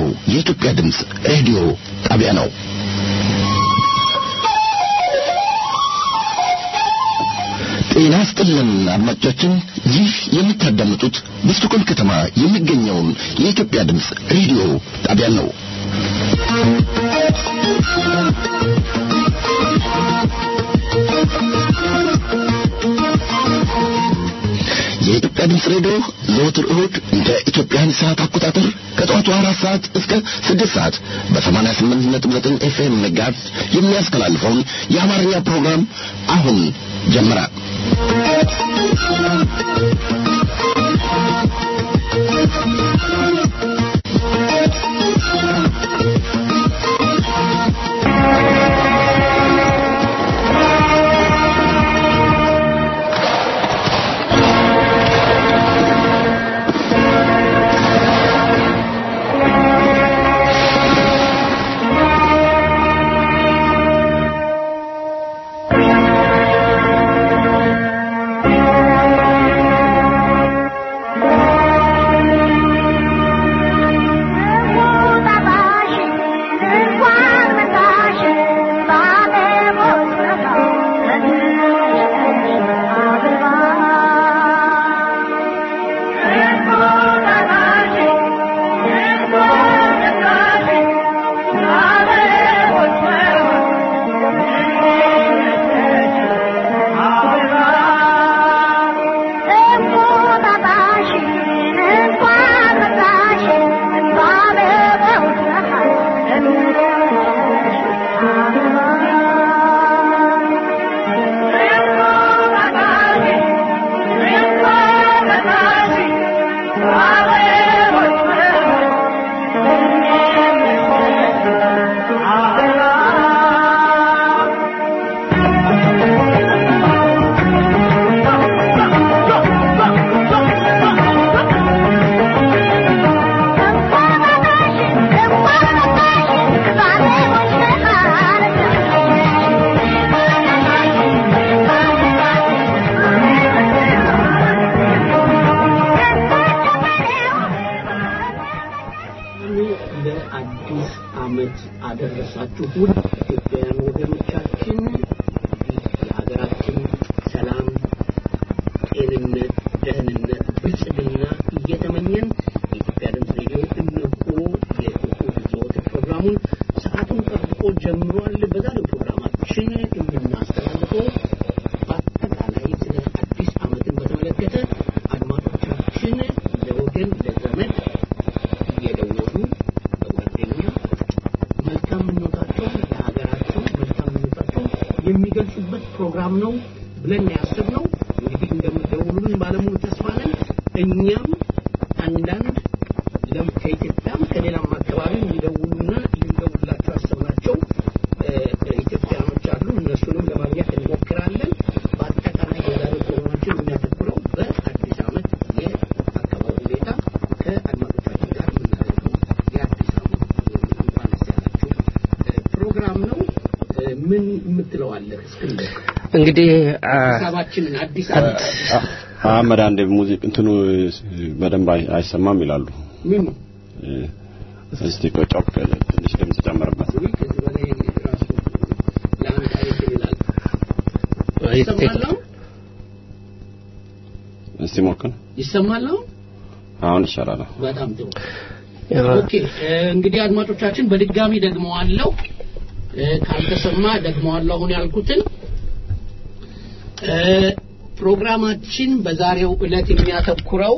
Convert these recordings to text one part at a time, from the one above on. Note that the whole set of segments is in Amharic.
የኢትዮጵያ ድምፅ ሬዲዮ ጣቢያ ነው። ጤና ይስጥልን አድማጮቻችን፣ ይህ የምታዳምጡት በስቶኮልም ከተማ የሚገኘውን የኢትዮጵያ ድምፅ ሬዲዮ ጣቢያ ነው። የኢትዮጵያ ድምፅ ሬዲዮ ዘወትር እሁድ እንደ ኢትዮጵያን ሰዓት አቆጣጠር ከጠዋቱ አራት ሰዓት እስከ ስድስት ሰዓት በሰማንያ ስምንት ነጥብ ዘጠኝ ኤፍኤም መጋዝ የሚያስተላልፈውን የአማርኛ ፕሮግራም አሁን ጀመረ። አደረሳችሁ ውድ ኢትዮጵያውያን ወገኖቻችን የሀገራችን ሰላም፣ ጤንነት፣ ደህንነት፣ ብልጽግና እየተመኘን የኢትዮጵያ ድምፅ ሬዲዮ እነሆ የእሁድ ዘወትር ፕሮግራሙን ሰዓቱን ጠብቆ ጀምሯል። በዛሬው ፕሮግራማችን የምናስተላልፈው በአጠቃላይ ስለ አዲስ ዓመትን በተመለከተ አድማጮቻችን ለወገን ለዘመድ እየደወሉ በጓደኛ መልካም ምኞታቸውን ለሀገራቸው መልካም ምኞታቸውን የሚገልጹበት ፕሮግራም ነው ብለን ያሰብነው። እንግዲህ እንደምትደውሉልን ባለሙሉ ተስፋ ነን። እኛም አንዳንድ ለም ከኢትዮጵያም ከሌላም አካባቢ የሚደውሉና ልንደውላቸው ያሰብናቸው ኢትዮጵያኖች አሉ። እነሱንም ለማግኘት እንሞክራለን። በአጠቃላይ የዛሬው ፕሮግራማችን የሚያተኩረው በአዲስ ዓመት የአካባቢ ሁኔታ ከአድማጮቻችን ጋር የምናደርገው የአዲስ ዓመት እንኳን ደስ ያላችሁ ፕሮግራም ነው። ምን የምትለዋለህ እስክንድር? እንግዲህ ሀሳባችንን አዲስ ዓመት አህመድ አንድ ሙዚቅ እንትኑ በደንብ አይ- አይሰማም ይላሉ። ምን እስቲ ቆጫው ትንሽ ድምጽ ጨምርበት። ወይ ከዚህ በላይ ራሱ ለአንድ አይነት ይላል ይሰማል አሁን? እስቲ ሞክር። ይሰማል አሁን? አሁን ይሻላል። በጣም ጥሩ ኦኬ እ፣ እንግዲህ አድማጮቻችን በድጋሚ ደግመዋለሁ እ፣ ካልተሰማ ደግመዋለሁ አሁን ያልኩትን እ፣ ፕሮግራማችን በዛሬው ዕለት የሚያተኩረው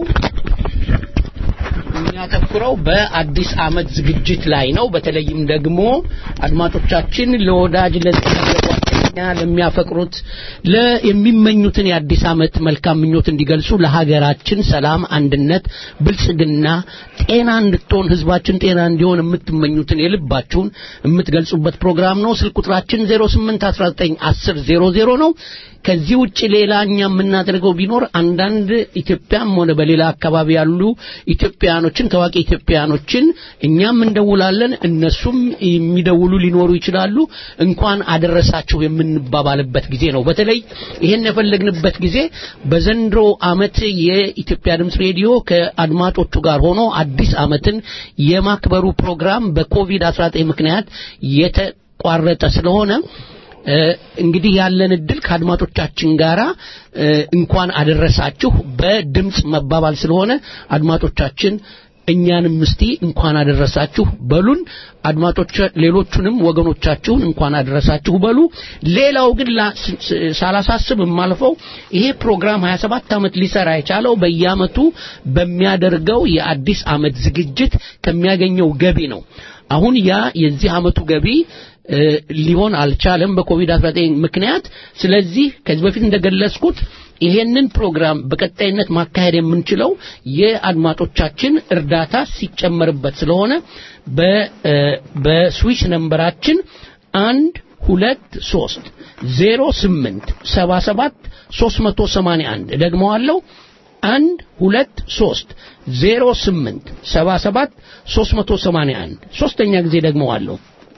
የሚያተኩረው በአዲስ ዓመት ዝግጅት ላይ ነው። በተለይም ደግሞ አድማጮቻችን ለወዳጅ ለጓደኛ ለሚያፈቅሩት ለ የሚመኙትን የአዲስ ዓመት መልካም ምኞት እንዲገልጹ ለሀገራችን ሰላም፣ አንድነት፣ ብልጽግና፣ ጤና እንድትሆን ህዝባችን ጤና እንዲሆን የምትመኙትን የልባችሁን የምትገልጹበት ፕሮግራም ነው። ስልክ ቁጥራችን 08191000 ነው። ከዚህ ውጭ ሌላ እኛ የምናደርገው ቢኖር አንዳንድ ኢትዮጵያም ሆነ በሌላ አካባቢ ያሉ ኢትዮጵያኖችን ታዋቂ ኢትዮጵያኖችን እኛም እንደውላለን፣ እነሱም የሚደውሉ ሊኖሩ ይችላሉ። እንኳን አደረሳችሁ የምን የምንባባልበት ጊዜ ነው። በተለይ ይሄን የፈለግንበት ጊዜ በዘንድሮ ዓመት የኢትዮጵያ ድምፅ ሬዲዮ ከአድማጮቹ ጋር ሆኖ አዲስ ዓመትን የማክበሩ ፕሮግራም በኮቪድ-19 ምክንያት የተቋረጠ ስለሆነ እ፣ እንግዲህ ያለን እድል ከአድማጮቻችን ጋራ እ፣ እንኳን አደረሳችሁ በድምፅ መባባል ስለሆነ አድማጮቻችን እኛንም እስቲ እንኳን አደረሳችሁ በሉን። አድማጮች ሌሎቹንም ወገኖቻችሁን እንኳን አደረሳችሁ በሉ። ሌላው ግን ላ- ስ- ስ- ሳላሳስብ የማልፈው ይሄ ፕሮግራም 27 ዓመት ሊሰራ የቻለው በየዓመቱ በሚያደርገው የአዲስ ዓመት ዝግጅት ከሚያገኘው ገቢ ነው። አሁን ያ የዚህ ዓመቱ ገቢ እ፣ ሊሆን አልቻለም በኮቪድ-19 ምክንያት። ስለዚህ ከዚህ በፊት እንደገለጽኩት ይሄንን ፕሮግራም በቀጣይነት ማካሄድ የምንችለው የአድማጮቻችን እርዳታ ሲጨመርበት ስለሆነ በ እ፣ በስዊች ነምበራችን አንድ ሁለት ሶስት ዜሮ ስምንት ሰባ ሰባት ሶስት መቶ ሰማንያ አንድ ደግመዋለሁ አንድ ሁለት ሶስት ዜሮ ስምንት ሰባ ሰባት ሶስት መቶ ሰማንያ አንድ ሶስተኛ ጊዜ ደግመዋለሁ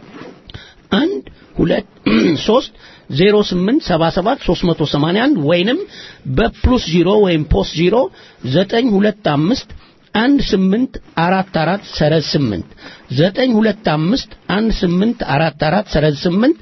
አንድ ሁለት ሶስት ዜሮ ስምንት ሰባ ሰባት ሶስት መቶ ሰማንያ አንድ ወይንም በፕሉስ ዚሮ ወይም ፖስት ዚሮ ዘጠኝ ሁለት አምስት አንድ ስምንት አራት አራት ሰረዝ ስምንት ዘጠኝ ሁለት አምስት አንድ ስምንት አራት አራት ሰረዝ ስምንት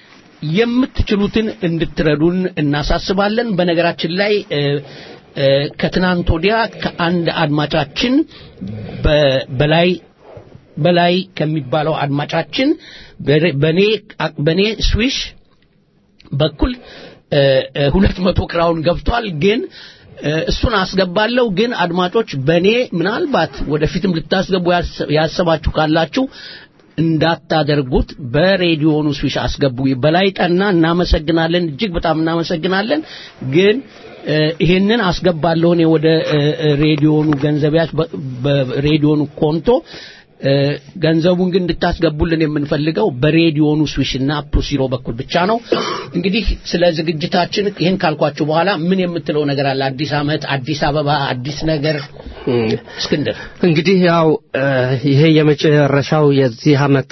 የምትችሉትን እንድትረዱን እናሳስባለን። በነገራችን ላይ እ፣ እ፣ ከትናንት ወዲያ ከአንድ አድማጫችን በ- በላይ በላይ ከሚባለው አድማጫችን በኔ በኔ ስዊሽ በኩል እ፣ እ፣ ሁለት መቶ ክራውን ገብቷል ግን እ፣ እሱን አስገባለሁ ግን አድማጮች በኔ ምናልባት ወደፊትም ልታስገቡ ያሰ- ያሰባችሁ ካላችሁ እንዳታደርጉት በሬዲዮኑ ስዊሽ አስገቡ በላይ ጠና እናመሰግናለን እጅግ በጣም እናመሰግናለን ግን እ፣ ይሄንን አስገባለሁ እኔ ወደ እ፣ እ፣ ሬዲዮኑ ገንዘቢያች በ- በሬዲዮኑ ኮንቶ እ፣ ገንዘቡን ግን እንድታስገቡልን የምንፈልገው በሬዲዮኑ ስዊሽና ፕሉሲሮ በኩል ብቻ ነው። እንግዲህ ስለ ዝግጅታችን ይህን ካልኳችሁ በኋላ ምን የምትለው ነገር አለ? አዲስ ዓመት፣ አዲስ አበባ፣ አዲስ ነገር እስክንድር እንግዲህ ያው እ፣ ይሄ የመጨረሻው የዚህ ዓመት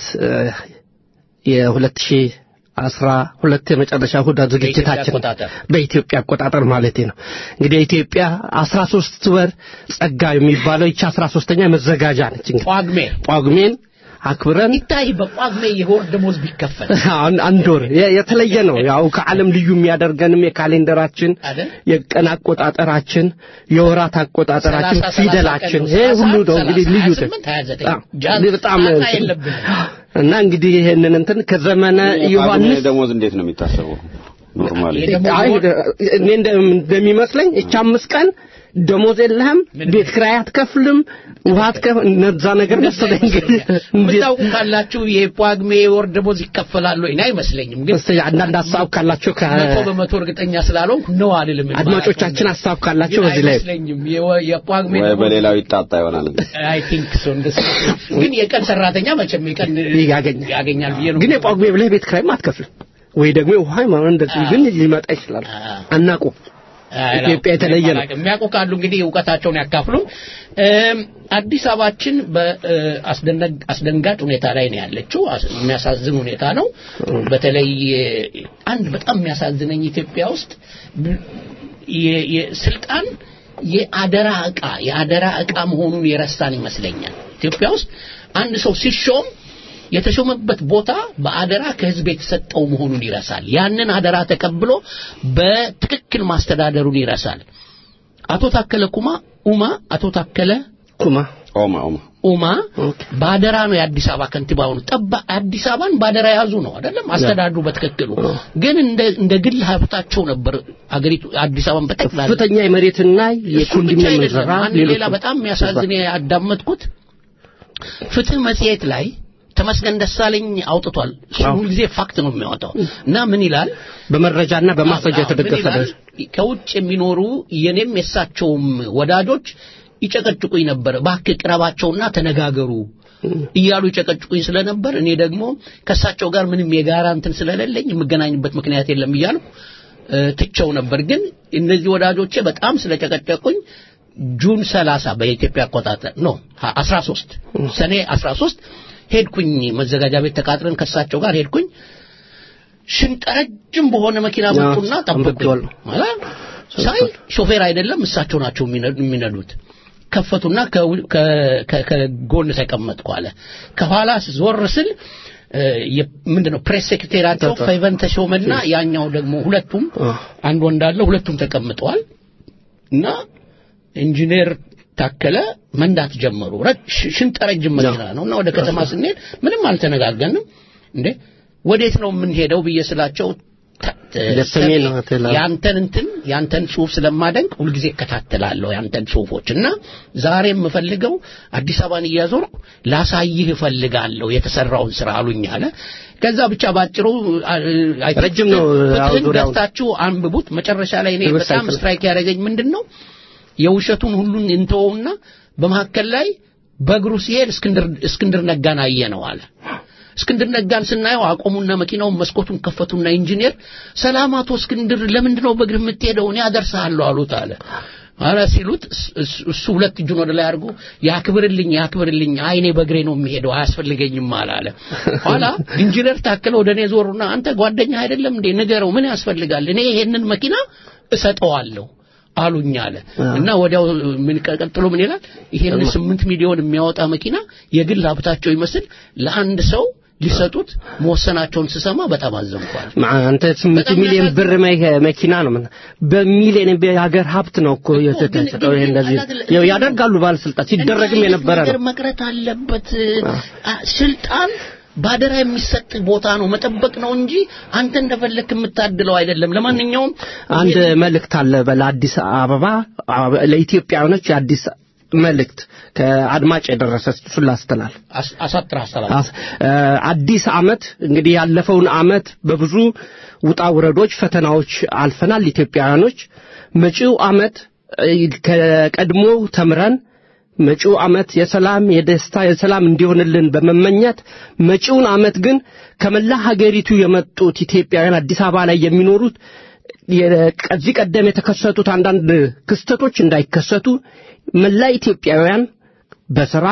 የሁለት ሺህ አስራ ሁለት የመጨረሻ እሑድ ዝግጅታችን አቆጣጠር። በኢትዮጵያ አቆጣጠር ማለት ነው። እንግዲህ ኢትዮጵያ አስራ ሶስት ወር ጸጋ የሚባለው ይቺ አስራ ሶስተኛ መዘጋጃ ነች። እንግዲህ ጳጉሜ ጳጉሜን አክብረን ይታይ በጳጉሜ የወር ደሞዝ ቢከፈል አሁን አንድ ወር የ- የተለየ ነው። ያው ከዓለም ልዩ የሚያደርገንም የካሌንደራችን፣ አይደል? የቀን አቆጣጠራችን፣ የወራት አቆጣጠራችን፣ ሰላሳ፣ ሰላሳ ፊደላችን ቀን ነው። ይሄ ሁሉ ነው ሰላሳ፣ እንግዲህ ልዩ ሀያ ስምንት፣ ሀያ ዘጠኝ። አዎ፣ ጃን በጣም ጣጣ እንትን- የለብንም። እና እንግዲህ ይሄንን እንትን ከዘመነ ዮሐንስ ደሞዝ እንዴት ነው የሚታሰበው? ኖርማሊ የደሞዝ አይ፣ ወር- እኔ እንደ- እንደሚመስለኝ እቺ አምስት ቀን ደሞዝ የለህም፣ ቤት ኪራይ አትከፍልም፣ ውሃ አትከፍልም። እነዛ ነገር መሰለኝ እንግዲህ እንዴት የምታውቁ ካላችሁ የጳጉሜ የወር ደሞዝ ይከፈላሉ ወይ? እኔ አይመስለኝም ግን እስቲ አንዳንድ ሀሳብ ካላችሁ ከ- መቶ በመቶ እርግጠኛ ስላልሆንኩ ነው አልልም። አድማጮቻችን ሀሳብ ካላቸው ግን በዚህ ላይ አይመስለኝም። የወ- የጳጉሜ ወይ ደሞዝ በሌላው ይጣጣ ይሆናል። አይ ቲንክ ሶ እንደሱ ግን የቀን ሰራተኛ መቼም የቀን ያገኛል። ያገኛል ብዬ ነው ግን የጳጉሜ ብለህ ቤት ኪራይም አትከፍልም ወይ ደግሞ ውሃ ምናምን እንደዚህ ግን ሊመጣ ይችላል። አናቁ አይ፣ ኢትዮጵያ የተለየ ነው። አላውቅም። የሚያውቁ ካሉ እንግዲህ እውቀታቸውን ያካፍሉን። እም፣ አዲስ አበባችን በአስደንጋጭ ሁኔታ ላይ ነው ያለችው። አስ- የሚያሳዝን ሁኔታ ነው። በተለይ እ፣ አንድ በጣም የሚያሳዝነኝ ኢትዮጵያ ውስጥ ብ- የ- የስልጣን የአደራ ዕቃ የአደራ ዕቃ መሆኑን የረሳን ይመስለኛል። ኢትዮጵያ ውስጥ አንድ ሰው ሲሾም የተሾመበት ቦታ በአደራ ከህዝብ የተሰጠው መሆኑን ይረሳል። ያንን አደራ ተቀብሎ በትክክል ማስተዳደሩን ይረሳል። አቶ ታከለ ኩማ ኡማ አቶ ታከለ ኩማ ኦማ ኦማ ኡማ በአደራ ነው የአዲስ አበባ ከንቲባ ሆኑ። ጠባ አዲስ አበባን በአደራ ያዙ ነው አይደለም አስተዳድሩ በትክክሉ ግን እንደ እንደ ግል ሀብታቸው ነበር አገሪቱ አዲስ አበባን በጠቅላላ ከፍተኛ የመሬትና እሱ ብቻ የኮንዶሚኒየም አይደለም። ዘራ አንድ ሌላ በጣም የሚያሳዝን ያዳመጥኩት ፍትህ መጽሔት ላይ ተመስገን ደሳለኝ አውጥቷል። እሱ አዎ። ሁልጊዜ ፋክት ነው የሚያወጣው እና ምን ይላል? በመረጃና በማስረጃ አዎ፣ ምን የተደገፈ ይላል? ነው። ከውጭ የሚኖሩ የኔም የሳቸውም ወዳጆች ይጨቀጭቁኝ ነበር። እባክህ ቅረባቸውና ተነጋገሩ እያሉ ይጨቀጭቁኝ ስለነበር እኔ ደግሞ ከእሳቸው ጋር ምንም የጋራ እንትን ስለሌለኝ የምገናኝበት ምክንያት የለም እያሉ እ፣ ትቸው ነበር። ግን እነዚህ ወዳጆቼ በጣም ስለጨቀጨቁኝ ጁን 30 በኢትዮጵያ አቆጣጠር ነው 13 ሰኔ 13 ሄድኩኝ መዘጋጃ ቤት ተቃጥረን ከእሳቸው ጋር ሄድኩኝ ሽንጥ ረጅም በሆነ መኪና አዎ፣ መጡና ጠበቁኝ አንብቤዋለሁ። ማለት ሳይ ሾፌር አይደለም እሳቸው ናቸው የሚነ- የሚነዱት ከፈቱና ከው- ከ- ከ- ከጎን ተቀመጥኩ አለ ከኋላ ዞር ስል እ፣ የ- ምንድነው ፕሬስ ሴክሬታሪያቸው ተጠ- ፈይቨን ተሾመና ያኛው ደግሞ ሁለቱም አዎ። አንድ ወንድ አለ ሁለቱም ተቀምጠዋል እና ኢንጂነር ታከለ መንዳት ጀመሩ ረ- ሽ- ሽንጥ ረጅም መኪና ነው እና ወደ ከተማ ስንሄድ ምንም አልተነጋገንም እንዴ ወዴት ነው የምንሄደው ብዬ ስላቸው ተ- ተ- ወደ ሰሜን ነው ትላ- ያንተን እንትን ያንተን ጽሁፍ ስለማደንቅ ሁልጊዜ እከታተላለሁ ያንተን ጽሁፎች እና ዛሬ የምፈልገው አዲስ አበባን እያዞርኩ ላሳይህ እፈልጋለሁ የተሰራውን ስራ አሉኝ አለ ከዛ ብቻ ባጭሩ አ- አይ- ረጅም ነው፣ ፍትህን ያው ዙሪያውን። ገፍታችሁ አንብቡት መጨረሻ ላይ እኔ ዌብሳይት በጣም ላይ። ስትራይክ ያደረገኝ ምንድን ነው የውሸቱን ሁሉን እንተወውና በመካከል ላይ በእግሩ ሲሄድ እስክንድር እስክንድር ነጋን አየ ነው አለ እስክንድር ነጋን ስናየው አቆሙና መኪናውን መስኮቱን ከፈቱና ኢንጂነር ሰላም አቶ እስክንድር ለምንድን ነው በእግር የምትሄደው እኔ አደርስሃለሁ አሉት አለ አረ ሲሉት እስ- እስ- እሱ ሁለት እጁን ወደ ላይ አድርጎ ያክብርልኝ ያክብርልኝ አይ እኔ በእግሬ ነው የሚሄደው አያስፈልገኝም አለ አለ ኋላ ኢንጂነር ታከለ ወደ እኔ ዞሩና አንተ ጓደኛ አይደለም እንዴ ንገረው ምን ያስፈልጋል እኔ ይሄንን መኪና እሰጠዋለሁ አሉኝ አለ እና ወዲያው ምን ቀጥሎ ምን ይላል ይሄን ስምንት ሚሊዮን የሚያወጣ መኪና የግል ሀብታቸው ይመስል ለአንድ ሰው ሊሰጡት መወሰናቸውን ስሰማ በጣም አዘንኳል ማ- አንተ ስምንት በጣም ሚሊዮን ያሳዝናል። ብር መ- መኪና ነው ምን- በሚሊዮን የሀገር ሀብት ነው እኮ ግን- የተሰጠው። ግን- ይሄ እንደዚህ ግን- ያው ያደርጋሉ ባለስልጣን ሲደረግም እንዲህ የነበረ አይነት ነገር ነው። መቅረት አለበት አ- ስልጣን ባደራ የሚሰጥ ቦታ ነው መጠበቅ ነው እንጂ አንተ እንደፈለክ የምታድለው አይደለም ለማንኛውም አንድ መልእክት አለ ለአዲስ አበባ አ- ለኢትዮጵያውያኖች የአዲስ መልእክት ከአድማጭ የደረሰ እሱን ላስተላልፍ። አስ- አሳጥር አስተላልፍ አስ- እ፣ አዲስ አመት እንግዲህ ያለፈውን አመት በብዙ ውጣ ውረዶች ፈተናዎች አልፈናል ኢትዮጵያውያኖች መጪው አመት እ፣ ከቀድሞ ተምረን መጪው አመት የሰላም የደስታ የሰላም እንዲሆንልን በመመኘት መጪውን አመት ግን ከመላ ሀገሪቱ የመጡት ኢትዮጵያውያን አዲስ አበባ ላይ የሚኖሩት የ- ከዚህ ቀደም የተከሰቱት አንዳንድ ክስተቶች እንዳይከሰቱ መላ ኢትዮጵያውያን በስራ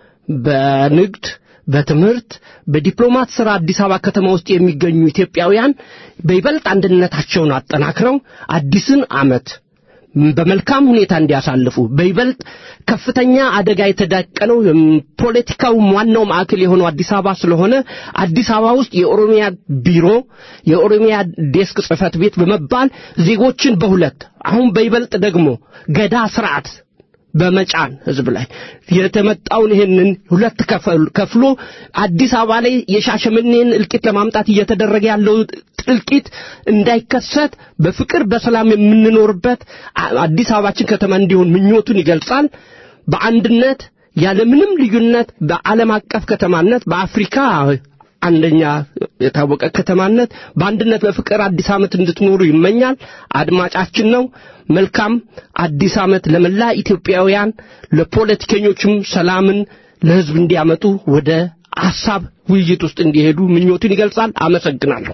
በንግድ በትምህርት በዲፕሎማት ስራ አዲስ አበባ ከተማ ውስጥ የሚገኙ ኢትዮጵያውያን በይበልጥ አንድነታቸውን አጠናክረው አዲስን አመት በመልካም ሁኔታ እንዲያሳልፉ በይበልጥ ከፍተኛ አደጋ የተዳቀነው እም፣ ፖለቲካው ዋናው ማዕከል የሆነው አዲስ አበባ ስለሆነ አዲስ አበባ ውስጥ የኦሮሚያ ቢሮ የኦሮሚያ ዴስክ ጽህፈት ቤት በመባል ዜጎችን በሁለት አሁን በይበልጥ ደግሞ ገዳ ስርዓት በመጫን ህዝብ ላይ የተመጣውን ይህንን ሁለት ከፈል- ከፍሎ አዲስ አበባ ላይ የሻሸመኔን እልቂት ለማምጣት እየተደረገ ያለው እልቂት እንዳይከሰት በፍቅር በሰላም የምንኖርበት አ- አዲስ አበባችን ከተማ እንዲሆን ምኞቱን ይገልጻል። በአንድነት ያለምንም ልዩነት በዓለም አቀፍ ከተማነት በአፍሪካ አንደኛ የታወቀ ከተማነት በአንድነት በፍቅር አዲስ ዓመት እንድትኖሩ ይመኛል። አድማጫችን ነው። መልካም አዲስ ዓመት ለመላ ኢትዮጵያውያን፣ ለፖለቲከኞችም ሰላምን ለህዝብ እንዲያመጡ ወደ ሐሳብ ውይይት ውስጥ እንዲሄዱ ምኞቱን ይገልጻል። አመሰግናለሁ።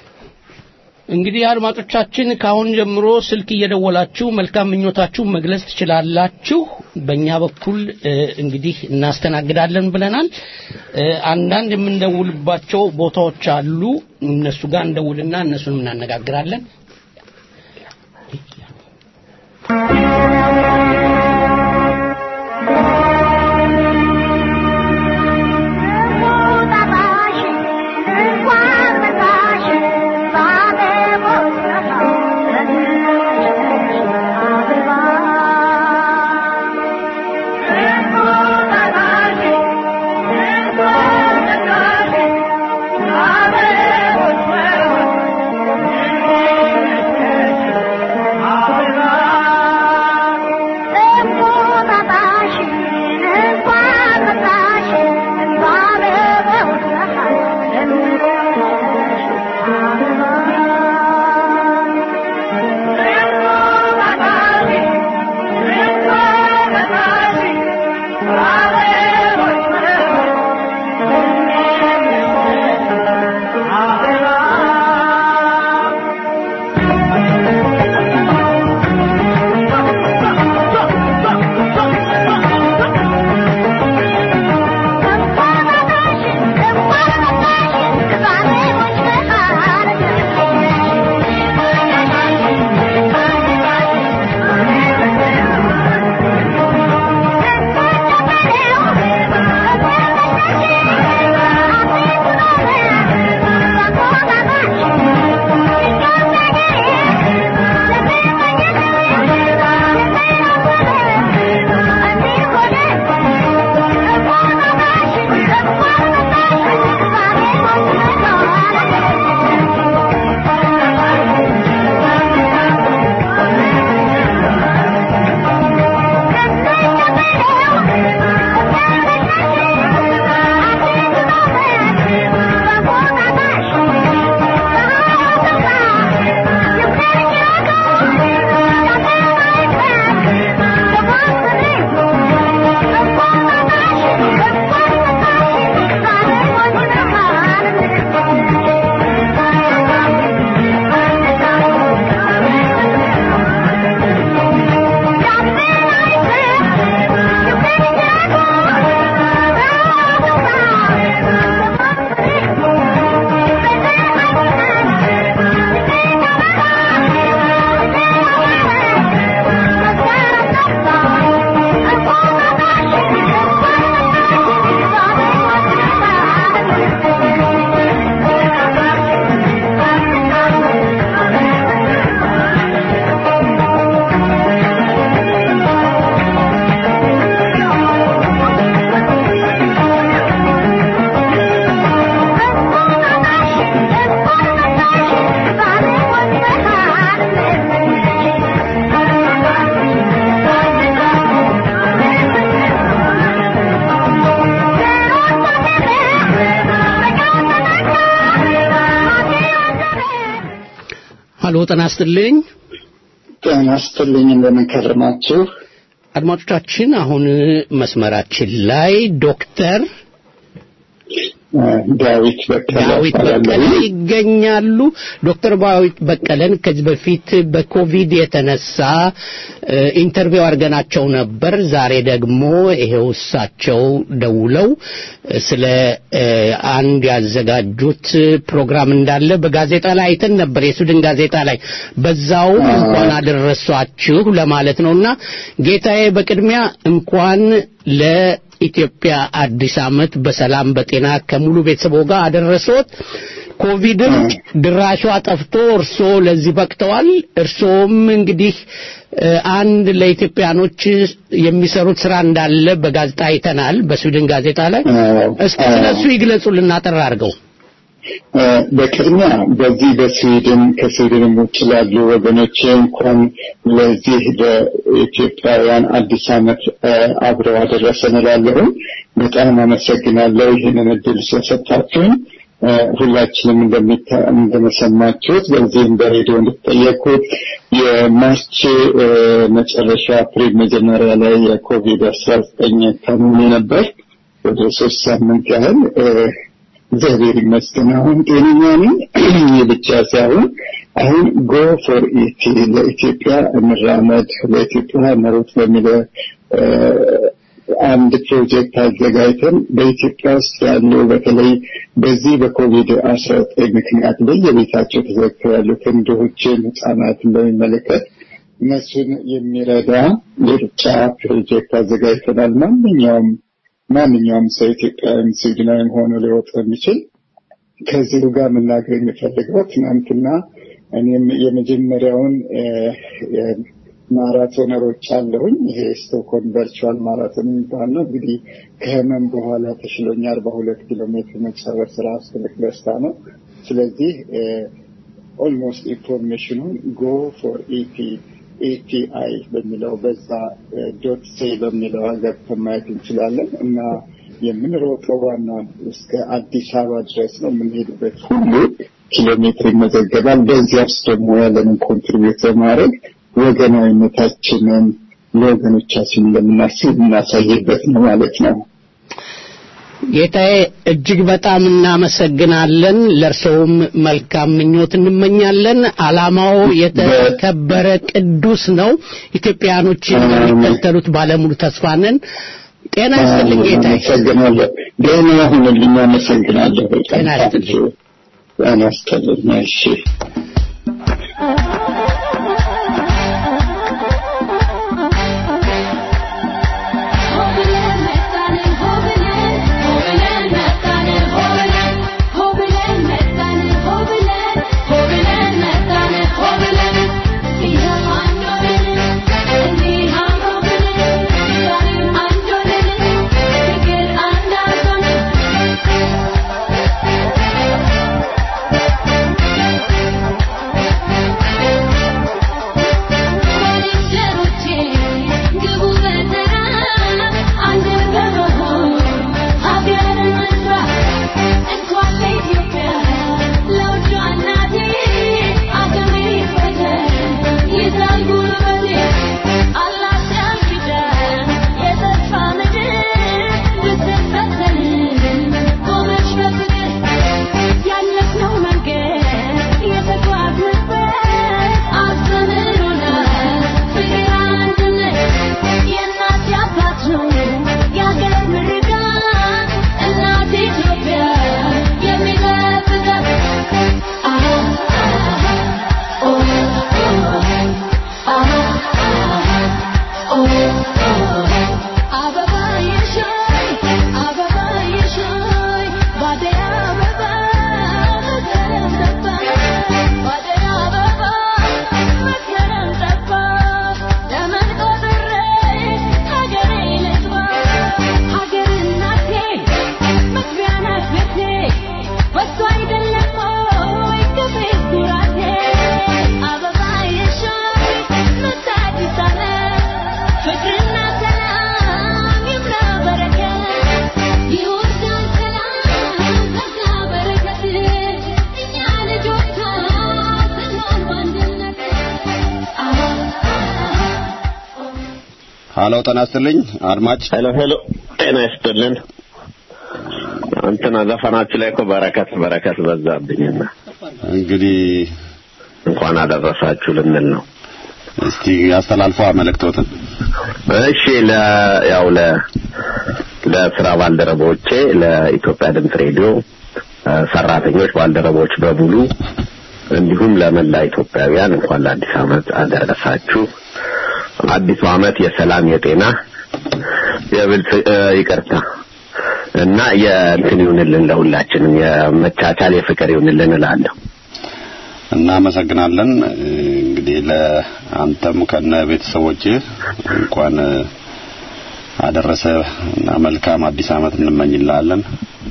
እንግዲህ አድማጮቻችን ከአሁን ጀምሮ ስልክ እየደወላችሁ መልካም ምኞታችሁ መግለጽ ትችላላችሁ። በእኛ በኩል እ፣ እንግዲህ እናስተናግዳለን ብለናል። እ፣ አንዳንድ የምንደውልባቸው ቦታዎች አሉ። እነሱ ጋር እንደውልና እነሱን እናነጋግራለን። Thank you. ሀሎ ጤና ይስጥልኝ። ጤና ይስጥልኝ። እንደምን ከረማችሁ? አድማጮቻችን አሁን መስመራችን ላይ ዶክተር ዳዊት በቀለ ዳዊት በቀለ ይገኛሉ። ዶክተር ዳዊት በቀለን ከዚህ በፊት በኮቪድ የተነሳ ኢንተርቪው አድርገናቸው ነበር። ዛሬ ደግሞ ይሄው እሳቸው ደውለው ስለ አንድ ያዘጋጁት ፕሮግራም እንዳለ በጋዜጣ ላይ አይተን ነበር፣ የሱድን ጋዜጣ ላይ። በዛውም እንኳን አደረሷችሁ ለማለት ነውና ጌታዬ በቅድሚያ እንኳን ለ ኢትዮጵያ አዲስ ዓመት በሰላም በጤና ከሙሉ ቤተሰቦ ጋር አደረሶት። ኮቪድም ድራሿ ጠፍቶ እርሶ ለዚህ በቅተዋል። እርሶም እንግዲህ አንድ ለኢትዮጵያኖች የሚሰሩት ስራ እንዳለ በጋዜጣ አይተናል፣ በስዊድን ጋዜጣ ላይ። እስቲ ስለሱ ይግለጹልን አጠር አድርገው። በቅድሚያ በዚህ በስዊድን ከስዊድንም ውጭ ላሉ ወገኖቼ እንኳን ለዚህ ለኢትዮጵያውያን አዲስ ዓመት አብረው አደረሰን እላለሁ። በጣም አመሰግናለሁ ይህንን እድል ስለሰጣችሁኝ። ሁላችንም እንደመሰማችሁት በዚህም በሬዲዮ እንድትጠየቁት የማርች መጨረሻ አፕሪል መጀመሪያ ላይ የኮቪድ አስራ ዘጠኝ ታምሜ ነበር ወደ ሶስት ሳምንት ያህል እግዚአብሔር ይመስገን አሁን ጤነኛ ነኝ። ይህ ብቻ ሳይሆን አሁን ጎ ፎር ኢቲ ለኢትዮጵያ እንራመድ ለኢትዮጵያ እንሩጥ በሚለ አንድ ፕሮጀክት አዘጋጅተን በኢትዮጵያ ውስጥ ያሉ በተለይ በዚህ በኮቪድ አስራ ዘጠኝ ምክንያት በየቤታቸው ተዘግተው ያሉትን ድሆችን ህጻናትን በሚመለከት እነሱን የሚረዳ የሩጫ ፕሮጀክት አዘጋጅተናል። ማንኛውም ማንኛውም ሰው ኢትዮጵያዊም ስዊድናዊም ሆኖ ሊወጥ የሚችል ከዚሁ ጋር መናገር የሚፈልገው ትናንትና እኔም የመጀመሪያውን ማራቶን ሮጭ አለሁኝ። ይሄ ስቶክሆልም ቨርቹዋል ማራቶን የሚባል ነው። እንግዲህ ከህመም በኋላ ተሽሎኝ አርባ ሁለት ኪሎ ሜትር መጨረስ ራሱ ትልቅ ደስታ ነው። ስለዚህ ኦልሞስት ኢንፎርሜሽኑን ጎ ፎር ኢቲ ኤቲአይ በሚለው በዛ ዶት ሴ በሚለው ገብተን ማየት እንችላለን እና የምንሮጠው ዋና እስከ አዲስ አበባ ድረስ ነው። የምንሄድበት ሁሉ ኪሎ ሜትር ይመዘገባል። በዚያ ውስጥ ደግሞ ያለንን ኮንትሪቢዩት በማድረግ ወገናዊነታችንን ለወገኖቻችን እንደምናስብ እናሳይበት ነው ማለት ነው። ጌታዬ እጅግ በጣም እናመሰግናለን። ለእርሰውም መልካም ምኞት እንመኛለን። ዓላማው የተከበረ ቅዱስ ነው። ኢትዮጵያኖች የሚከተሉት ባለሙሉ ተስፋ ነን። ጤና ይስጥልኝ ጌታዬ። አመሰግናለሁ። ደህና ሁንልኝ። አመሰግናለሁ። ጤና ይስጥልኝ። ጤና ይስጥልኝ። እሺ Thank you. ሀሎ ጤና ይስጥልኝ አድማጭ ሄሎ ሄሎ ጤና ይስጥልን እንትና ዘፈናችሁ ላይ እኮ በረከት በረከት በዛብኝና እንግዲህ እንኳን አደረሳችሁ ልንል ነው እስቲ አስተላልፏ መልእክቶትን እሺ ለ ያው ለ ለስራ ባልደረቦቼ ለኢትዮጵያ ድምፅ ሬዲዮ እ፣ ሰራተኞች ባልደረቦች በሙሉ እንዲሁም ለመላ ኢትዮጵያውያን እንኳን ለአዲስ ዓመት አደረሳችሁ። አዲሱ ዓመት የሰላም የጤና የብልጽ እ፣ ይቅርታ እና የእንትን ይሁንልን ለሁላችንም የመቻቻል የፍቅር ይሁንልን እላለሁ። እናመሰግናለን እንግዲህ ለአንተም ከነ ቤተሰቦች እንኳን አደረሰ እና መልካም አዲስ ዓመት እንመኝልሃለን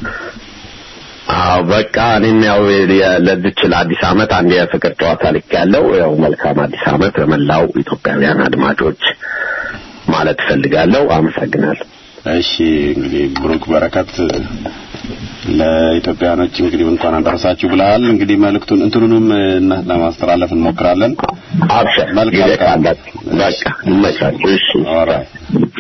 አዎ በቃ እኔም ያው የ- ለዚች ለአዲስ ዓመት አንድ የፍቅር ጨዋታ ልክ ያለው ያው መልካም አዲስ ዓመት በመላው ኢትዮጵያውያን አድማጮች ማለት እፈልጋለሁ። አመሰግናለሁ። እሺ እንግዲህ ብሩክ በረከት ለኢትዮጵያኖች እንግዲህ እንኳን አደረሳችሁ ብለሃል እንግዲህ መልእክቱን እንትኑንም እና ለማስተላለፍ እንሞክራለን አብሽር መልካም ጊዜ ቀን። ካላችሁ በቃ ይመቻችሁ። እሺ ኦልራይት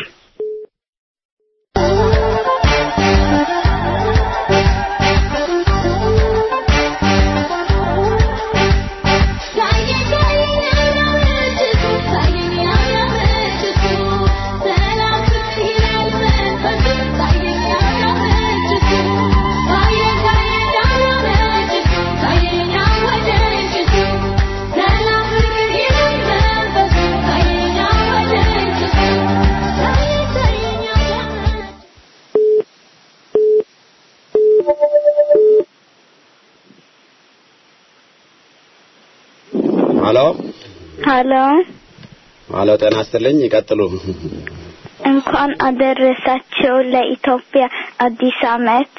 ሄሎ ሀሎ ሄሎ ጤና ይስጥልኝ ይቀጥሉ እንኳን አደረሳቸው ለኢትዮጵያ አዲስ ዓመት።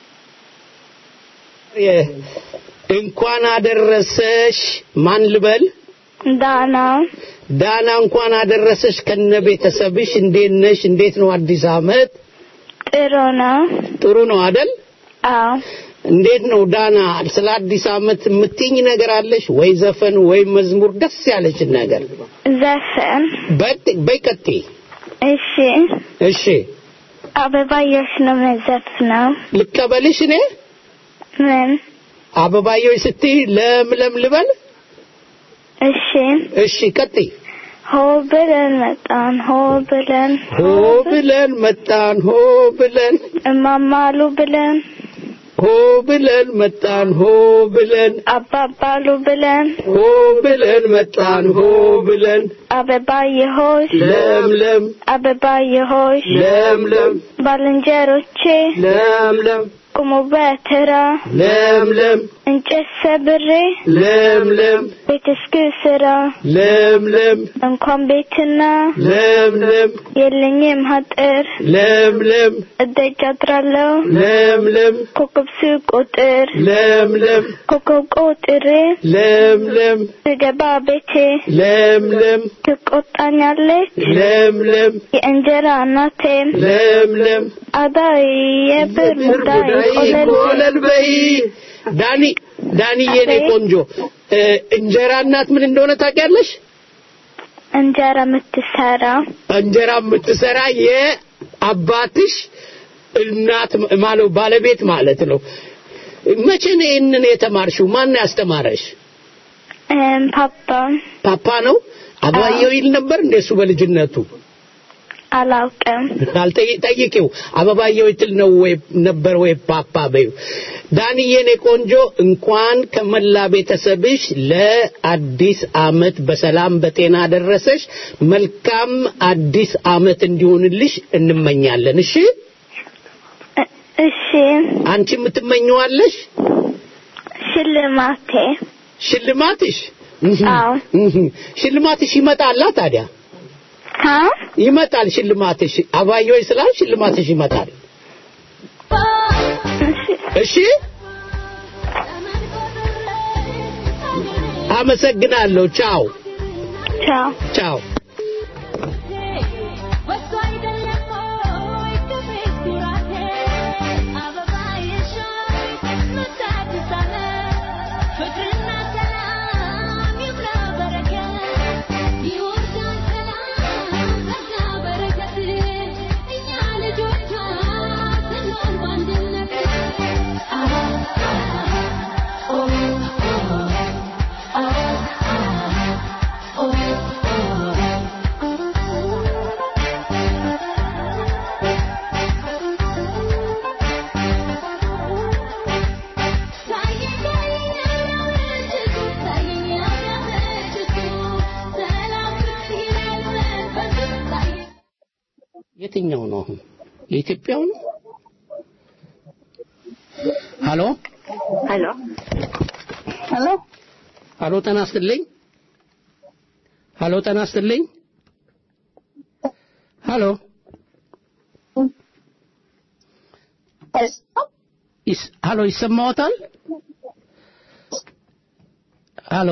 እንኳን አደረሰሽ ማን ልበል ዳና ዳና እንኳን አደረሰሽ ከነ ቤተሰብሽ እንዴት ነሽ እንዴት ነው አዲስ ዓመት ጥሩ ነው። ጥሩ ነው አደል አዎ እንዴት ነው ዳና ስለ አዲስ ዓመት የምትኝ ነገር አለሽ ወይ ዘፈን ወይ መዝሙር ደስ ያለችን ነገር ዘፈን በቅ- በይ ቀጥይ እሺ እሺ አበባዮሽ ነው መዘፍነው። ልቀበልሽ እኔ ምን አበባዮች ስትይ ለምለም ልበል እሺ እሺ ቀጥይ ሆ ብለን መጣን ሆ ብለን ሆ ብለን መጣን ሆ ብለን እማማሉ ብለን ሆ ብለን መጣን ሆ ብለን አባባሉ ብለን ሆ ብለን መጣን ሆ ብለን አበባየሆሽ ለምለም አበባየሆሽ ለምለም ባልንጀሮቼ ለምለም ቁሙ በተራ ለምለም እንጨት ሰብሬ ለምለም ቤት እስክስራ ለምለም እንኳን ቤትና ለምለም የለኝም ሀጥር ለምለም እደጅ አድራለሁ ለምለም ኮከብ ስቆጥር ለምለም ኮከብ ቆጥሬ ለምለም ስገባ ቤቴ ለምለም ትቆጣኛለች ለምለም የእንጀራ እናቴም ለምለም አዳይ የብር ሙዳይ ቆለል ቆለል በይ ዳኒ ዳኒ የኔ አቤት። ቆንጆ እ፣ እንጀራ እናት ምን እንደሆነ ታውቂያለሽ እንጀራ የምትሰራ እንጀራ የምትሰራ የአባትሽ እናት ማለት ባለቤት ማለት ነው መቼ ነው ይህንን የተማርሽው ማን ነው ያስተማረሽ እም፣ ፓፓ ፓፓ ነው አበባየው ይል ነበር እንደሱ በልጅነቱ አላውቅም አልጠይ- ጠይቂው አበባየው ይትል ነው ወይ ነበር ወይ ፓፓ በይው ዳንዬ የኔ ቆንጆ እንኳን ከመላ ቤተሰብሽ ለአዲስ አመት በሰላም በጤና ደረሰሽ መልካም አዲስ አመት እንዲሆንልሽ እንመኛለን እሺ እ- እሺ አንቺ የምትመኘዋለሽ ሽልማቴ ሽልማትሽ አዎ ሽልማትሽ ይመጣላ ታዲያ ሀ ይመጣል ሽልማትሽ አባዮች ስላል ሽልማትሽ ይመጣል እሺ እሺ አመሰግናለሁ ቻው ቻው ቻው ፍቅርና ሰላም ይብላ በረከት ይወርዳል ሰላም ጸጋ በረከት የትኛው ነው አሁን የኢትዮጵያው ነው ሀሎ ሄሎ ሄሎ ሀሎ ጤና ይስጥልኝ ሀሎ ጤና ይስጥልኝ ሀሎ ይስ- ሀሎ ይሰማዎታል ሀሎ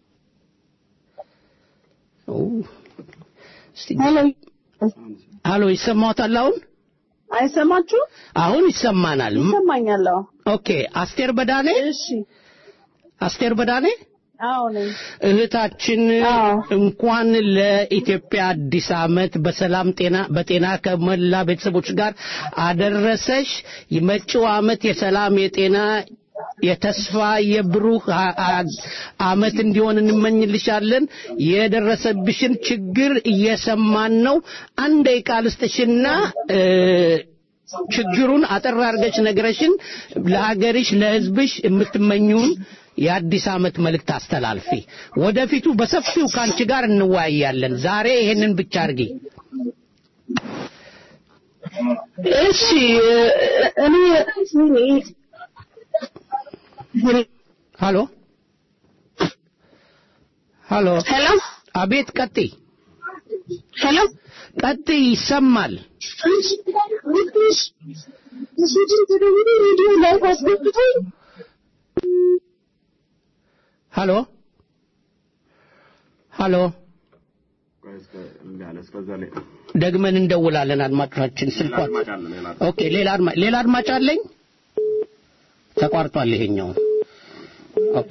ኦ፣ እስቲ ሀሎ ይሰማዎታል አሁን አይሰማችሁ? አሁን ይሰማናል ም- ይሰማኛል። አዎ። ኦኬ አስቴር በዳኔ እሺ። አስቴር በዳኔ አዎ ነኝ። እህታችን እንኳን ለኢትዮጵያ አዲስ ዓመት በሰላም ጤና በጤና ከመላ ቤተሰቦች ጋር አደረሰሽ። የመጪው ዓመት የሰላም የጤና የተስፋ የብሩህ አ- አ- ዓመት እንዲሆን እንመኝልሻለን። የደረሰብሽን ችግር እየሰማን ነው። አንድ ደቂቃ ልስጥሽና እ፣ ችግሩን አጠር አድርገሽ ነግረሽን ለሀገርሽ ለሕዝብሽ የምትመኙን የአዲስ ዓመት መልእክት አስተላልፊ። ወደፊቱ በሰፊው ከአንቺ ጋር እንወያያለን። ዛሬ ይሄንን ብቻ አድርጊ። እሺ እኔ ሃሎ ሃሎ ሄሎ አቤት፣ ቀጥይ ሄሎ ቀጥይ፣ ይሰማል። ሬዲዮ ላይ አስገብቶኝ ሃሎ ሃሎ ደግመን እንደውላለን። አድማጮቻችን ስልኳን ኦኬ። ሌላ አድማ ሌላ አድማጭ አለኝ። ተቋርጧል ይሄኛው። ኦኬ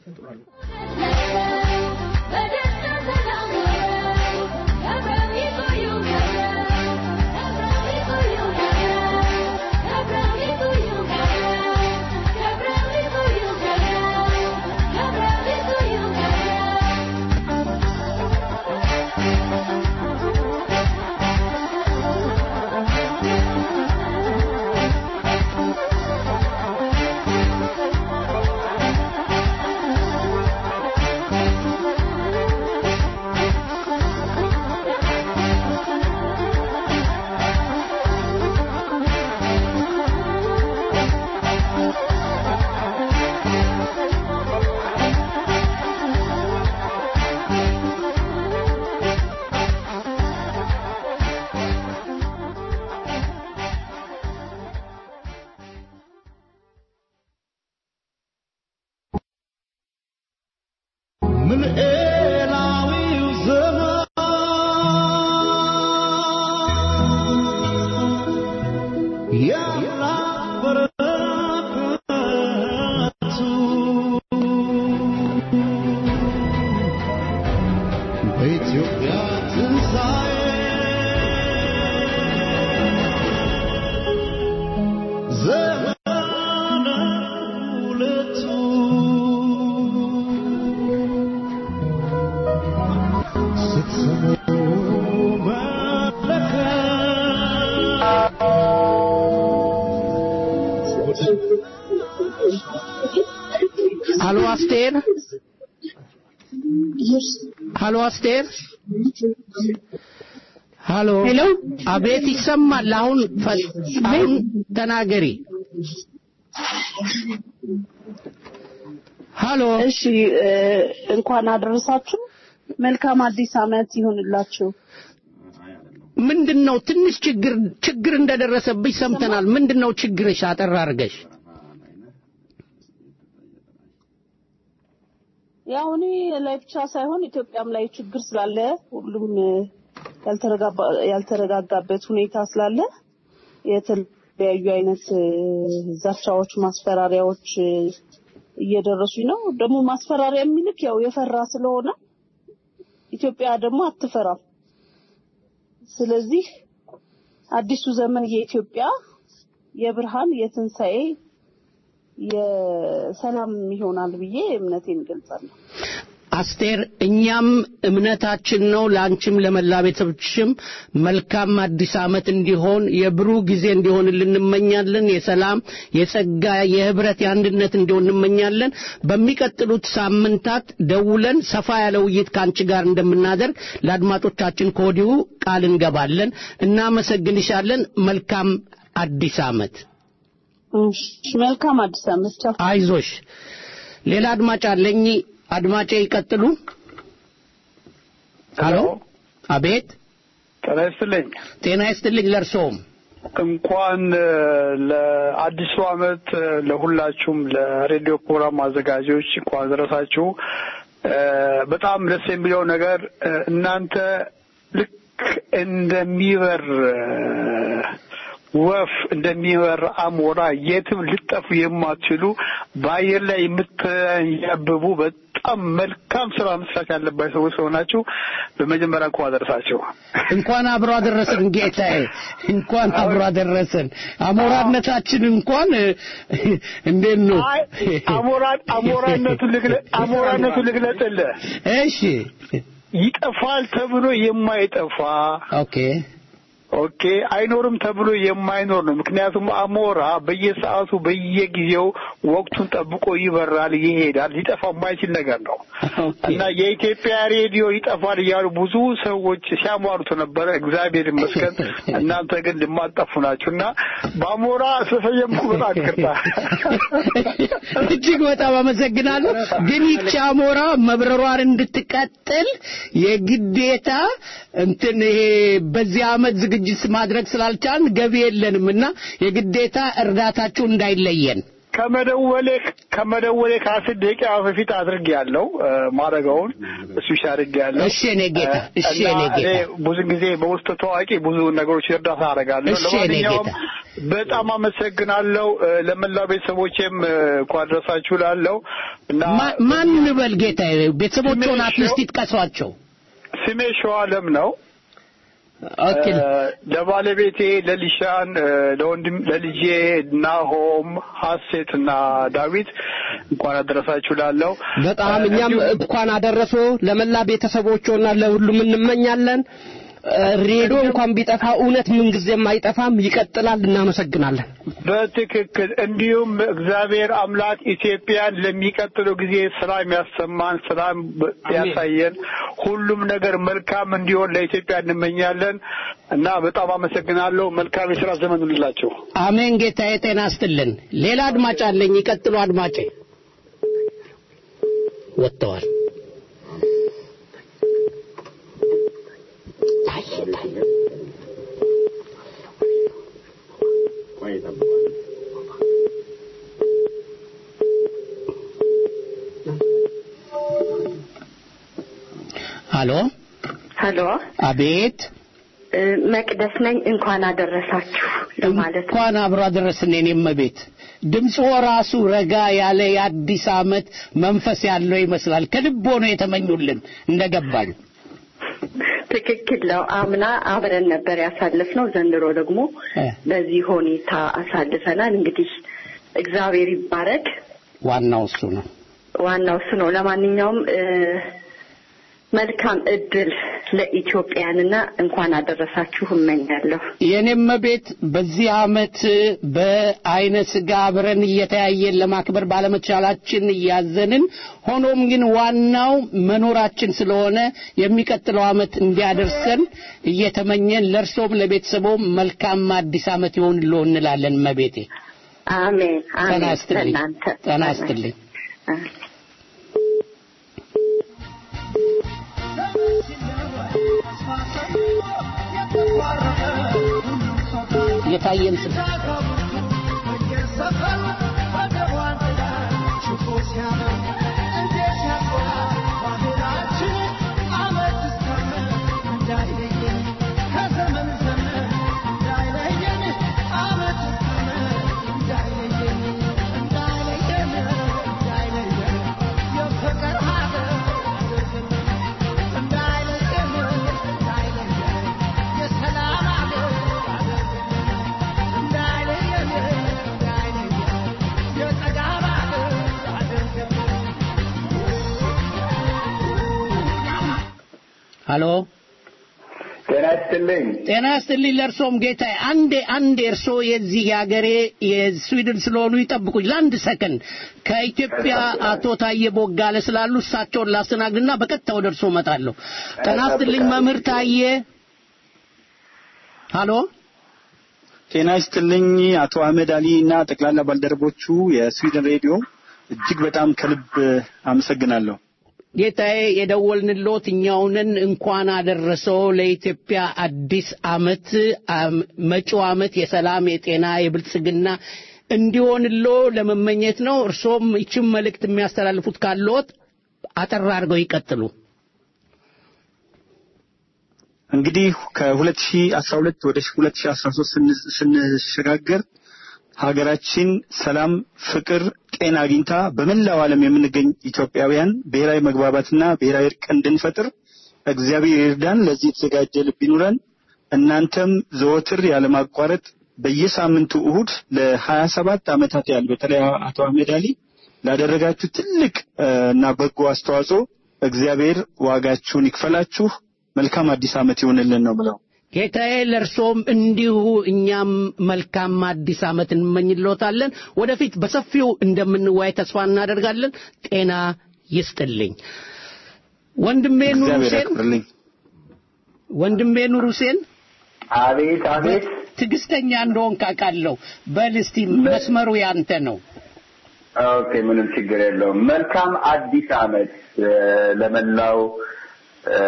ምንኤላዊው ዘመን የአምላክ በረከቱ በኢትዮጵያ ትንሣኤ ዘመነ ሁለቱ ስትሰሙ ሃሎ አስቴር፣ ሃሎ አስቴር፣ ሃሎ ሄሎ አቤት፣ ይሰማል። አሁን ፈ- አሁን ተናገሪ። ሃሎ እሺ እ፣ እንኳን አደረሳችሁ። መልካም አዲስ ዓመት ይሁንላችሁ። ምንድን ነው ትንሽ ችግር ችግር እንደደረሰብሽ ሰምተናል። ምንድን ነው ችግርሽ? አጠር አድርገሽ ያው እኔ ላይ ብቻ ሳይሆን ኢትዮጵያም ላይ ችግር ስላለ ሁሉም እ፣ ያልተረጋባ- ያልተረጋጋበት ሁኔታ ስላለ የተለያዩ አይነት እ፣ ዛቻዎች፣ ማስፈራሪያዎች እ፣ እየደረሱኝ ነው። ደግሞ ማስፈራሪያ የሚልክ ያው የፈራ ስለሆነ ኢትዮጵያ ደግሞ አትፈራም። ስለዚህ አዲሱ ዘመን የኢትዮጵያ የብርሃን የትንሣኤ የሰላም ይሆናል ብዬ እምነቴን እገልጻለሁ። አስቴር እኛም እምነታችን ነው ለአንቺም ለመላ ቤተሰቦችሽም መልካም አዲስ ዓመት እንዲሆን የብሩህ ጊዜ እንዲሆን እንመኛለን የሰላም የጸጋ የህብረት የአንድነት እንዲሆን እንመኛለን በሚቀጥሉት ሳምንታት ደውለን ሰፋ ያለ ውይይት ከአንቺ ጋር እንደምናደርግ ለአድማጮቻችን ከወዲሁ ቃል እንገባለን እናመሰግንሻለን መልካም አዲስ ዓመት እሺ፣ መልካም አዲስ ዓመት። ቻው። አይዞሽ ሌላ አድማጭ አለኝ አድማጬ ይቀጥሉ ሄሎ አቤት ጤና ይስጥልኝ። ጤና ይስጥልኝ ለእርስዎም እንኳን እ፣ ለአዲሱ ዓመት እ፣ ለሁላችሁም ለሬዲዮ ፕሮግራም አዘጋጆች እንኳን አደረሳችሁ። እ፣ በጣም ደስ የሚለው ነገር እ፣ እናንተ ልክ እንደሚበር እ፣ ወፍ እንደሚበር አሞራ የትም ልጠፉ የማትችሉ በአየር ላይ የምትያብቡ በጣም መልካም ስራ መስራት ያለባቸው ሰዎች ስለሆናችሁ በመጀመሪያ እንኳን አደረሳችሁ። እንኳን አብሮ አደረሰን ጌታዬ እንኳን አብሮ አደረሰን አሞራነታችን እንኳን እ፣ እንዴት ነው አይ አሞራ አሞራነቱን ልግለ- አሞራነቱን ልግለጥልህ። እሺ ይጠፋል ተብሎ የማይጠፋ ኦኬ ኦኬ አይኖርም ተብሎ የማይኖር ነው። ምክንያቱም አሞራ በየሰዓቱ በየጊዜው ወቅቱን ጠብቆ ይበራል፣ ይሄዳል። ሊጠፋ የማይችል ነገር ነው እና የኢትዮጵያ ሬዲዮ ይጠፋል እያሉ ብዙ ሰዎች ሲያሟሩት ነበረ። እግዚአብሔር ይመስገን እናንተ ግን ልማጠፉ ናችሁ እና በአሞራ ስለሰየምኩ በጣም ይቅርታ። እጅግ በጣም አመሰግናለሁ። ግን ይቺ አሞራ መብረሯን እንድትቀጥል የግዴታ እንትን ይሄ በዚህ ዓመት ዝግጅት ማድረግ ስላልቻልን ገቢ የለንም እና የግዴታ እርዳታችሁ እንዳይለየን ከመደወሌ ከመደወሌ ከአስር ደቂቃ በፊት አድርጌ ያለው ማድረገውን እሱ አድርጌ ያለው እሺ የኔ ጌታ፣ እሺ የኔ ጌታ። ብዙ ጊዜ በውስጥ ታዋቂ ብዙ ነገሮች እርዳታ አደርጋለሁ። እሺ የኔ ለማንኛውም ጌታ። በጣም አመሰግናለሁ። እ፣ ለመላው ቤተሰቦቼም እ፣ እንኳን አደረሳችሁ ላለው እና ማ- ማን እንበል ጌታዬ? ቤተሰቦቹን አትሊስት ይጥቀሷቸው። ስሜ ሸዋለም ነው። ኦኬ እ፣ ለባለቤቴ ለሊሻን እ፣ ለወንድም ለልጄ ናሆም ሀሴት እና ዳዊት እንኳን አደረሳችሁ ላለው በጣም እኛም እንኳን አደረሶ ለመላ ቤተሰቦችና ለሁሉም እንመኛለን። እ፣ ሬዲዮ እንኳን ቢጠፋ እውነት ምንጊዜም አይጠፋም፣ ይቀጥላል። እናመሰግናለን። በትክክል እንዲሁም እግዚአብሔር አምላክ ኢትዮጵያን ለሚቀጥለው ጊዜ ሰላም ያሰማን፣ ሰላም በ- ያሳየን፣ ሁሉም ነገር መልካም እንዲሆን ለኢትዮጵያ እንመኛለን እና በጣም አመሰግናለሁ። መልካም የስራ ዘመን ሁላችሁ። አሜን ጌታዬ፣ ጤና ይስጥልን። ሌላ አድማጭ አለኝ። ይቀጥሉ አድማጬ። ወጥተዋል። ሀሎ ሀሎ አቤት እ፣ መቅደስ ነኝ። እንኳን አደረሳችሁ ለማለት ነው። እንኳን አብሮ አደረስን የኔም ቤት ድምፆ ራሱ ረጋ ያለ የአዲስ ዓመት መንፈስ ያለው ይመስላል ከልቦ ነው የተመኙልን እንደገባኝ ትክክል ነው። አምና አብረን ነበር ያሳለፍነው። ዘንድሮ ደግሞ እ፣ በዚህ ሁኔታ አሳልፈናል። እንግዲህ እግዚአብሔር ይባረክ። ዋናው እሱ ነው ዋናው እሱ ነው። ለማንኛውም እ፣ መልካም እድል ለኢትዮጵያንና እንኳን አደረሳችሁ እመኛለሁ። የኔም ቤት በዚህ ዓመት በአይነ ስጋ አብረን እየተያየን ለማክበር ባለመቻላችን እያዘንን፣ ሆኖም ግን ዋናው መኖራችን ስለሆነ የሚቀጥለው ዓመት እንዲያደርሰን እየተመኘን ለእርሶም ለቤተሰቦም መልካም አዲስ ዓመት ይሆንልዎ እንላለን። መቤቴ አሜን ጤና አሜን። ይስጥልኝ። ለእናንተ ጤና ይስጥልኝ። የታየን ስለ እንዳይለየን ሀሎ ጤና ይስጥልኝ። ጤና ይስጥልኝ ለእርሶም ጌታዬ። አንዴ አንዴ እርሶ የዚህ የሀገሬ የስዊድን ስለሆኑ ይጠብቁኝ ለአንድ ሰከንድ። ከኢትዮጵያ አቶ ታዬ ቦጋለ ስላሉ እሳቸውን ላስተናግድና በቀጥታ ወደ እርሶ እመጣለሁ። ጤና ይስጥልኝ መምህር ታዬ። ሀሎ ጤና ይስጥልኝ አቶ አህመድ አሊ እና ጠቅላላ ባልደረቦቹ የስዊድን ሬዲዮ እጅግ በጣም ከልብ አመሰግናለሁ። ጌታዬ የደወልንሎት እኛውንን እንኳን አደረሰው ለኢትዮጵያ አዲስ አመት አም- መጪው አመት የሰላም የጤና የብልጽግና እንዲሆንሎ ለመመኘት ነው። እርሶም ይችን መልእክት የሚያስተላልፉት ካለዎት አጠር አድርገው ይቀጥሉ። እንግዲህ ከ2012 ወደ 2013 ስን- ስንሸጋገር ሀገራችን ሰላም፣ ፍቅር፣ ጤና አግኝታ በመላው ዓለም የምንገኝ ኢትዮጵያውያን ብሔራዊ መግባባትና ብሔራዊ እርቅ እንድንፈጥር እግዚአብሔር ይርዳን። ለዚህ የተዘጋጀ ልብ ይኑረን። እናንተም ዘወትር ያለማቋረጥ በየሳምንቱ እሁድ ለሀያ ሰባት ዓመታት ያህል በተለይ አቶ አህመድ አሊ ላደረጋችሁ ትልቅ እ፣ እና በጎ አስተዋጽኦ እግዚአብሔር ዋጋችሁን ይክፈላችሁ። መልካም አዲስ ዓመት ይሁንልን ነው ብለው ጌታዬ ለእርሶም እንዲሁ እኛም መልካም አዲስ ዓመት እንመኝልዎታለን። ወደፊት በሰፊው እንደምንወያይ ተስፋ እናደርጋለን። ጤና ይስጥልኝ። ወንድሜ ኑር እግዚአብሔር ሁሴን ያክብርልኝ። ወንድሜ ኑር ሁሴን አቤት አቤት። ትዕግስተኛ እንደሆን ካውቃለሁ። በል እስቲ መስመሩ ያንተ ነው። ኦኬ፣ ምንም ችግር የለውም። መልካም አዲስ ዓመት እ፣ ለመላው እ፣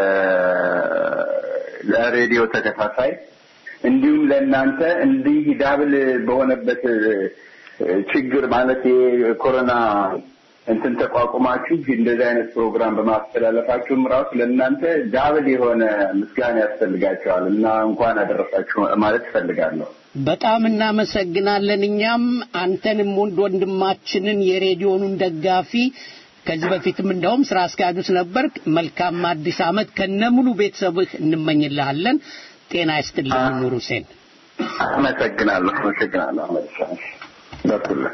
ለሬዲዮ ተከታታይ እንዲሁም ለእናንተ እንዲህ ዳብል በሆነበት እ፣ ችግር ማለት የኮሮና እንትን ተቋቁማችሁ እንደዚህ አይነት ፕሮግራም በማስተላለፋችሁም ራሱ ለእናንተ ዳብል የሆነ ምስጋና ያስፈልጋቸዋል እና እንኳን አደረሳችሁ ማለት እፈልጋለሁ። በጣም እናመሰግናለን። እኛም አንተንም ወንድ ወንድማችንን የሬዲዮኑን ደጋፊ ከዚህ በፊትም እንደውም ስራ አስኪያጁስ ነበር። መልካም አዲስ ዓመት ከነሙሉ ቤተሰብህ እንመኝልሃለን። ጤና ይስጥልኝ ኑር ሁሴን። አመሰግናለሁ። አመሰግናለሁ። አህመድ ሻህ በኩልህ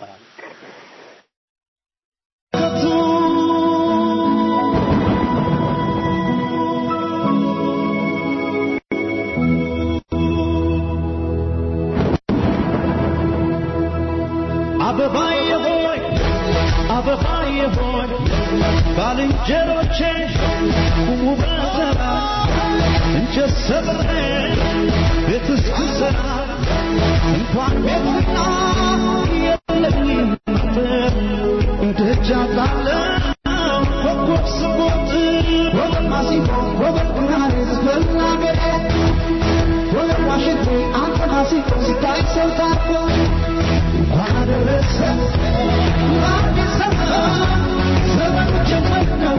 አበባዬ ሆይ አበባዬ ሆይ ባልንጀሮቼ ቁሙ በተራ እንጨት ሰብሬ ቤት እስክሰራ እንኳን ቤትና የለኝም አጥር ደጃ ጣለው ኮከብ ስቦጥ ወገን ማሲንቆ ወገን ቡናሬ ስትበልናገሬ ወገን ዋሽንቴ አንተ ማሲንቆ ሲታይ ሰው ታርፎ እንኳን አደረሰ ለአዲስ ዘመን ዘመኑ ጀመር ነው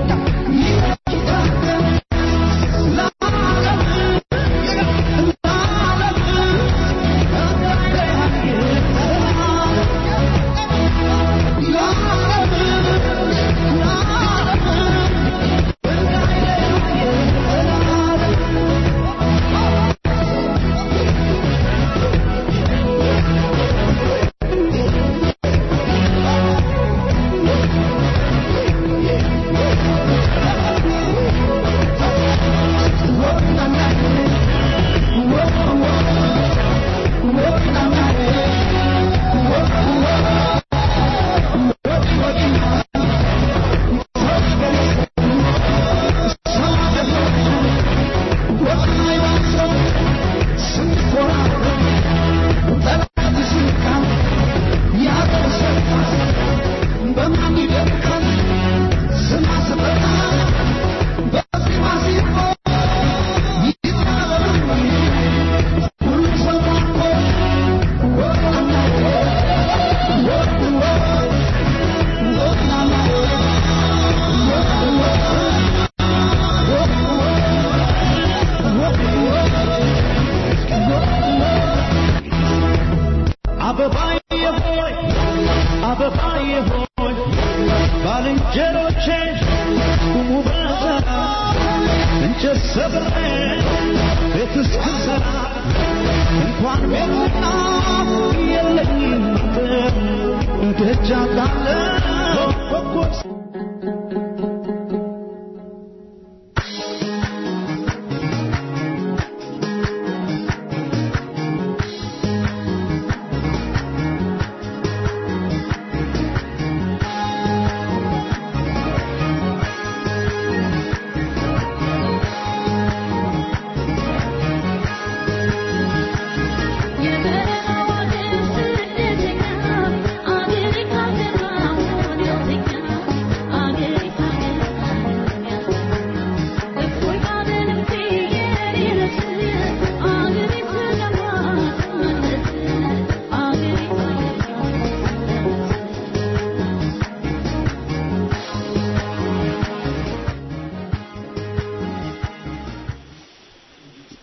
ይታደም ለዓለም አበባዬ ሆይ አበባዬ ሆይ ባልንጀሮቼ ቁሙ በተራ እንጨት ሰብሬ ቤት እስክሰራ እንኳን ቤትና የለኝም አጥር ደጃ ጣለው ኮከብ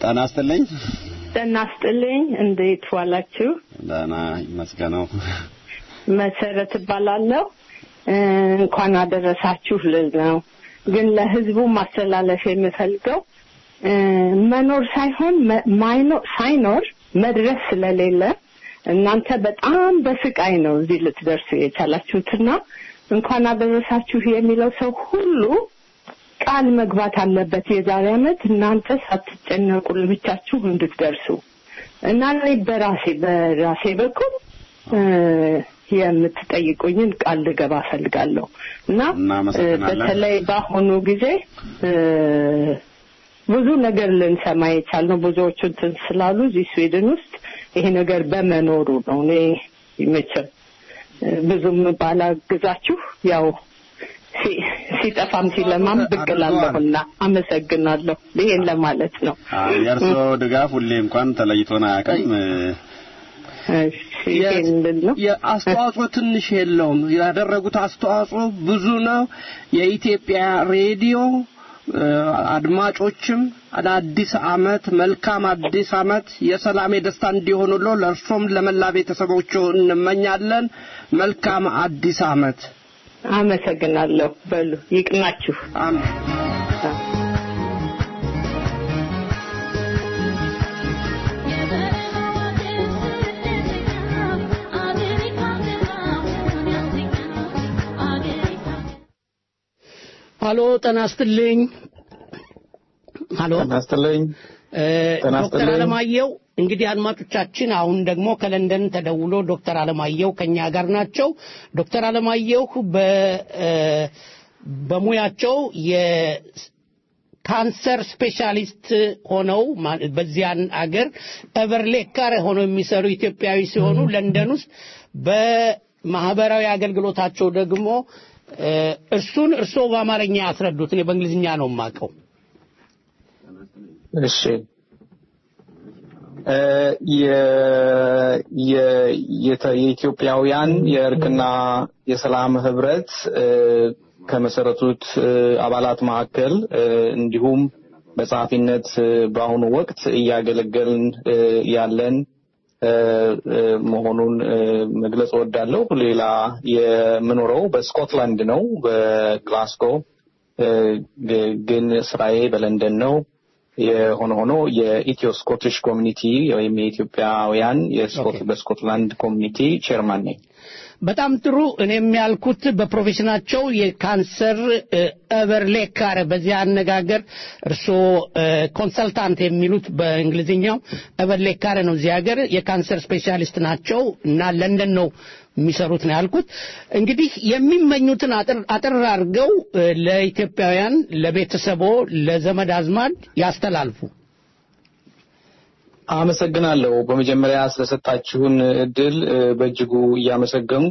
ጤና ይስጥልኝ። ጤና ይስጥልኝ። እንዴት ዋላችሁ? ደህና ይመስገነው። መሰረት እባላለሁ። እንኳን አደረሳችሁ ልል ነው። ግን ለህዝቡ ማስተላለፍ የምፈልገው መኖር ሳይሆን ማይኖር ሳይኖር መድረስ ስለሌለ እናንተ በጣም በስቃይ ነው እዚህ ልትደርሱ የቻላችሁትና እንኳን አደረሳችሁ የሚለው ሰው ሁሉ ቃል መግባት አለበት። የዛሬ ዓመት እናንተ ሳትጨነቁ ለብቻችሁ እንድትደርሱ እና እኔ በራሴ በራሴ በኩል የምትጠይቁኝን ቃል ልገባ እፈልጋለሁ እና በተለይ በአሁኑ ጊዜ ብዙ ነገር ልንሰማ የቻልነው ብዙዎቹ እንትን ስላሉ እዚህ ስዊድን ውስጥ ይሄ ነገር በመኖሩ ነው። እኔ መቼም ብዙም ባላግዛችሁ ያው ሲጠፋም ሲለማም ብቅ እላለሁና አመሰግናለሁ። ይሄን ለማለት ነው። የእርስዎ ድጋፍ ሁሌ እንኳን ተለይቶን አያውቅም። የአስተዋጽኦ ትንሽ የለውም። ያደረጉት አስተዋጽኦ ብዙ ነው። የኢትዮጵያ ሬዲዮ አድማጮችም አዲስ አመት መልካም አዲስ አመት የሰላም የደስታ እንዲሆኑሎ ለእርሶም ለመላ ቤተሰቦቹ እንመኛለን። መልካም አዲስ አመት። አመሰግናለሁ። በሉ ይቅናችሁ። አሜን። ሀሎ ጤና ይስጥልኝ። ሀሎ ጤና ይስጥልኝ። ዶክተር አለማየሁ እንግዲህ አድማጮቻችን አሁን ደግሞ ከለንደን ተደውሎ ዶክተር አለማየሁ ከኛ ጋር ናቸው። ዶክተር አለማየሁ በ በሙያቸው የካንሰር ስፔሻሊስት ሆነው በዚያን አገር ኤቨርሌካር ሆነው የሚሰሩ ኢትዮጵያዊ ሲሆኑ ለንደን ውስጥ በማህበራዊ አገልግሎታቸው ደግሞ እርሱን እርስዎ በአማርኛ ያስረዱት፣ እኔ በእንግሊዝኛ ነው የማውቀው። እሺ የኢትዮጵያውያን የእርቅና የሰላም ህብረት ከመሰረቱት አባላት መካከል እንዲሁም በጸሐፊነት በአሁኑ ወቅት እያገለገልን ያለን መሆኑን መግለጽ እወዳለሁ። ሌላ የምኖረው በስኮትላንድ ነው፣ በግላስጎ ግን ስራዬ በለንደን ነው። የሆነ ሆኖ የኢትዮ ስኮቲሽ ኮሚኒቲ ወይም የኢትዮጵያውያን በስኮትላንድ ኮሚኒቲ ቼርማን ነኝ። በጣም ጥሩ። እኔም ያልኩት በፕሮፌሽናቸው የካንሰር ኤቨርሌካር በዚያ አነጋገር እርስዎ ኮንሰልታንት የሚሉት በእንግሊዝኛው ኤቨርሌካር ነው። እዚህ ሀገር የካንሰር ስፔሻሊስት ናቸው እና ለንደን ነው የሚሰሩት ነው ያልኩት። እንግዲህ የሚመኙትን አጥር አድርገው ለኢትዮጵያውያን፣ ለቤተሰቦ፣ ለዘመድ አዝማድ ያስተላልፉ። አመሰግናለሁ። በመጀመሪያ ስለሰጣችሁን እድል በእጅጉ እያመሰገንኩ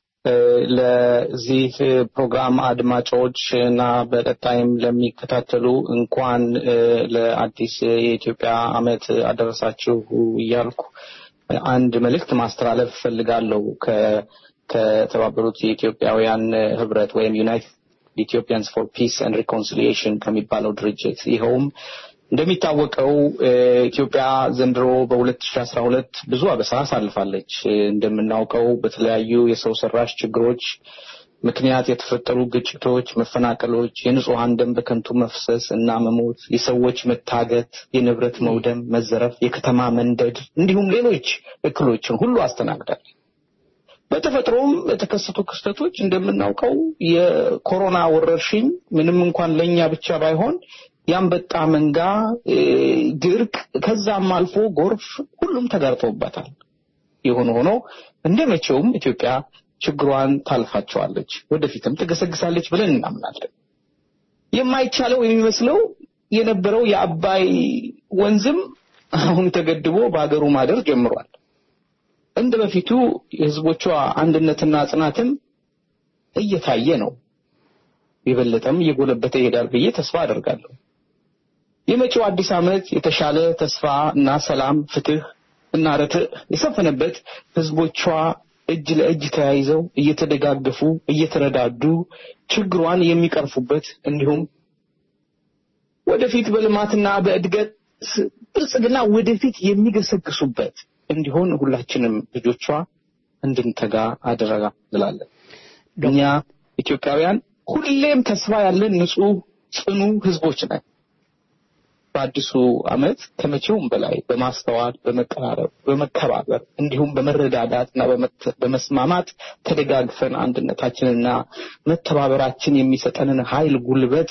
ለዚህ ፕሮግራም አድማጮች እና በቀጣይም ለሚከታተሉ እንኳን ለአዲስ የኢትዮጵያ ዓመት አደረሳችሁ እያልኩ አንድ መልእክት ማስተላለፍ እፈልጋለሁ ከተባበሩት የኢትዮጵያውያን ህብረት ወይም ዩናይትድ ኢትዮጵያንስ ፎር ፒስ ኤንድ ሪኮንሲሊየሽን ከሚባለው ድርጅት ይኸውም እንደሚታወቀው ኢትዮጵያ ዘንድሮ በ2012 ብዙ አበሳ አሳልፋለች። እንደምናውቀው በተለያዩ የሰው ሰራሽ ችግሮች ምክንያት የተፈጠሩ ግጭቶች፣ መፈናቀሎች፣ የንጹሐን ደም በከንቱ መፍሰስ እና መሞት፣ የሰዎች መታገት፣ የንብረት መውደም፣ መዘረፍ፣ የከተማ መንደድ እንዲሁም ሌሎች እክሎችን ሁሉ አስተናግዳል። በተፈጥሮም የተከሰቱ ክስተቶች እንደምናውቀው የኮሮና ወረርሽኝ ምንም እንኳን ለእኛ ብቻ ባይሆን የአንበጣ መንጋ፣ ድርቅ፣ ከዛም አልፎ ጎርፍ ሁሉም ተጋርጦበታል። የሆነ ሆኖ እንደ መቼውም ኢትዮጵያ ችግሯን ታልፋቸዋለች፣ ወደፊትም ትገሰግሳለች ብለን እናምናለን። የማይቻለው የሚመስለው የነበረው የአባይ ወንዝም አሁን ተገድቦ በሀገሩ ማደር ጀምሯል። እንደ በፊቱ የህዝቦቿ አንድነትና ጽናትም እየታየ ነው። የበለጠም እየጎለበተ ይሄዳል ብዬ ተስፋ አደርጋለሁ። የመጪው አዲስ ዓመት የተሻለ ተስፋ እና ሰላም፣ ፍትህ እና ርትዕ የሰፈነበት ህዝቦቿ እጅ ለእጅ ተያይዘው እየተደጋገፉ እየተረዳዱ ችግሯን የሚቀርፉበት እንዲሁም ወደፊት በልማትና በእድገት ብልጽግና ወደፊት የሚገሰግሱበት እንዲሆን ሁላችንም ልጆቿ እንድንተጋ አደረጋ እንላለን። እኛ ኢትዮጵያውያን ሁሌም ተስፋ ያለን ንጹህ ጽኑ ህዝቦች ነን። በአዲሱ ዓመት ከመቼውም በላይ በማስተዋል በመቀራረብ፣ በመከባበር እንዲሁም በመረዳዳት እና በመስማማት ተደጋግፈን አንድነታችንና መተባበራችን የሚሰጠንን ኃይል ጉልበት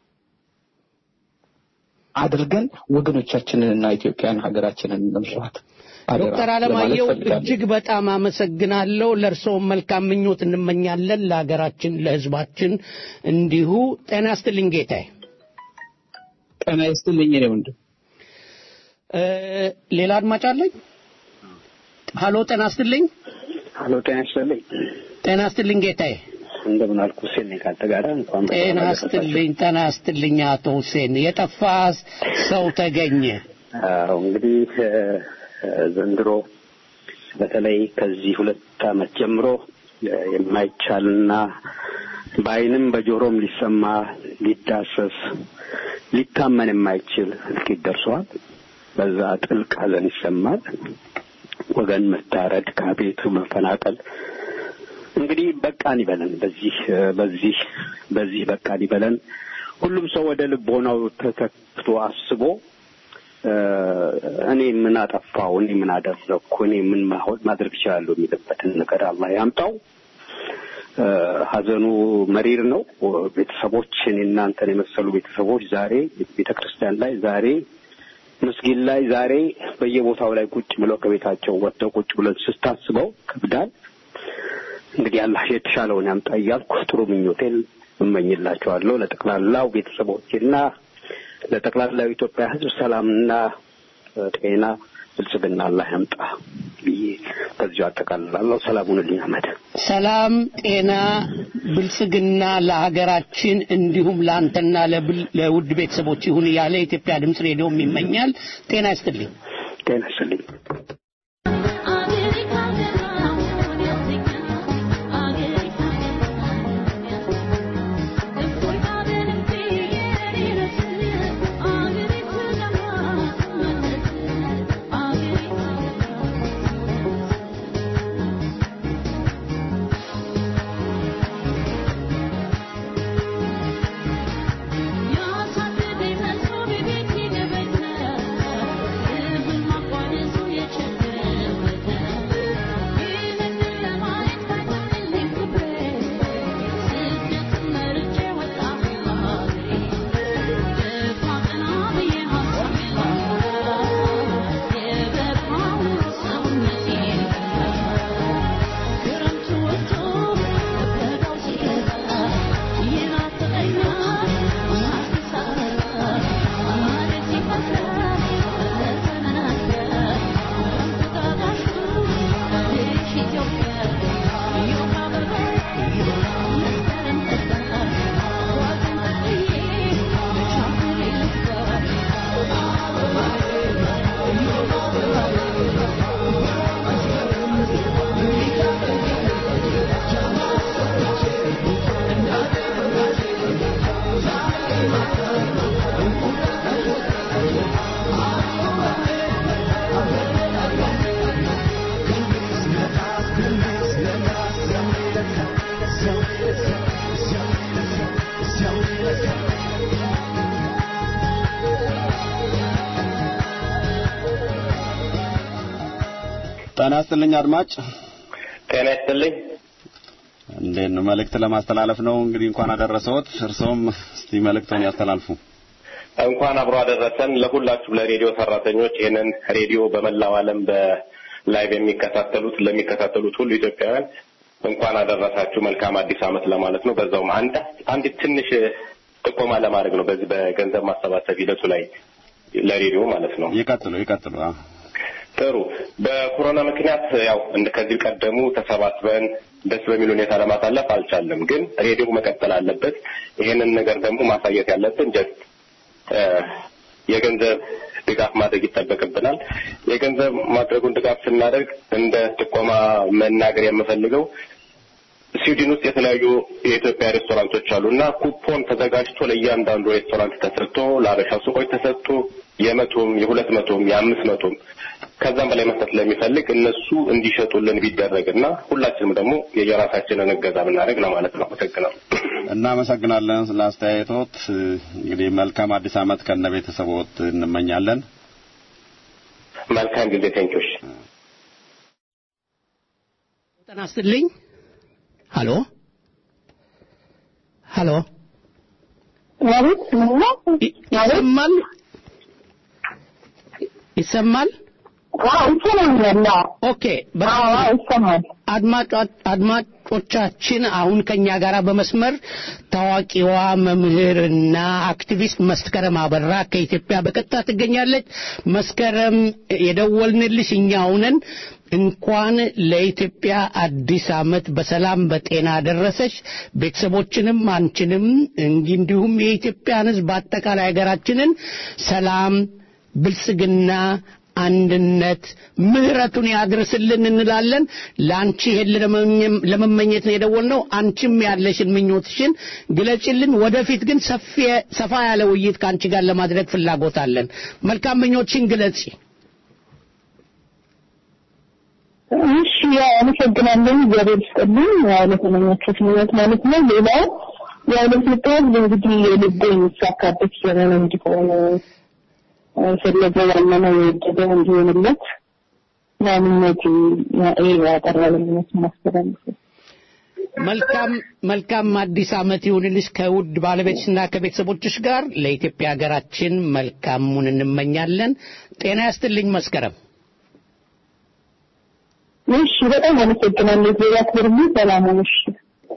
አድርገን ወገኖቻችንንና ኢትዮጵያን ሀገራችንን መምራት ዶክተር አለማየሁ እጅግ በጣም አመሰግናለሁ። ለእርስዎም መልካም ምኞት እንመኛለን፣ ለሀገራችን ለህዝባችን እንዲሁ። ጤና ይስጥልኝ ጌታዬ። ጤና ይስጥልኝ እኔ ወንድም። ሌላ አድማጭ አለኝ። ሀሎ፣ ጤና ይስጥልኝ። ሀሎ፣ ጤና ይስጥልኝ። ጤና ይስጥልኝ ጌታዬ። እንደምን አልኩ ሁሴን ነኝ ካንተ ጋር እንኳን ጤና ይስጥልኝ። ጤና ይስጥልኝ አቶ ሁሴን። የጠፋ ሰው ተገኘ። አዎ እንግዲህ ዘንድሮ በተለይ ከዚህ ሁለት ዓመት ጀምሮ የማይቻልና በአይንም በጆሮም ሊሰማ ሊዳሰስ ሊታመን የማይችል እልቂት ደርሷል። በዛ ጥልቅ ሐዘን ይሰማል። ወገን መታረድ፣ ከቤቱ መፈናቀል እንግዲህ በቃን ይበለን። በዚህ በዚህ በዚህ በቃን ይበለን። ሁሉም ሰው ወደ ልቦናው ተተክቶ አስቦ እኔ ምን አጠፋው፣ እኔ ምን አደረግኩ፣ እኔ ምን ማድረግ እችላለሁ የሚልበትን ነገር አላህ ያምጣው። ሐዘኑ መሪር ነው። ቤተሰቦች እኔ እናንተን የመሰሉ ቤተሰቦች ዛሬ ቤተ ክርስቲያን ላይ ዛሬ መስጊድ ላይ ዛሬ በየቦታው ላይ ቁጭ ብለው ከቤታቸው ወጥተው ቁጭ ብለን ስታስበው ከብዳል። እንግዲህ አላህ የተሻለውን ያምጣ እያልኩ ጥሩ ምኞቴን እመኝላቸዋለሁ ለጠቅላላው ቤተሰቦችና ለጠቅላላው ኢትዮጵያ ሕዝብ ሰላምና ጤና ብልጽግና አላህ ያምጣ ብዬ ከዚሁ አጠቃልላለሁ። ሰላሙን ልኝ አመድ ሰላም፣ ጤና፣ ብልጽግና ለሀገራችን እንዲሁም ለአንተና ለውድ ቤተሰቦች ይሁን እያለ የኢትዮጵያ ድምፅ ሬዲዮም ይመኛል። ጤና ይስጥልኝ። ጤና ይስጥልኝ። ጤና ይስጥልኝ አድማጭ። ጤና ይስጥልኝ። እንዴት ነው? መልእክት ለማስተላለፍ ነው እንግዲህ። እንኳን አደረሰዎት። እርስዎም እስቲ መልእክቶን ያስተላልፉ። እንኳን አብሮ አደረሰን ለሁላችሁ ለሬዲዮ ሰራተኞች፣ ይህንን ሬዲዮ በመላው ዓለም በላይቭ የሚከታተሉት ለሚከታተሉት ሁሉ ኢትዮጵያውያን እንኳን አደረሳችሁ መልካም አዲስ ዓመት ለማለት ነው። በዛውም አንድ አንዲት ትንሽ ጥቆማ ለማድረግ ነው በዚህ በገንዘብ ማሰባሰብ ሂደቱ ላይ ለሬዲዮ ማለት ነው። ይቀጥሉ ይቀጥሉ። ጥሩ። በኮሮና ምክንያት ያው እንደ ከዚህ ቀደሙ ተሰባስበን ደስ በሚል ሁኔታ ለማሳለፍ አልቻለም። ግን ሬዲዮ መቀጠል አለበት። ይሄንን ነገር ደግሞ ማሳየት ያለብን ጀስት የገንዘብ ድጋፍ ማድረግ ይጠበቅብናል። የገንዘብ ማድረጉን ድጋፍ ስናደርግ እንደ ጥቆማ መናገር የምፈልገው ስዊድን ውስጥ የተለያዩ የኢትዮጵያ ሬስቶራንቶች አሉ እና ኩፖን ተዘጋጅቶ ለእያንዳንዱ ሬስቶራንት ተሰጥቶ ለአበሻ ሱቆች ተሰጡ የመቶም የሁለት መቶም የአምስት መቶም ከዛም በላይ መስጠት ለሚፈልግ እነሱ እንዲሸጡልን ቢደረግና ሁላችንም ደግሞ የየራሳችንን እገዛ ብናደርግ ለማለት ነው። አመሰግናለሁ። እናመሰግናለን ስለ አስተያየቶት። እንግዲህ መልካም አዲስ ዓመት ከነ ቤተሰቦት እንመኛለን። መልካም ጊዜ። ቴንኪዎች። ጤና ይስጥልኝ። ሀሎ ሀሎ፣ ይሰማል ይሰማል? ኦኬ። አድማጮቻችን አሁን ከኛ ጋር በመስመር ታዋቂዋ መምህርና አክቲቪስት መስከረም አበራ ከኢትዮጵያ በቀጥታ ትገኛለች። መስከረም የደወልንልሽ እኛው ነን። እንኳን ለኢትዮጵያ አዲስ ዓመት በሰላም በጤና ደረሰሽ። ቤተሰቦችንም አንቺንም እንዲሁም የኢትዮጵያን ሕዝብ አጠቃላይ ሀገራችንን ሰላም፣ ብልጽግና አንድነት ምህረቱን ያድርስልን እንላለን። ለአንቺ ይሄን ለመመኘት ነው የደወልነው። አንቺም ያለሽን ምኞትሽን ግለጭልን። ወደፊት ግን ሰፋ ያለ ውይይት ከአንቺ ጋር ለማድረግ ፍላጎት አለን። መልካም ምኞትሽን ግለጪ። እሺ፣ ያው አመሰግናለሁ። እግዚአብሔር ይስጥልኝ። ያው ለተመኛችሁት ምኞት ማለት ነው። ሌላው ያው ለኢትዮጵያ ሕዝብ እንግዲህ የልቦ የሚሳካበት ዘመን እንዲሆን የፈለገ ያመነው የወደደው እንዲሆንለት ምኞቴ ይሄ ያቀረበ ምኞት ማስተላለፍ መልካም መልካም አዲስ ዓመት ይሁንልሽ ከውድ ባለቤትሽና ከቤተሰቦችሽ ጋር ለኢትዮጵያ ሀገራችን መልካሙን እንመኛለን። ጤና ያስትልኝ መስከረም። እሺ፣ በጣም አመሰግናለሁ። ዜና ክብርም ሰላም ሁኑ። እሺ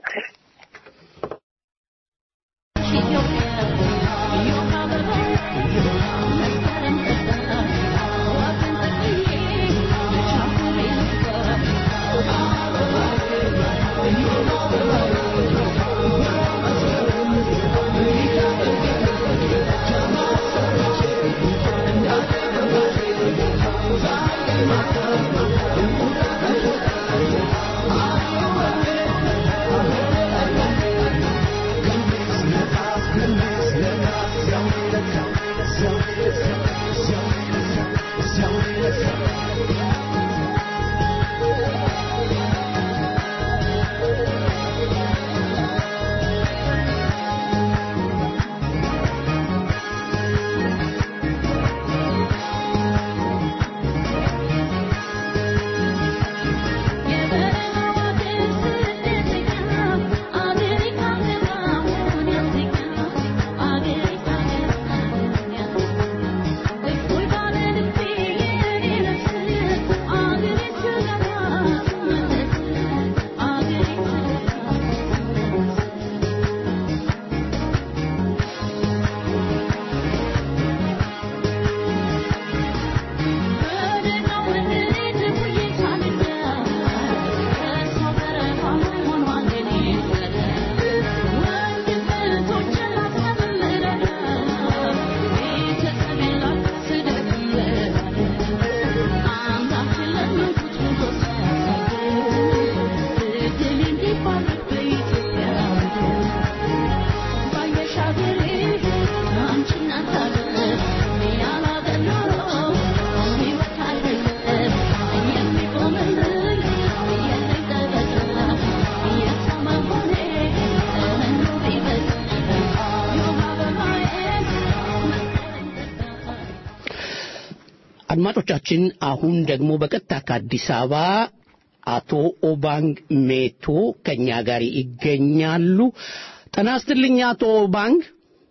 አድማጮቻችን አሁን ደግሞ በቀጥታ ከአዲስ አበባ አቶ ኦባንግ ሜቶ ከኛ ጋር ይገኛሉ። ጤና ይስጥልኝ አቶ ኦባንግ።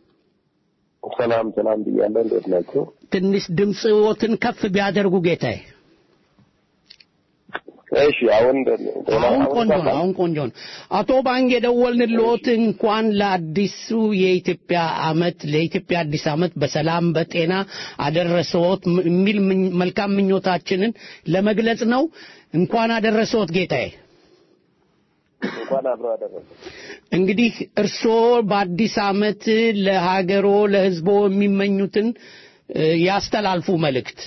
ሰላም ሰላም ብያለሁ። እንዴት ናቸው? ትንሽ ድምፅዎትን ከፍ ቢያደርጉ ጌታዬ። እሺ አሁን አሁን ቆንጆ ነው። አሁን ቆንጆ ነው። አቶ ባንግ የደወልንልዎት እንኳን ለአዲሱ የኢትዮጵያ አመት ለኢትዮጵያ አዲስ አመት በሰላም በጤና አደረሰዎት የሚል መልካም ምኞታችንን ለመግለጽ ነው። እንኳን አደረሰዎት ጌታዬ። እንኳን አብሮ አደረሰ። እንግዲህ እርስዎ በአዲስ አመት ለሀገሮ ለህዝቦ የሚመኙትን ያስተላልፉ መልእክት።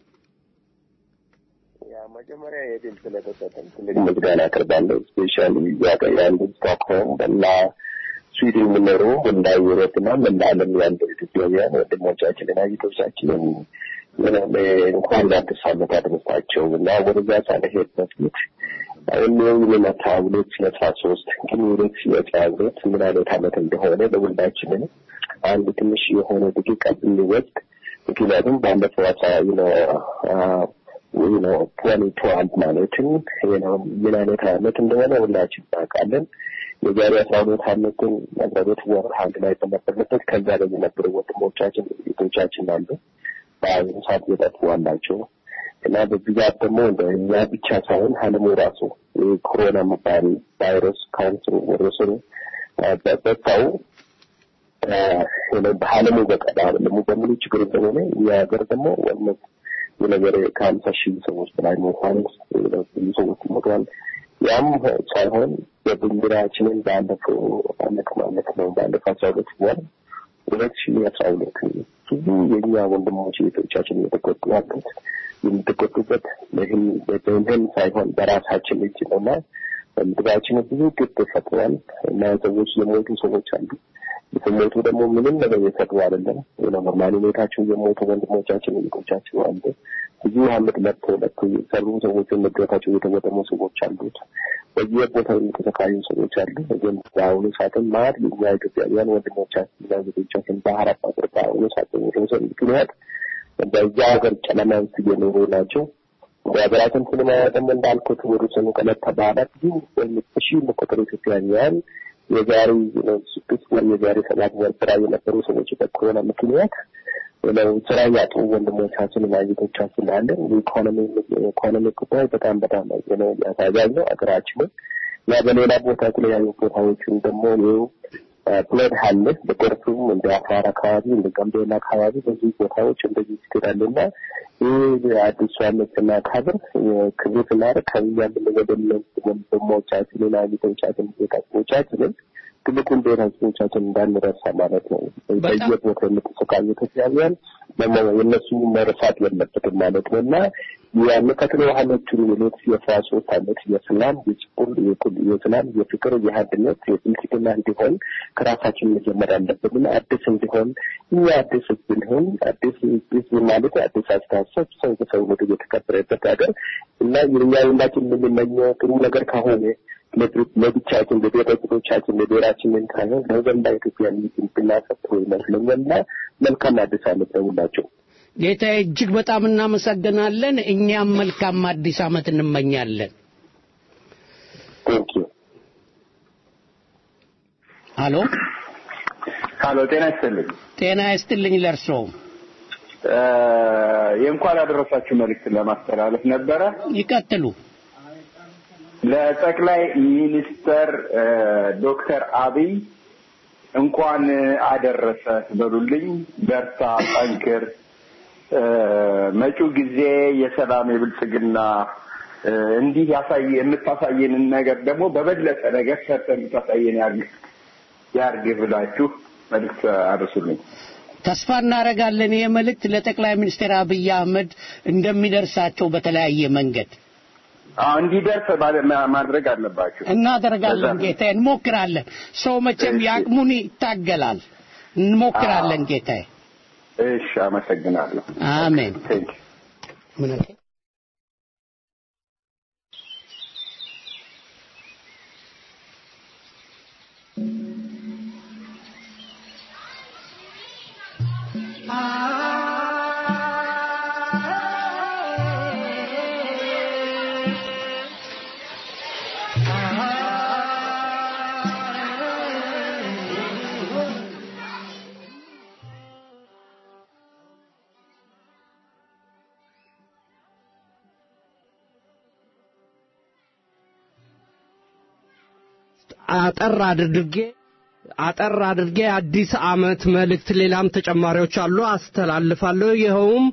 መጀመሪያ የድል ስለተሰጠን ትልቅ ምስጋና አቀርባለሁ። ስፔሻሊ ያንዱ ስቶክሆልም በላ በስዊድን የሚኖሩ መላ ዩሮፕና መላ ዓለም ያሉ ኢትዮጵያውያን ወንድሞቻችንና እህቶቻችንን እንኳን ለአዲስ ዓመት አደረሳቸው እና ወደዛ ሳልሄድ በፊት አሁን የሚመታ ሁለት ሺህ አስራ ሶስት ግን ሁለት ሺህ አስራ ሁለት ምን አይነት ዓመት እንደሆነ ለሁላችንም አንድ ትንሽ የሆነ ደቂቃ ብንወስድ ምክንያቱም ባለፈው አስራ ነው ትወኒ ትዋልቭ ማለትም ምን አይነት ዓመት እንደሆነ ሁላችን እናውቃለን። የዛሬ አስራ ሁለት ዓመትን አስራ ሁለት ወር አንድ ላይ በነበርንበት ከዛ ላይ የነበሩ ወንድሞቻችን እህቶቻችን አሉ። በአሁኑ ሰዓት የጠፉ አላቸው እና በብዛት ደግሞ እንደ እኛ ብቻ ሳይሆን ዓለሙ ራሱ ኮሮና የሚባል ቫይረስ ካንሰሩ ወረሰሩ በበታው በዓለሙ በቀዳ ዓለሙ በሙሉ ችግር እንደሆነ እኛ ሀገር ደግሞ ወነት የነገር ከሀምሳ ሺህ ሰዎች በላይ ሞቷል። ብዙ ሰዎች ሞቷል። ያም ሳይሆን የብንራችንን ባለፈው አመት ማለት ነው ባለፈው አስራ ሁለት ወር ሁለት ሺህ አስራ ሁለት ብዙ የእኛ ወንድሞች ቤቶቻችን እየተጎዱ ያሉት የምትጎዱበት በህም ሳይሆን በራሳችን እጅ ነው እና ምድራችን ብዙ ግብ ፈጥሯል እና ሰዎች የሞቱ ሰዎች አሉ። የተሞቱ ደግሞ ምንም ነገር የሰሩ አይደለም። ኖርማል ሁኔታቸው የሞቱ ወንድሞቻችን ልጆቻችን አሉ። ብዙ አመት ለፍቶ ለፍቶ የሰሩ ሰዎች ንብረታቸው የተወደሙ ሰዎች አሉት። በየቦታው የተሰቃዩ ሰዎች አሉ። ግን በአሁኑ ሰዓትም ማለት የኛ ኢትዮጵያውያን ወንድሞቻችን እና ልጆቻችን ባህር አቋጥር በአሁኑ ሰዓት በሚደርሰው ምክንያት በዛ ሀገር ጨለማ ውስጥ እየኖሩ ናቸው። በሀገራችን ሲኒማ ደግሞ እንዳልኩት ወደ ሰኑ ከለታ በኋላ ብዙ ሺ የሚቆጠሩ ኢትዮጵያውያን የዛሬ ስድስት ወር የዛሬ ሰባት ወር ስራ የነበሩ ሰዎች በኮሮና ምክንያት ስራ ያጡ ወንድሞቻችን እና እህቶቻችን አለን። የኢኮኖሚ ጉዳይ በጣም በጣም ያሳዛኝ ነው ሀገራችንን እና በሌላ ቦታ የተለያዩ ቦታዎችን ደግሞ ይኸው ፕሌድ አለ በጎርፉም እንደ አፋር አካባቢ እንደ ጋምቤላ አካባቢ በዚህ ቦታዎች እንደዚህ ይስገዳሉ እና ይህ አዲሱ ዓመት ስናከብር ክብር ስናደርግ ከኛ የምንወደድ ወንድሞቻችንን አግቶቻችን ቤተሰቦቻችንን ትልቁን ብሔረሰቦቻችን እንዳንረሳ ማለት ነው። በየቦታ የምትሰቃዩ ኢትዮጵያውያን የእነሱ መረሳት የለበትም ማለት ነው እና የሚቀጥለው ዓመቱን የሁለት ሺህ አስራ ሶስት ዓመት የሰላም የጭቁን የሰላም የፍቅር የአንድነት የብልጽግና እንዲሆን ከራሳችን መጀመር አለብን እና አዲስ እንዲሆን እኛ አዲስ ህዝብ እንሆን አዲስ ህዝብ ማለት አዲስ አስተሳሰብ ሰው በሰው ወደ የተከበረበት ሀገር እና የኛ ሁላችን የምንመኘው ጥሩ ነገር ከሆነ ለብቻችን ለቤተሰቦቻችን ለብሔራችንን ሳይሆን ለወገንዳ ኢትዮጵያ ብናሰብሮ ይመስለኛል እና መልካም አዲስ ዓመት ለሁላቸው። ጌታዬ እጅግ በጣም እናመሰግናለን። እኛም መልካም አዲስ ዓመት እንመኛለን። ሀሎ ሀሎ፣ ጤና ይስጥልኝ። ጤና ይስጥልኝ ለእርስዎም። የእንኳን ያደረሳችሁ መልእክት ለማስተላለፍ ነበረ። ይቀጥሉ። ለጠቅላይ ሚኒስተር ዶክተር አብይ እንኳን አደረሰ በሉልኝ። በርታ፣ ጠንክር። መጪው ጊዜ የሰላም የብልጽግና እንዲህ ያሳይ የምታሳየንን ነገር ደግሞ በበለጠ ነገር ሰርተ የምታሳየን ያርግ ያርግ ብላችሁ መልዕክት አድርሱልኝ። ተስፋ እናደርጋለን። ይህ መልእክት ለጠቅላይ ሚኒስትር አብይ አህመድ እንደሚደርሳቸው በተለያየ መንገድ እንዲደርስ ማድረግ አለባችሁ። እናደርጋለን ጌታዬ፣ እንሞክራለን። ሰው መቼም የአቅሙን ይታገላል። እንሞክራለን ጌታዬ። እሺ፣ አመሰግናለሁ። አሜን። ምን አጠር አድርጌ አጠር አድርጌ አዲስ አመት መልእክት ሌላም ተጨማሪዎች አሉ አስተላልፋለሁ። ይኸውም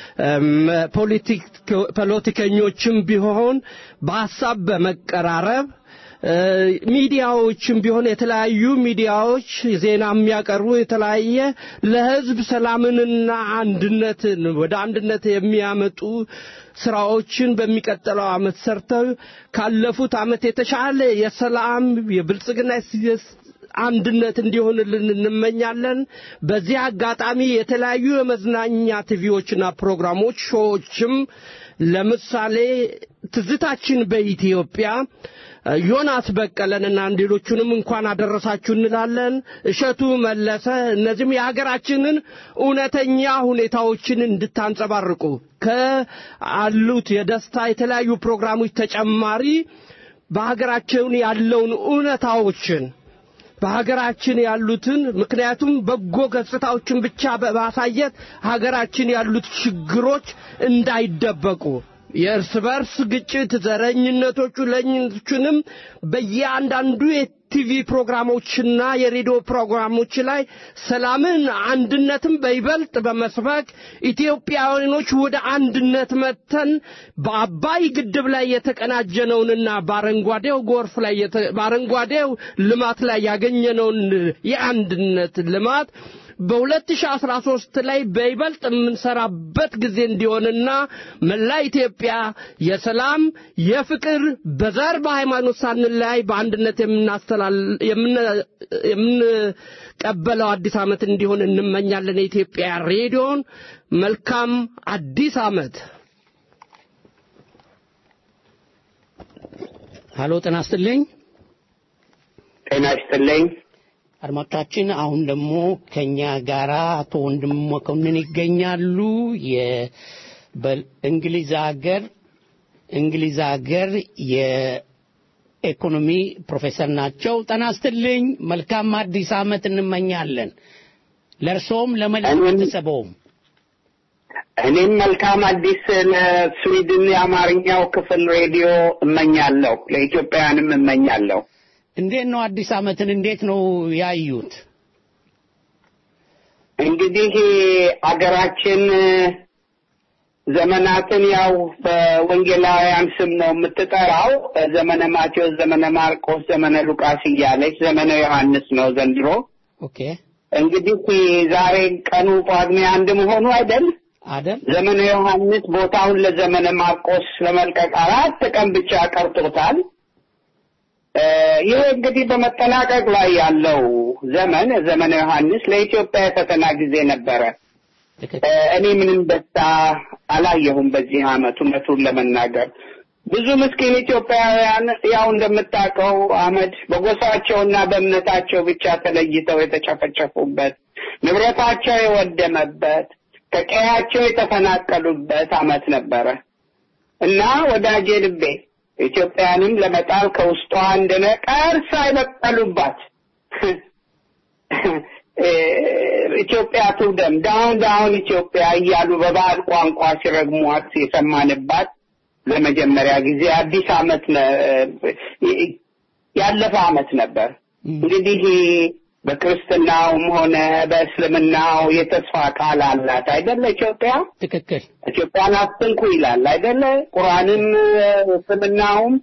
ፖለቲከኞችም ቢሆን በሀሳብ በመቀራረብ ሚዲያዎችም ቢሆን የተለያዩ ሚዲያዎች ዜና የሚያቀርቡ የተለያየ ለህዝብ ሰላምንና አንድነትን ወደ አንድነት የሚያመጡ ስራዎችን በሚቀጥለው አመት ሰርተው ካለፉት አመት የተሻለ የሰላም የብልጽግና አንድነት እንዲሆንልን እንመኛለን። በዚህ አጋጣሚ የተለያዩ የመዝናኛ ቲቪዎችና ፕሮግራሞች ሾዎችም ለምሳሌ ትዝታችን በኢትዮጵያ ዮናስ በቀለንና ሌሎቹንም እንኳን አደረሳችሁ እንላለን። እሸቱ መለሰ፣ እነዚህም የሀገራችንን እውነተኛ ሁኔታዎችን እንድታንጸባርቁ ከአሉት የደስታ የተለያዩ ፕሮግራሞች ተጨማሪ በሀገራችን ያለውን እውነታዎችን በሀገራችን ያሉትን ምክንያቱም በጎ ገጽታዎችን ብቻ በማሳየት ሀገራችን ያሉት ችግሮች እንዳይደበቁ የእርስ በርስ ግጭት ዘረኝነቶቹ ለኝነቶቹንም በየአንዳንዱ የቲቪ ፕሮግራሞችና የሬዲዮ ፕሮግራሞች ላይ ሰላምን፣ አንድነትን በይበልጥ በመስበክ ኢትዮጵያውያኖች ወደ አንድነት መጥተን በአባይ ግድብ ላይ የተቀናጀነውንና በአረንጓዴው ጎርፍ ላይ በአረንጓዴው ልማት ላይ ያገኘነውን የአንድነት ልማት በ2013 ላይ በይበልጥ የምንሰራበት ጊዜ እንዲሆንና መላ ኢትዮጵያ የሰላም የፍቅር በዘር በሃይማኖት ሳንለያይ በአንድነት የምንቀበለው አዲስ ዓመት እንዲሆን እንመኛለን። የኢትዮጵያ ሬዲዮን መልካም አዲስ ዓመት። ሀሎ፣ ጤና ይስጥልኝ። ጤና ይስጥልኝ። አድማጮቻችን አሁን ደግሞ ከኛ ጋራ አቶ ወንድም መኮንን ይገኛሉ። በእንግሊዝ ሀገር እንግሊዝ ሀገር የኢኮኖሚ ፕሮፌሰር ናቸው። ጤና ይስጥልኝ። መልካም አዲስ ዓመት እንመኛለን ለእርሶም ለመላው ቤተሰቦም። እኔም መልካም አዲስ ለስዊድን የአማርኛው ክፍል ሬዲዮ እመኛለሁ፣ ለኢትዮጵያውያንም እመኛለሁ። እንዴት ነው አዲስ ዓመትን እንዴት ነው ያዩት? እንግዲህ አገራችን ዘመናትን ያው በወንጌላውያን ስም ነው የምትጠራው። ዘመነ ማቴዎስ፣ ዘመነ ማርቆስ፣ ዘመነ ሉቃስ እያለች ዘመነ ዮሐንስ ነው ዘንድሮ። ኦኬ እንግዲህ ዛሬ ቀኑ ጳጉሜ አንድ መሆኑ አይደል? አይደል? ዘመነ ዮሐንስ ቦታውን ለዘመነ ማርቆስ ለመልቀቅ አራት ቀን ብቻ ቀርቶታል። ይህ እንግዲህ በመጠናቀቅ ላይ ያለው ዘመን ዘመነ ዮሐንስ ለኢትዮጵያ የፈተና ጊዜ ነበረ። እኔ ምንም ደስታ አላየሁም በዚህ ዓመት እውነቱን ለመናገር ብዙ ምስኪን ኢትዮጵያውያን ያው እንደምታውቀው አመድ በጎሳቸውና በእምነታቸው ብቻ ተለይተው የተጨፈጨፉበት ንብረታቸው የወደመበት ከቀያቸው የተፈናቀሉበት አመት ነበረ እና ወዳጄ ልቤ ኢትዮጵያንም ለመጣል ከውስጧ እንደ ነቀርሳ የበቀሉባት ኢትዮጵያ ትውደም ዳውን ዳውን ኢትዮጵያ እያሉ በባዕድ ቋንቋ ሲረግሟት የሰማንባት ለመጀመሪያ ጊዜ አዲስ አመት ያለፈ አመት ነበር። እንግዲህ በክርስትናውም ሆነ በእስልምናው የተስፋ ቃል አላት አይደለ? ኢትዮጵያ ትክክል። ኢትዮጵያን አትንኩ ይላል አይደለ? ቁርአንም እስልምናውም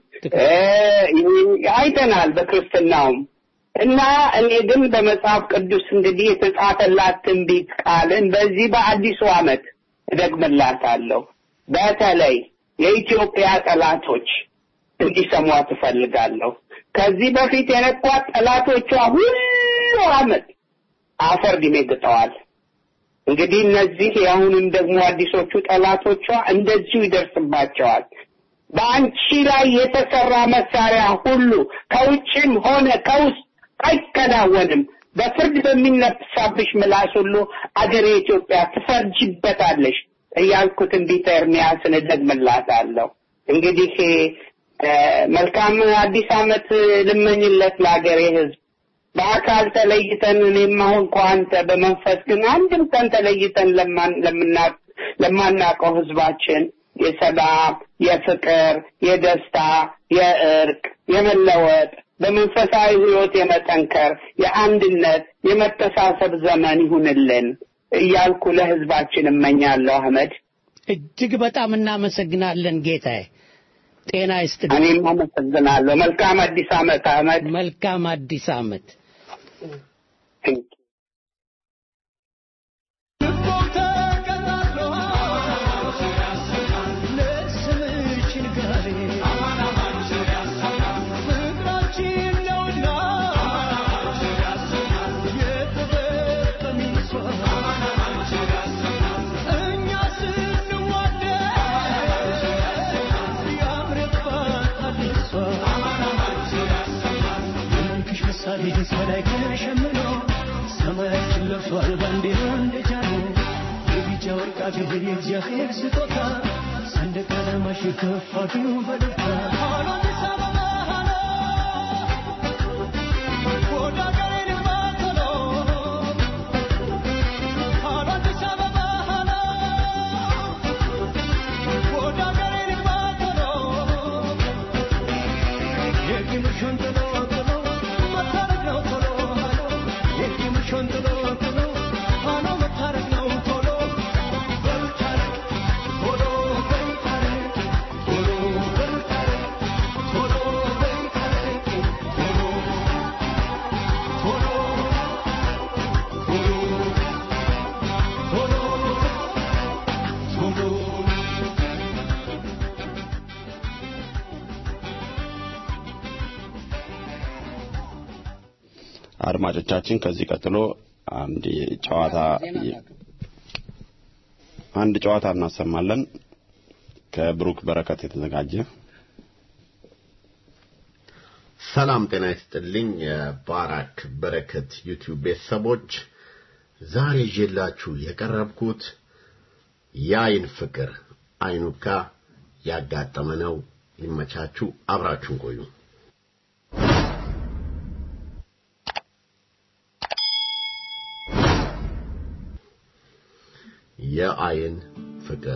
አይተናል በክርስትናውም እና እኔ ግን በመጽሐፍ ቅዱስ እንግዲህ የተጻፈላት ትንቢት ቃልን በዚህ በአዲሱ አመት እደግምላታለሁ። በተለይ የኢትዮጵያ ጠላቶች እንዲሰሟት እፈልጋለሁ። ከዚህ በፊት የነኳት ጠላቶቿ ሁሉ አመት አፈር ግጠዋል። እንግዲህ እነዚህ የአሁንም ደግሞ አዲሶቹ ጠላቶቿ እንደዚሁ ይደርስባቸዋል። በአንቺ ላይ የተሰራ መሳሪያ ሁሉ ከውጭም ሆነ ከውስጥ አይከናወንም። በፍርድ በሚነሳብሽ ምላስ ሁሉ አገሬ ኢትዮጵያ ትፈርጅበታለሽ እያልኩ ትንቢተ ኤርምያስን እደግምላታለሁ። እንግዲህ መልካም አዲስ ዓመት ልመኝለት ለአገሬ ሕዝብ። በአካል ተለይተን እኔም አሁን ከአንተ በመንፈስ ግን አንድም ቀን ተለይተን ለማናውቀው ሕዝባችን የሰላም፣ የፍቅር፣ የደስታ፣ የእርቅ፣ የመለወጥ በመንፈሳዊ ህይወት የመጠንከር የአንድነት የመተሳሰብ ዘመን ይሁንልን እያልኩ ለህዝባችን እመኛለሁ። አህመድ እጅግ በጣም እናመሰግናለን ጌታዬ። ጤና ይስጥልኝ። እኔም አመሰግናለሁ። መልካም አዲስ ዓመት አህመድ። መልካም አዲስ ዓመት። ፍቅራችን ነውና ይህስ በላይ ከሸምኖ ሰማያችን ለብሷል ባንዲራ እንደጃኖ የቢጫ ወርቃ ክብር የእግዚአብሔር ስጦታ ሰንደቅ ዓላማሽ ከፍ አድርጉ በደስታ ሃሎ አዲስ አበባ ሃሎ ወደ አገሬ ልግባ ቶሎ ሃሎ አዲስ አበባ ሃሎ ወደ አገሬ ልግባ ቶሎ የቂምሽን ጥሎ ጥሎ መታረቅ ነው ቶሎ ሃሎ የቂምሽን ጥሎ ጥሎ ሃሎ መታረቅ ነው ቶሎ በልታረቅ ቶሎ በልታረቅ ቶሎ በልታረቅ ቶሎ በልታረቅ ቶሎ ቶሎ ቶሎ ቶሎ ቶሎ አድማጮቻችን ከዚህ ቀጥሎ አንድ ጨዋታ አንድ ጨዋታ እናሰማለን ከብሩክ በረከት የተዘጋጀ ሰላም ጤና ይስጥልኝ የባራክ በረከት ዩቲዩብ ቤተሰቦች ዛሬ ይዤላችሁ የቀረብኩት የአይን ፍቅር አይኑካ ያጋጠመ ነው ይመቻችሁ አብራችሁን ቆዩ የአይን ፍቅር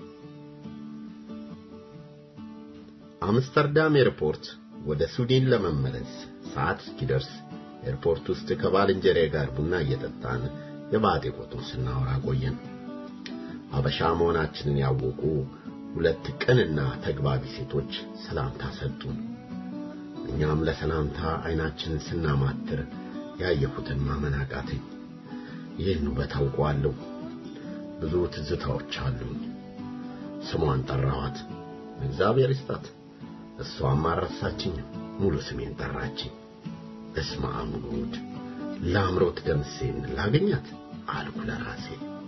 አምስተርዳም ኤርፖርት ወደ ስዊድን ለመመለስ ሰዓት እስኪደርስ ኤርፖርት ውስጥ ከባልንጀሬ ጋር ቡና እየጠጣን የባጤ ቆጡን ስናወራ ቆየን። አበሻ መሆናችንን ያወቁ ሁለት ቅንና ተግባቢ ሴቶች ሰላምታ ሰጡን። እኛም ለሰላምታ አይናችንን ስናማትር ያየሁትን ማመን አቃተኝ። ይህን ውበት አውቀዋለሁ። ብዙ ትዝታዎች አሉኝ። ስሟን ጠራኋት። እግዚአብሔር ይስጣት። እሷም አልረሳችኝም። ሙሉ ስሜን ጠራችኝ። እስመ አብ ወልድ ለአምሮት ደምሴን ላገኛት አልኩ ለራሴ።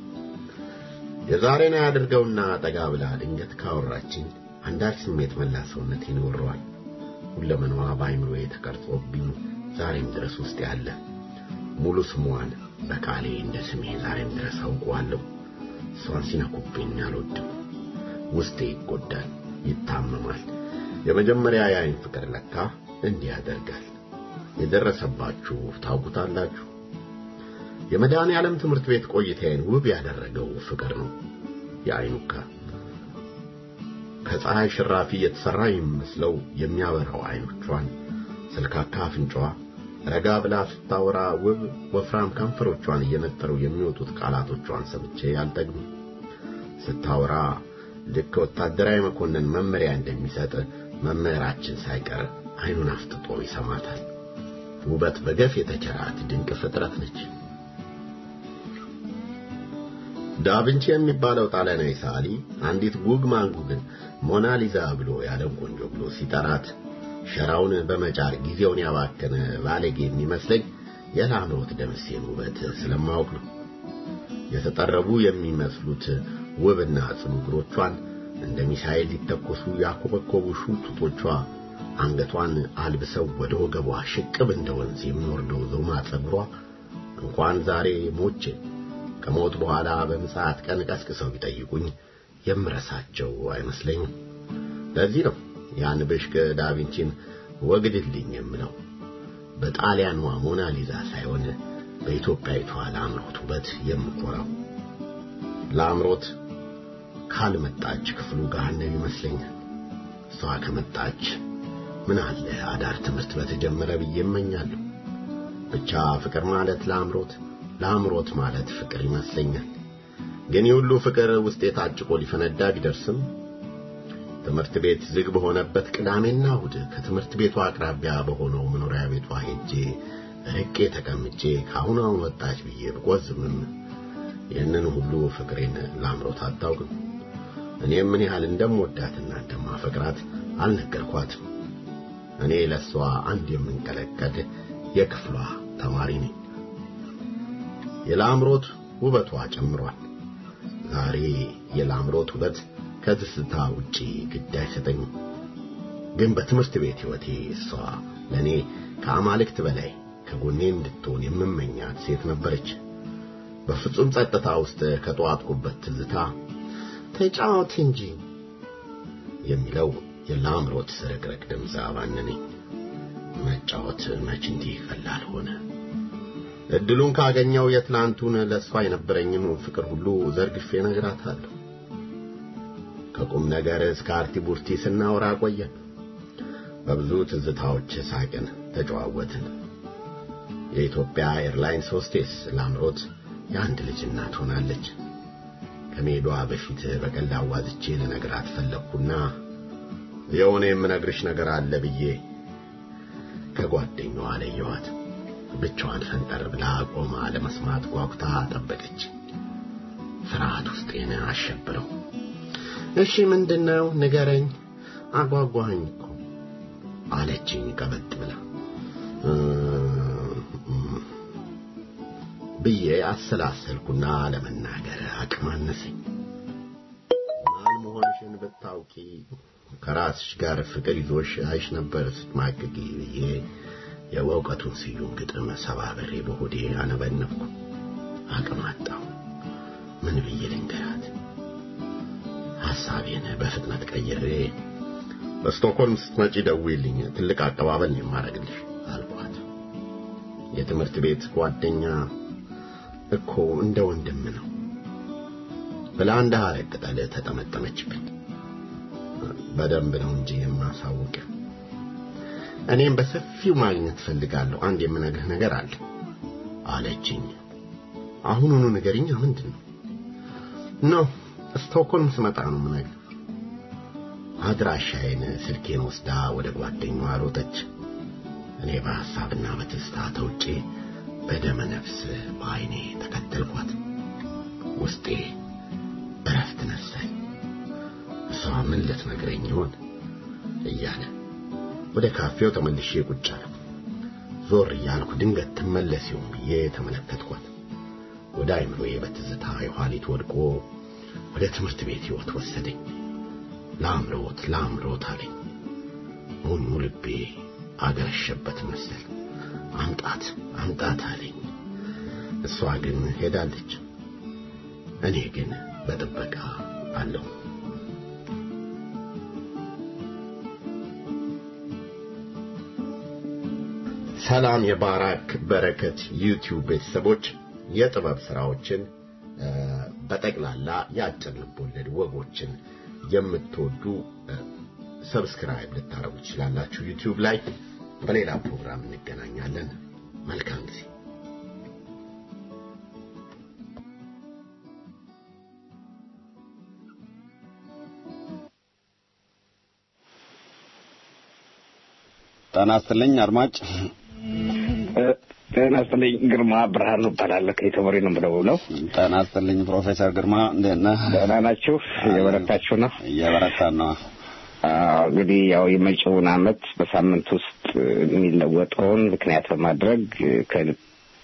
የዛሬን ያድርገውና ጠጋ ብላ ድንገት ካወራችኝ አንዳች ስሜት መላ ሰውነቴን ይወረዋል። ሁለመናዋ በአይምሮዬ ተቀርጾብኝ ዛሬም ድረስ ውስጥ ያለ ሙሉ ስሟን በቃሌ እንደ ስሜ ዛሬም ድረስ አውቀዋለሁ። እሷን ሲነኩብኝ አልወድም። ውስጤ ይጎዳል፣ ይታመማል። የመጀመሪያ የአይን ፍቅር ለካ እንዲህ ያደርጋል። የደረሰባችሁ ታውቁታላችሁ። የመድኃኔ ዓለም ትምህርት ቤት ቆይታዬን ውብ ያደረገው ፍቅር ነው። የአይኑካ ከፀሐይ ሽራፊ የተሰራ የሚመስለው የሚያበራው አይኖቿን፣ ስልካካ አፍንጫዋ፣ ረጋ ብላ ስታወራ ውብ ወፍራም ከንፈሮቿን እየነጠሩ የሚወጡት ቃላቶቿን ሰምቼ አልጠግብም። ስታወራ ልክ ወታደራዊ መኮንን መመሪያ እንደሚሰጥ መምህራችን ሳይቀር አይኑን አፍጥጦ ይሰማታል። ውበት በገፍ የተቸራት ድንቅ ፍጥረት ነች። ዳቪንቺ የሚባለው ጣሊያናዊ ሰዓሊ አንዲት ጉግ ማንጉግን ሞናሊዛ ብሎ ያለም ቆንጆ ብሎ ሲጠራት ሸራውን በመጫር ጊዜውን ያባከነ ባለጌ የሚመስለኝ የላምሮት ደምሴን ውበት ስለማወቅ ነው። የተጠረቡ የሚመስሉት ውብና ጽኑ እግሮቿን እንደ ሚሳኤል ሊተኮሱ ያኮበኮቡ ሹቱቶቿ አንገቷን አልብሰው ወደ ወገቧ ሽቅብ እንደ ወንዝ የሚወርደው ዞማ ጸጉሯ እንኳን ዛሬ ሞቼ ከሞት በኋላ በምጽአት ቀን ቀስቅሰው ቢጠይቁኝ የምረሳቸው አይመስለኝም። ለዚህ ነው ያን ብሽቅ ዳቪንቺን ወግድልኝ የምለው። በጣሊያኗ ሞናሊዛ ሳይሆን በኢትዮጵያዊቷ ለአምሮት ውበት የምኮራው። ለአምሮት ካልመጣች ክፍሉ ገሃነም ይመስለኛል። እሷ ከመጣች ምን አለ አዳር ትምህርት በተጀመረ ብዬ እመኛለሁ። ብቻ ፍቅር ማለት ለአምሮት ለአምሮት ማለት ፍቅር ይመስለኛል። ግን የሁሉ ፍቅር ውስጤ ታጭቆ ሊፈነዳ ቢደርስም ትምህርት ቤት ዝግ በሆነበት ቅዳሜና እሑድ ከትምህርት ቤቷ አቅራቢያ በሆነው መኖሪያ ቤቷ ሄጄ ርቄ ተቀምጬ ከአሁን አሁን ወጣች ብዬ ብቆዝምም ይህንን ሁሉ ፍቅሬን ለአምሮት አታውቅም። እኔም ምን ያህል እንደምወዳትና እንደማፈቅራት አልነገርኳትም። እኔ ለሷ አንድ የምንቀለቀድ የክፍሏ ተማሪ ነኝ። የላምሮት ውበቷ ጨምሯል። ዛሬ የላምሮት ውበት ከትዝታ ውጪ ግድ አይሰጠኝም። ግን በትምህርት ቤት ሕይወቴ እሷ ለእኔ ከአማልክት በላይ ከጎኔ እንድትሆን የምመኛት ሴት ነበረች። በፍጹም ጸጥታ ውስጥ ከጠዋትኩበት ትዝታ ተጫወት እንጂ የሚለው የላምሮት ስርቅርቅ ድምፅ አባነነኝ። መጫወት መች እንዲህ ቀላል ሆነ። እድሉን ካገኘው የትላንቱን ለእሷ የነበረኝን ፍቅር ሁሉ ዘርግፌ ነግራታለሁ። ከቁም ነገር እስከ አርቲ ቡርቲ ስናወራ ቆየን። በብዙ ትዝታዎች ሳቅን፣ ተጨዋወትን። የኢትዮጵያ ኤርላይንስ ሆስቴስ ላምሮት የአንድ ልጅ እናት ሆናለች። ከመሄዷ በፊት በቀልድ አዋዝቼ ልነግራት ፈለግኩና የሆነ የምነግርሽ ነገር አለ ብዬ ከጓደኛዋ ለየኋት። ብቻዋን ፈንጠር ብላ ቆማ ለመስማት ጓጉታ ጠበቀች። ፍርሃት ውስጤን አሸብረው። እሺ ምንድነው? ንገረኝ፣ አጓጓኸኝ እኮ አለችኝ ቀበጥ ብላ ብዬ አሰላሰልኩና ለመናገር አቅም አነሰኝ። ማን መሆንሽን ብታውቂ ከራስሽ ጋር ፍቅር ይዞሽ አይሽ ነበር ስትማቅቂ ብዬ የእውቀቱን ስዩም ግጥም ሰባብሬ በሆዴ አነበነብኩ። አቅም አጣሁ። ምን ብዬ ልንገራት? ሐሳቤን በፍጥነት ቀይሬ በስቶክሆልም ስትመጪ ደውዪልኝ፣ ትልቅ አቀባበል ነው የማደርግልሽ አልኳት። የትምህርት ቤት ጓደኛ እኮ እንደ ወንድም ነው ብላ እንደ ሐረግ ቅጠል ተጠመጠመችብኝ። በደንብ ነው እንጂ የማሳውቅ። እኔም በሰፊው ማግኘት ፈልጋለሁ። አንድ የምነግርህ ነገር አለ አለችኝ። አሁኑኑ ንገሪኝ። ምንድን ነው? ኖ ስቶክሆልም ስመጣ ነው የምነግርህ። አድራሻዬን ስልኬን ወስዳ ወደ ጓደኛዋ ሮጠች። እኔ በሐሳብና በትዝታ ተውጬ በደመ ነፍስ በዐይኔ ተከተልኳት። ውስጤ እረፍት ነሳኝ። እሷ ምን ልትነግረኝ ይሆን እያለ ወደ ካፌው ተመልሼ ቁጭ አልኩ። ዞር እያልኩ ድንገት ትመለስ ይሆን ብዬ ተመለከትኳት። ወደ አይምሮዬ በትዝታ የኋሊት ወድቆ ወደ ትምህርት ቤት ሕይወት ወሰደኝ። ላምሮት ላምሮት አለኝ። ሞኙ ልቤ አገረሸበት መሰል። አምጣት አምጣት አለኝ። እሷ ግን ሄዳለች። እኔ ግን በጥበቃ አለሁ። ሰላም የባራክ በረከት ዩቲዩብ ቤተሰቦች የጥበብ ስራዎችን በጠቅላላ የአጭር ልቦለድ ወጎችን የምትወዱ ሰብስክራይብ ልታረጉ ትችላላችሁ ዩቲዩብ ላይ። በሌላ ፕሮግራም እንገናኛለን። መልካም ጊዜ። ጤና ይስጥልኝ አድማጭ። ጤና ይስጥልኝ ግርማ ብርሃኑ እባላለሁ። ከኢተሞሪ ነው የምደውለው። ጤና ይስጥልኝ ፕሮፌሰር ግርማ እንዴት ነህ? ደህና ናችሁ? እየበረታችሁ ነው? እየበረታን ነው። አዎ እንግዲህ ያው የመጪውን አመት በሳምንት ውስጥ የሚለወጠውን ምክንያት በማድረግ ከልቤ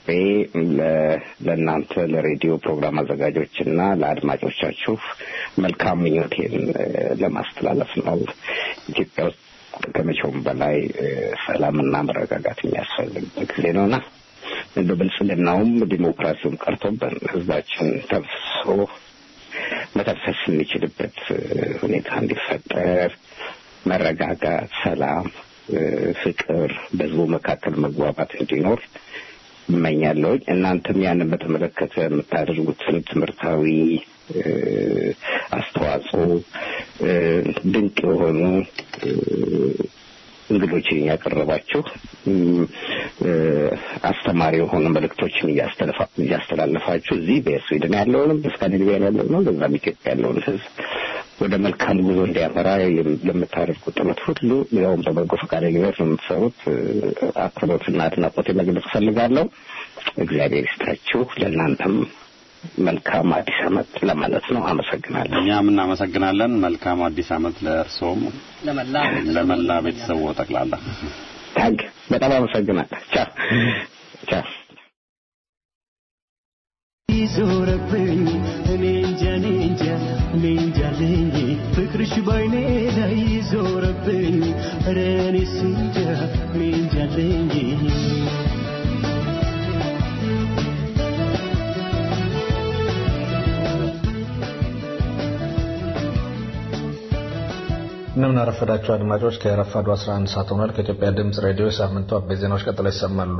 ለእናንተ ለሬዲዮ ፕሮግራም አዘጋጆች እና ለአድማጮቻችሁ መልካም ምኞቴን ለማስተላለፍ ነው። ኢትዮጵያ ውስጥ ከመቼውም በላይ ሰላምና መረጋጋት የሚያስፈልግበት ጊዜ ነውና እንደ ብልጽግናውም ዲሞክራሲውም ቀርቶብን ህዝባችን ተብሶ መተንፈስ የሚችልበት ሁኔታ እንዲፈጠር መረጋጋት፣ ሰላም፣ ፍቅር በህዝቡ መካከል መግባባት እንዲኖር እመኛለሁኝ። እናንተም ያንን በተመለከተ የምታደርጉትን ትምህርታዊ አስተዋጽኦ ድንቅ የሆኑ እንግዶችን እያቀረባችሁ አስተማሪ የሆኑ መልእክቶችን እያስተላለፋችሁ እዚህ በስዊድን ያለውንም በስካንዲኔቪያ ያለውንም በዛም ኢትዮጵያ ያለውን ህዝብ ወደ መልካም ጉዞ እንዲያመራ ለምታደርጉት ጥረት ሁሉ ያውም በበጎ ፈቃደኝነት ነው የምትሰሩት አክብሮትና አድናቆት መግለጽ እፈልጋለሁ። እግዚአብሔር ይስጣችሁ። ለእናንተም መልካም አዲስ ዓመት ለማለት ነው። አመሰግናለሁ። እኛም እናመሰግናለን። መልካም አዲስ ዓመት ለእርስዎም ለመላ ቤተሰቡ ጠቅላላ። ታንክ በጣም አመሰግናለሁ። ቻው ቻው። ዞረብኝ እኔ እንጃ እኔ እንጃ እኔ እንጃ ልኝ ፍቅርሽ ባይኔ ላይ ዞረብኝ ኧረ እኔስ እንጃ እኔ እንጃ ልኝ እንደምን አረፈዳችሁ አድማጮች። ከረፋዱ 11 ሰዓት ሆኗል። ከኢትዮጵያ ድምፅ ሬዲዮ የሳምንቱ አበይት ዜናዎች ቀጥለው ይሰማሉ።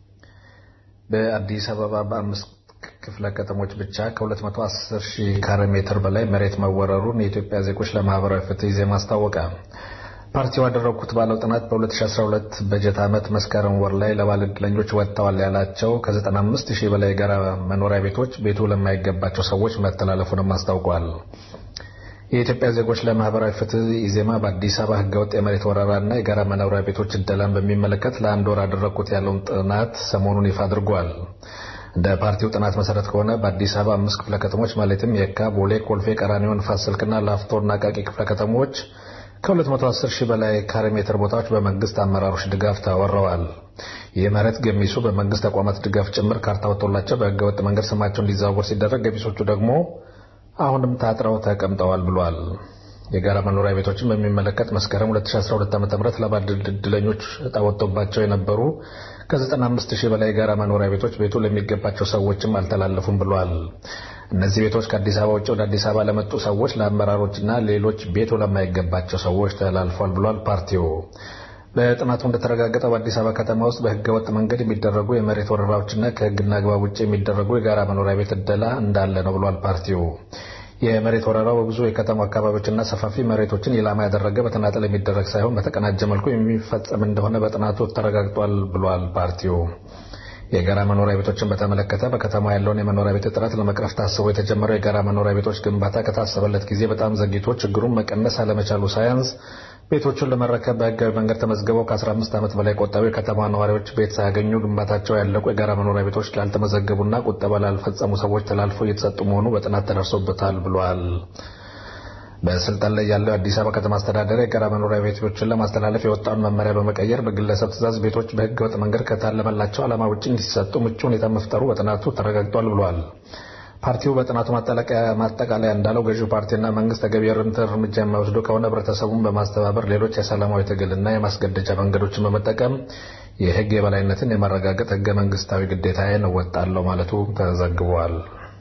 በአዲስ አበባ በአምስት ክፍለ ከተሞች ብቻ ከ210 ሺህ ካሬ ሜትር በላይ መሬት መወረሩን የኢትዮጵያ ዜጎች ለማህበራዊ ፍትህ ኢዜማ አስታወቀ። ፓርቲው ያደረጉት ባለው ጥናት በ2012 በጀት ዓመት መስከረም ወር ላይ ለባለዕድለኞች ወጥተዋል ያላቸው ከ95 ሺህ በላይ የጋራ መኖሪያ ቤቶች ቤቱ ለማይገባቸው ሰዎች መተላለፉንም አስታውቋል። የኢትዮጵያ ዜጎች ለማህበራዊ ፍትህ ኢዜማ በአዲስ አበባ ህገወጥ የመሬት ወረራና የጋራ መኖሪያ ቤቶች እደላን በሚመለከት ለአንድ ወር አደረግኩት ያለውን ጥናት ሰሞኑን ይፋ አድርጓል። እንደ ፓርቲው ጥናት መሰረት ከሆነ በአዲስ አበባ አምስት ክፍለ ከተሞች ማለትም የካ፣ ቦሌ፣ ኮልፌ፣ ቀራኒዮ፣ ንፋስ ስልክና ላፍቶና አቃቂ ክፍለ ከተሞች ከ210 ሺህ በላይ ካሬ ሜትር ቦታዎች በመንግስት አመራሮች ድጋፍ ተወረዋል። ይህ መሬት ገሚሱ በመንግስት ተቋማት ድጋፍ ጭምር ካርታ ወጥቶላቸው በህገወጥ መንገድ ስማቸው እንዲዘዋወር ሲደረግ፣ ገሚሶቹ ደግሞ አሁንም ታጥረው ተቀምጠዋል ብሏል። የጋራ መኖሪያ ቤቶችን በሚመለከት መስከረም 2012 ዓ.ም ለባለ ዕድለኞች ዕጣ ወጥቶባቸው የነበሩ ከ95 ሺህ በላይ የጋራ መኖሪያ ቤቶች ቤቱ ለሚገባቸው ሰዎችም አልተላለፉም ብሏል። እነዚህ ቤቶች ከአዲስ አበባ ውጭ ወደ አዲስ አበባ ለመጡ ሰዎች፣ ለአመራሮችና ሌሎች ቤቱ ለማይገባቸው ሰዎች ተላልፏል ብሏል ፓርቲው። በጥናቱ እንደተረጋገጠው በአዲስ አበባ ከተማ ውስጥ በህገ ወጥ መንገድ የሚደረጉ የመሬት ወረራዎችና ከህግና አግባብ ውጭ የሚደረጉ የጋራ መኖሪያ ቤት እደላ እንዳለ ነው ብሏል ፓርቲው። የመሬት ወረራው በብዙ የከተማ አካባቢዎችና ሰፋፊ መሬቶችን ኢላማ ያደረገ በተናጠል የሚደረግ ሳይሆን በተቀናጀ መልኩ የሚፈጸም እንደሆነ በጥናቱ ተረጋግጧል ብሏል ፓርቲው። የጋራ መኖሪያ ቤቶችን በተመለከተ በከተማ ያለውን የመኖሪያ ቤት እጥረት ለመቅረፍ ታስቦ የተጀመረው የጋራ መኖሪያ ቤቶች ግንባታ ከታሰበለት ጊዜ በጣም ዘግይቶ ችግሩን መቀነስ አለመቻሉ ሳያንስ ቤቶቹን ለመረከብ በህጋዊ መንገድ ተመዝግበው ከ15 ዓመት በላይ ቆጠቡ የከተማ ነዋሪዎች ቤት ሳያገኙ ግንባታቸው ያለቁ የጋራ መኖሪያ ቤቶች ላልተመዘገቡና ቁጠባ ላልፈጸሙ ሰዎች ተላልፎ እየተሰጡ መሆኑ በጥናት ተደርሶበታል ብሏል። በስልጣን ላይ ያለው የአዲስ አበባ ከተማ አስተዳደር የጋራ መኖሪያ ቤቶችን ለማስተላለፍ የወጣውን መመሪያ በመቀየር በግለሰብ ትዕዛዝ ቤቶች በህገወጥ መንገድ ከታለመላቸው ዓላማ ውጭ እንዲሰጡ ምቹ ሁኔታ መፍጠሩ በጥናቱ ተረጋግጧል ብሏል። ፓርቲው በጥናቱ ማጠቃለያ እንዳለው ገዢው ፓርቲና መንግስት ተገቢ እርምጃ የማይወስዱ ከሆነ ህብረተሰቡን በማስተባበር ሌሎች የሰላማዊ ትግልና የማስገደጃ መንገዶችን በመጠቀም የህግ የበላይነትን የማረጋገጥ ህገ መንግስታዊ ግዴታዬን እወጣለሁ ማለቱ ተዘግቧል።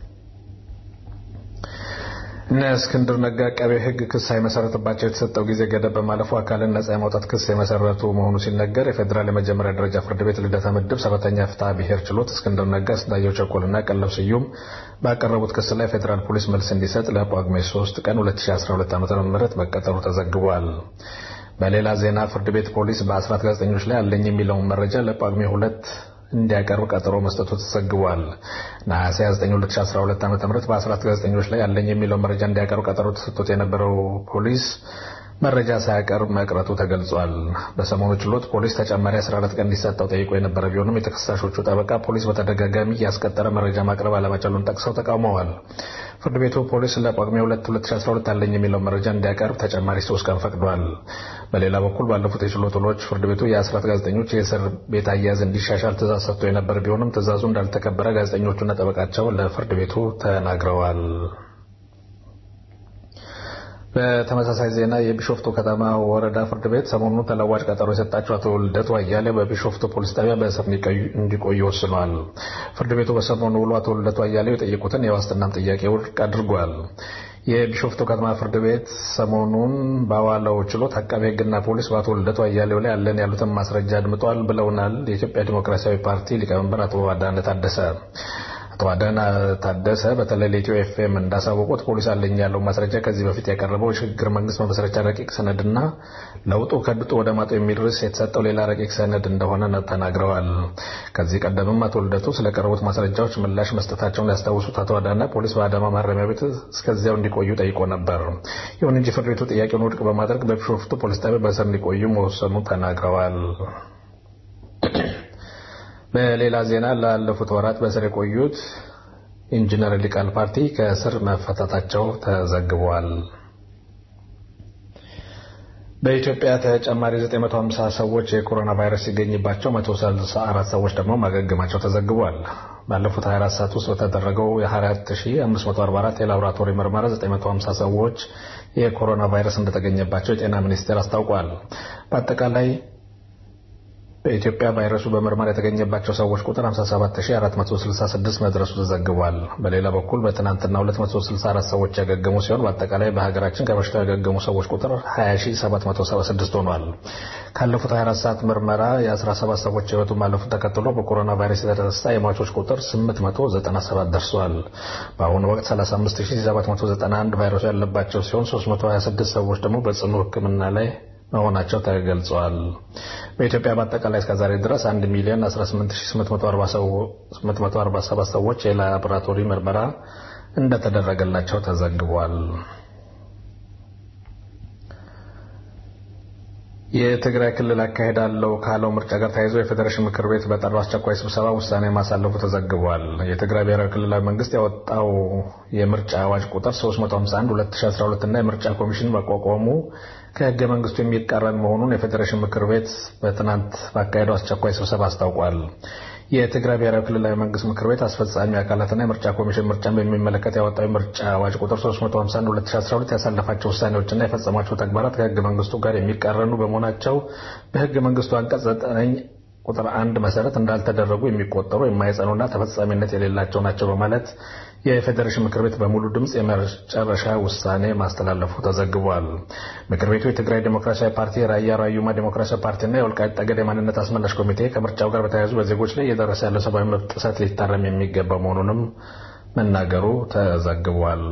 እነ እስክንድር ነጋ አቃቤ ህግ ክስ ሳይመሰረትባቸው የተሰጠው ጊዜ ገደብ በማለፉ አካልን ነጻ የማውጣት ክስ የመሰረቱ መሆኑ ሲነገር የፌዴራል የመጀመሪያ ደረጃ ፍርድ ቤት ልደታ ምድብ ሰባተኛ ፍትሐ ብሔር ችሎት እስክንድር ነጋ፣ ስንታየው ቸኮልና ቀለብ ስዩም ባቀረቡት ክስ ላይ ፌዴራል ፖሊስ መልስ እንዲሰጥ ለጳጉሜ 3 ቀን 2012 ዓ.ም መቀጠሩ ተዘግቧል። በሌላ ዜና ፍርድ ቤት ፖሊስ በአስራት ጋዜጠኞች ላይ አለኝ የሚለውን መረጃ ለጳጉሜ ሁለት እንዲያቀርብ ቀጠሮ መስጠቱ ተዘግቧል። ነሐሴ 29 2012 ዓ.ም በአስራት ጋዜጠኞች ላይ አለኝ የሚለውን መረጃ እንዲያቀርብ ቀጠሮ ተሰጥቶት የነበረው ፖሊስ መረጃ ሳያቀርብ መቅረቱ ተገልጿል። በሰሞኑ ችሎት ፖሊስ ተጨማሪ 14 ቀን እንዲሰጠው ጠይቆ የነበረ ቢሆንም የተከሳሾቹ ጠበቃ ፖሊስ በተደጋጋሚ ያስቀጠረ መረጃ ማቅረብ አለመቻሉን ጠቅሰው ተቃውመዋል። ፍርድ ቤቱ ፖሊስ ለጳጉሜ 2 2012 አለኝ የሚለው መረጃ እንዲያቀርብ ተጨማሪ ሶስት ቀን ፈቅዷል። በሌላ በኩል ባለፉት የችሎት ውሎች ፍርድ ቤቱ የአስራት ጋዜጠኞች የእስር ቤት አያያዝ እንዲሻሻል ትእዛዝ ሰጥቶ የነበረ ቢሆንም ትእዛዙ እንዳልተከበረ ጋዜጠኞቹና ጠበቃቸው ለፍርድ ቤቱ ተናግረዋል። በተመሳሳይ ዜና የቢሾፍቱ ከተማ ወረዳ ፍርድ ቤት ሰሞኑን ተለዋጭ ቀጠሮ የሰጣቸው አቶ ልደቱ አያሌው በቢሾፍቱ ፖሊስ ጣቢያ በእስር እንዲቆዩ ወስኗል። ፍርድ ቤቱ በሰሞኑ ውሎ አቶ ልደቱ አያሌው የጠየቁትን የዋስትናም ጥያቄ ውድቅ አድርጓል። የቢሾፍቱ ከተማ ፍርድ ቤት ሰሞኑን በዋለው ችሎት አቃቤ ሕግና ፖሊስ በአቶ ልደቱ አያሌው ላይ ያለን ያሉትን ማስረጃ አድምጧል ብለውናል የኢትዮጵያ ዲሞክራሲያዊ ፓርቲ ሊቀመንበር አቶ አዳነ ታደሰ። አቶ አዳነ ታደሰ በተለይ ለኢትዮ ኤፍኤም እንዳሳወቁት ፖሊስ አለኝ ያለው ማስረጃ ከዚህ በፊት ያቀረበው የሽግግር መንግስት መመስረቻ ረቂቅ ሰነድና ለውጡ ከድጡ ወደ ማጡ የሚል ርዕስ የተሰጠው ሌላ ረቂቅ ሰነድ እንደሆነ ተናግረዋል። ከዚህ ቀደምም አቶ ልደቱ ስለቀረቡት ማስረጃዎች ምላሽ መስጠታቸውን ያስታውሱት አቶ አዳነ ፖሊስ በአዳማ ማረሚያ ቤት እስከዚያው እንዲቆዩ ጠይቆ ነበር። ይሁን እንጂ ፍርድ ቤቱ ጥያቄውን ውድቅ በማድረግ በቢሾፍቱ ፖሊስ ጣቢያ በእስር እንዲቆዩ መወሰኑ ተናግረዋል። በሌላ ዜና ላለፉት ወራት በእስር የቆዩት ኢንጂነር ሊቃል ፓርቲ ከእስር መፈታታቸው ተዘግቧል። በኢትዮጵያ ተጨማሪ 950 ሰዎች የኮሮና ቫይረስ ሲገኝባቸው 134 ሰዎች ደግሞ ማገገማቸው ተዘግቧል። ባለፉት 24 ሰዓት ውስጥ በተደረገው የ24544 የላቦራቶሪ ምርመራ 950 ሰዎች የኮሮና ቫይረስ እንደተገኘባቸው የጤና ሚኒስቴር አስታውቋል። በአጠቃላይ በኢትዮጵያ ቫይረሱ በምርመራ የተገኘባቸው ሰዎች ቁጥር 57466 መድረሱ ተዘግቧል። በሌላ በኩል በትናንትና 264 ሰዎች ያገገሙ ሲሆን በአጠቃላይ በሀገራችን ከበሽታው ያገገሙ ሰዎች ቁጥር 20776 ሆኗል። ካለፉት 24 ሰዓት ምርመራ የ17 ሰዎች ሕይወቱ ማለፉን ተከትሎ በኮሮና ቫይረስ የተነሳ የሟቾች ቁጥር 897 ደርሷል። በአሁኑ ወቅት 35791 ቫይረሱ ያለባቸው ሲሆን 326 ሰዎች ደግሞ በጽኑ ሕክምና ላይ መሆናቸው ተገልጸዋል። በኢትዮጵያ በአጠቃላይ እስከዛሬ ድረስ 1 ሚሊዮን 18847 ሰዎች የላቦራቶሪ ምርመራ እንደተደረገላቸው ተዘግቧል። የትግራይ ክልል አካሄዳለው ካለው ምርጫ ጋር ተያይዞ የፌዴሬሽን ምክር ቤት በጠራው አስቸኳይ ስብሰባ ውሳኔ ማሳለፉ ተዘግቧል። የትግራይ ብሔራዊ ክልላዊ መንግስት ያወጣው የምርጫ አዋጅ ቁጥር 351 2012 እና የምርጫ ኮሚሽን መቋቋሙ ከህገ መንግስቱ የሚቃረን መሆኑን የፌዴሬሽን ምክር ቤት በትናንት ባካሄደው አስቸኳይ ስብሰባ አስታውቋል። የትግራይ ብሔራዊ ክልላዊ መንግስት ምክር ቤት አስፈጻሚ አካላትና የምርጫ ኮሚሽን ምርጫን በሚመለከት ያወጣው የምርጫ አዋጅ ቁጥር 351 2012 ያሳለፋቸው ውሳኔዎችና የፈጸማቸው ተግባራት ከህገ መንግስቱ ጋር የሚቃረኑ በመሆናቸው በህገ መንግስቱ አንቀጽ 9 ቁጥር አንድ መሰረት እንዳልተደረጉ የሚቆጠሩ የማይጸኑና ተፈጻሚነት የሌላቸው ናቸው በማለት የፌዴሬሽን ምክር ቤት በሙሉ ድምፅ የመጨረሻ ውሳኔ ማስተላለፉ ተዘግቧል። ምክር ቤቱ የትግራይ ዴሞክራሲያዊ ፓርቲ፣ የራያ ራዩማ ዴሞክራሲያዊ ፓርቲና የወልቃይት ጠገዴ የማንነት አስመላሽ ኮሚቴ ከምርጫው ጋር በተያያዙ በዜጎች ላይ እየደረሰ ያለው ሰብአዊ መብት ጥሰት ሊታረም የሚገባ መሆኑንም መናገሩ ተዘግቧል።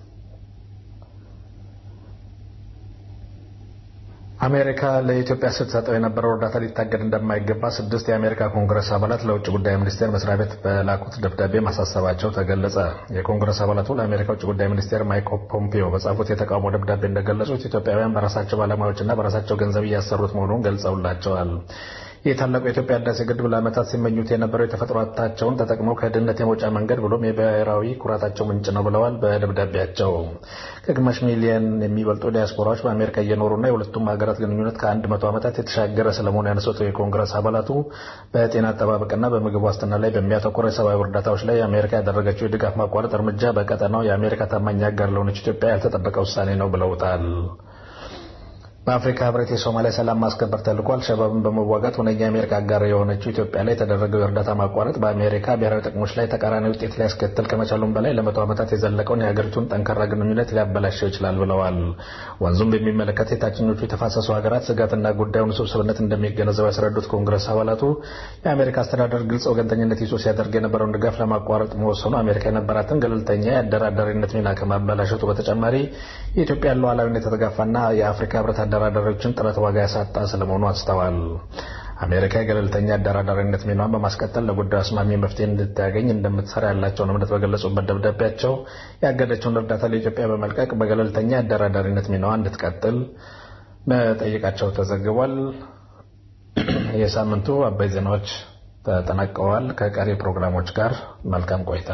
አሜሪካ ለኢትዮጵያ ስትሰጠው የነበረው እርዳታ ሊታገድ እንደማይገባ ስድስት የአሜሪካ ኮንግረስ አባላት ለውጭ ጉዳይ ሚኒስቴር መስሪያ ቤት በላኩት ደብዳቤ ማሳሰባቸው ተገለጸ። የኮንግረስ አባላቱ ለአሜሪካ ውጭ ጉዳይ ሚኒስቴር ማይክ ፖምፒዮ በጻፉት የተቃውሞ ደብዳቤ እንደገለጹት ኢትዮጵያውያን በራሳቸው ባለሙያዎችና በራሳቸው ገንዘብ እያሰሩት መሆኑን ገልጸውላቸዋል። የታላቁ የኢትዮጵያ ህዳሴ ግድብ ለዓመታት ሲመኙት የነበረው የተፈጥሮ ሀብታቸውን ተጠቅመው ከድህነት የመውጫ መንገድ ብሎም የብሔራዊ ኩራታቸው ምንጭ ነው ብለዋል። በደብዳቤያቸው ከግማሽ ሚሊየን የሚበልጡ ዲያስፖራዎች በአሜሪካ እየኖሩና የሁለቱም ሀገራት ግንኙነት ከአንድ መቶ ዓመታት የተሻገረ ስለመሆኑ ያነሱት የኮንግረስ አባላቱ በጤና አጠባበቅና በምግብ ዋስትና ላይ በሚያተኮረ የሰብአዊ እርዳታዎች ላይ አሜሪካ ያደረገችው የድጋፍ ማቋረጥ እርምጃ በቀጠናው የአሜሪካ ታማኝ አጋር ለሆነች ኢትዮጵያ ያልተጠበቀ ውሳኔ ነው ብለውታል። በአፍሪካ ህብረት የሶማሊያ ሰላም ማስከበር ተልዕኮ አልሸባብን በመዋጋት ሁነኛ የአሜሪካ አጋር የሆነችው ኢትዮጵያ ላይ የተደረገው የእርዳታ ማቋረጥ በአሜሪካ ብሔራዊ ጥቅሞች ላይ ተቃራኒ ውጤት ሊያስከትል ከመቻሉም በላይ ለመቶ ዓመታት የዘለቀውን የሀገሪቱን ጠንካራ ግንኙነት ሊያበላሸው ይችላል ብለዋል። ወንዙም በሚመለከት የታችኞቹ የተፋሰሱ ሀገራት ስጋትና ጉዳዩን ውስብስብነት እንደሚገነዘቡ ያስረዱት ኮንግረስ አባላቱ የአሜሪካ አስተዳደር ግልጽ ወገንተኝነት ይዞ ሲያደርግ የነበረውን ድጋፍ ለማቋረጥ መወሰኑ አሜሪካ የነበራትን ገለልተኛ የአደራዳሪነት ሚና ከማበላሸቱ በተጨማሪ የኢትዮጵያን ሉዓላዊነት የተጋፋና የአፍሪካ ህብረት አደራዳሪዎችን ጥረት ዋጋ ያሳጣ ስለመሆኑ አስተዋል። አሜሪካ የገለልተኛ አደራዳሪነት ሚናዋን በማስቀጠል ለጉዳዩ አስማሚ መፍትሄ እንድታገኝ እንደምትሰራ ያላቸውን እምነት በገለጹበት ደብዳቤያቸው ያገደችውን እርዳታ ለኢትዮጵያ በመልቀቅ በገለልተኛ አደራዳሪነት ሚናዋ እንድትቀጥል መጠየቃቸው ተዘግቧል። የሳምንቱ አበይ ዜናዎች ተጠናቀዋል። ከቀሪ ፕሮግራሞች ጋር መልካም ቆይታ።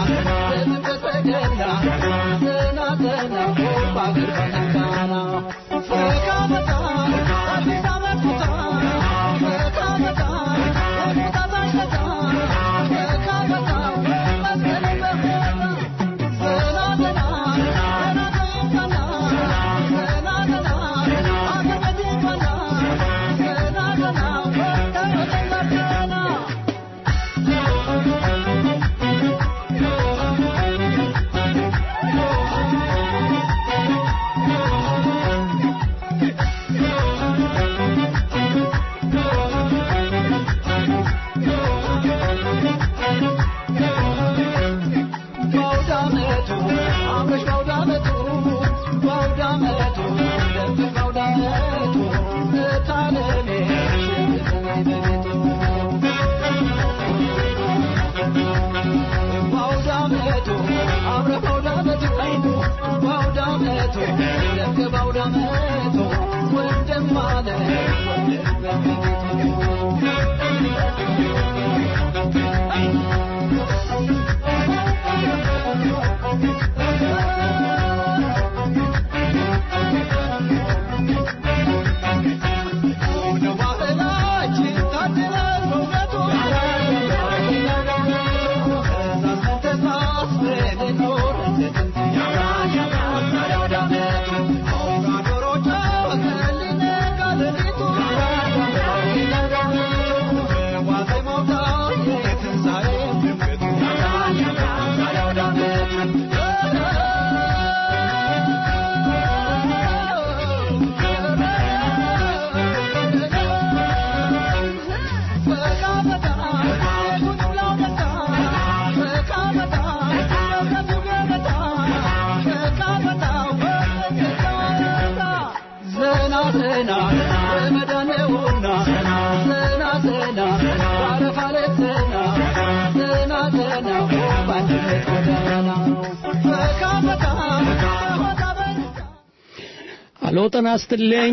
አሎ ጤና ይስጥልኝ።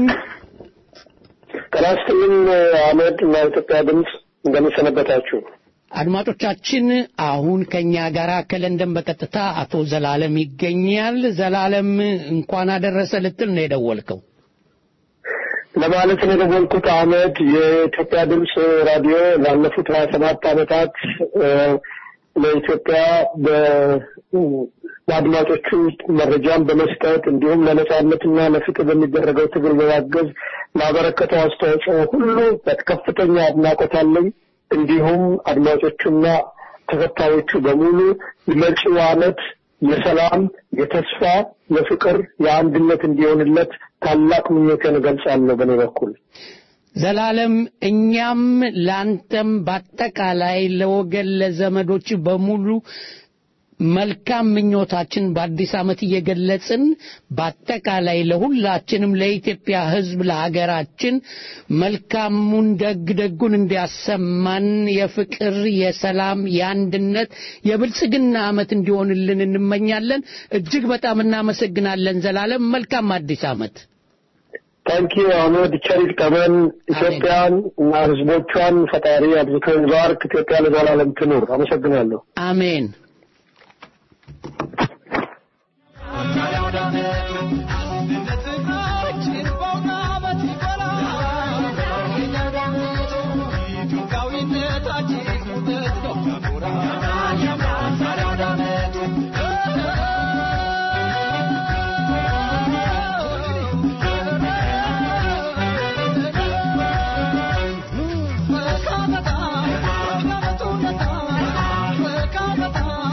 ጤና ይስጥልኝ አህመድ እና ኢትዮጵያ ድምፅ እንደምሰነበታችሁ። አድማጮቻችን አሁን ከኛ ጋር ከለንደን በቀጥታ አቶ ዘላለም ይገኛል። ዘላለም እንኳን አደረሰ ልትል ነው የደወልከው? ለማለት ነው የደወልኩት አህመድ። የኢትዮጵያ ድምፅ ራዲዮ ላለፉት ሀያ ሰባት ዓመታት ለኢትዮጵያ ለአድማጮቹ መረጃን በመስጠት እንዲሁም ለነጻነትና ለፍትህ በሚደረገው ትግል በማገዝ ላበረከተው አስተዋጽኦ ሁሉ ከፍተኛ አድናቆት አለኝ። እንዲሁም አድማጮቹና ተከታዮቹ በሙሉ መጪው ዓመት የሰላም፣ የተስፋ፣ የፍቅር፣ የአንድነት እንዲሆንለት ታላቅ ምኞቴን እገልጻለሁ በእኔ በኩል። ዘላለም እኛም ላንተም በአጠቃላይ ለወገን ለዘመዶች በሙሉ መልካም ምኞታችን በአዲስ ዓመት እየገለጽን በአጠቃላይ ለሁላችንም ለኢትዮጵያ ሕዝብ ለሀገራችን መልካሙን ደግ ደጉን እንዲያሰማን የፍቅር፣ የሰላም፣ የአንድነት፣ የብልጽግና ዓመት እንዲሆንልን እንመኛለን። እጅግ በጣም እናመሰግናለን ዘላለም። መልካም አዲስ ዓመት። ታንኪ አህመድ ቸር ይግጠመን። ኢትዮጵያን እና ሕዝቦቿን ፈጣሪ አብዝቶ ይባርክ። ኢትዮጵያ ለዘላለም ትኑር። አመሰግናለሁ። አሜን። Bye.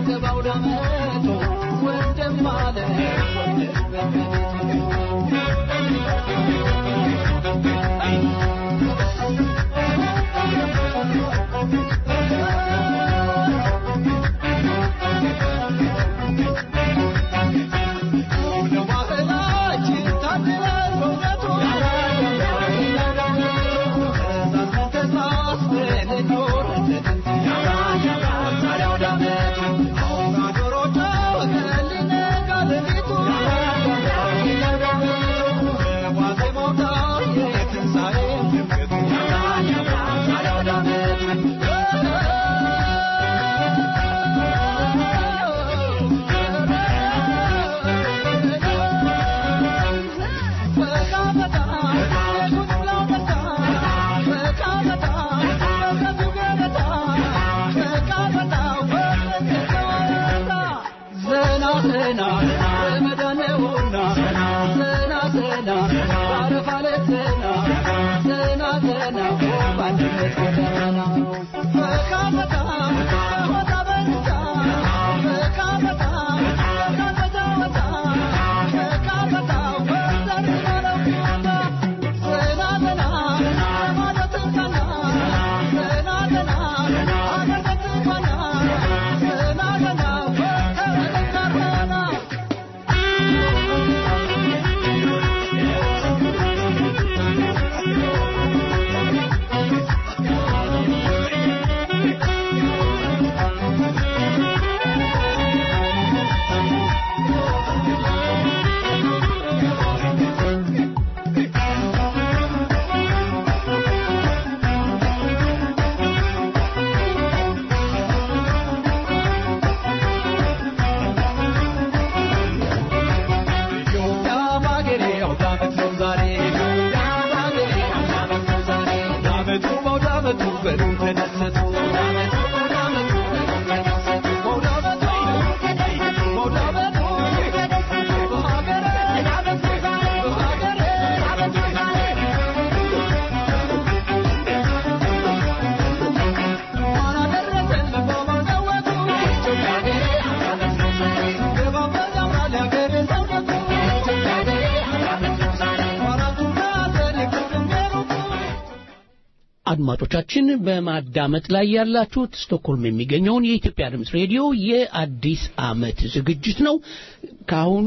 አድማጮቻችን በማዳመጥ ላይ ያላችሁት ስቶክሆልም የሚገኘውን የኢትዮጵያ ድምፅ ሬዲዮ የአዲስ ዓመት ዝግጅት ነው። ከአሁኑ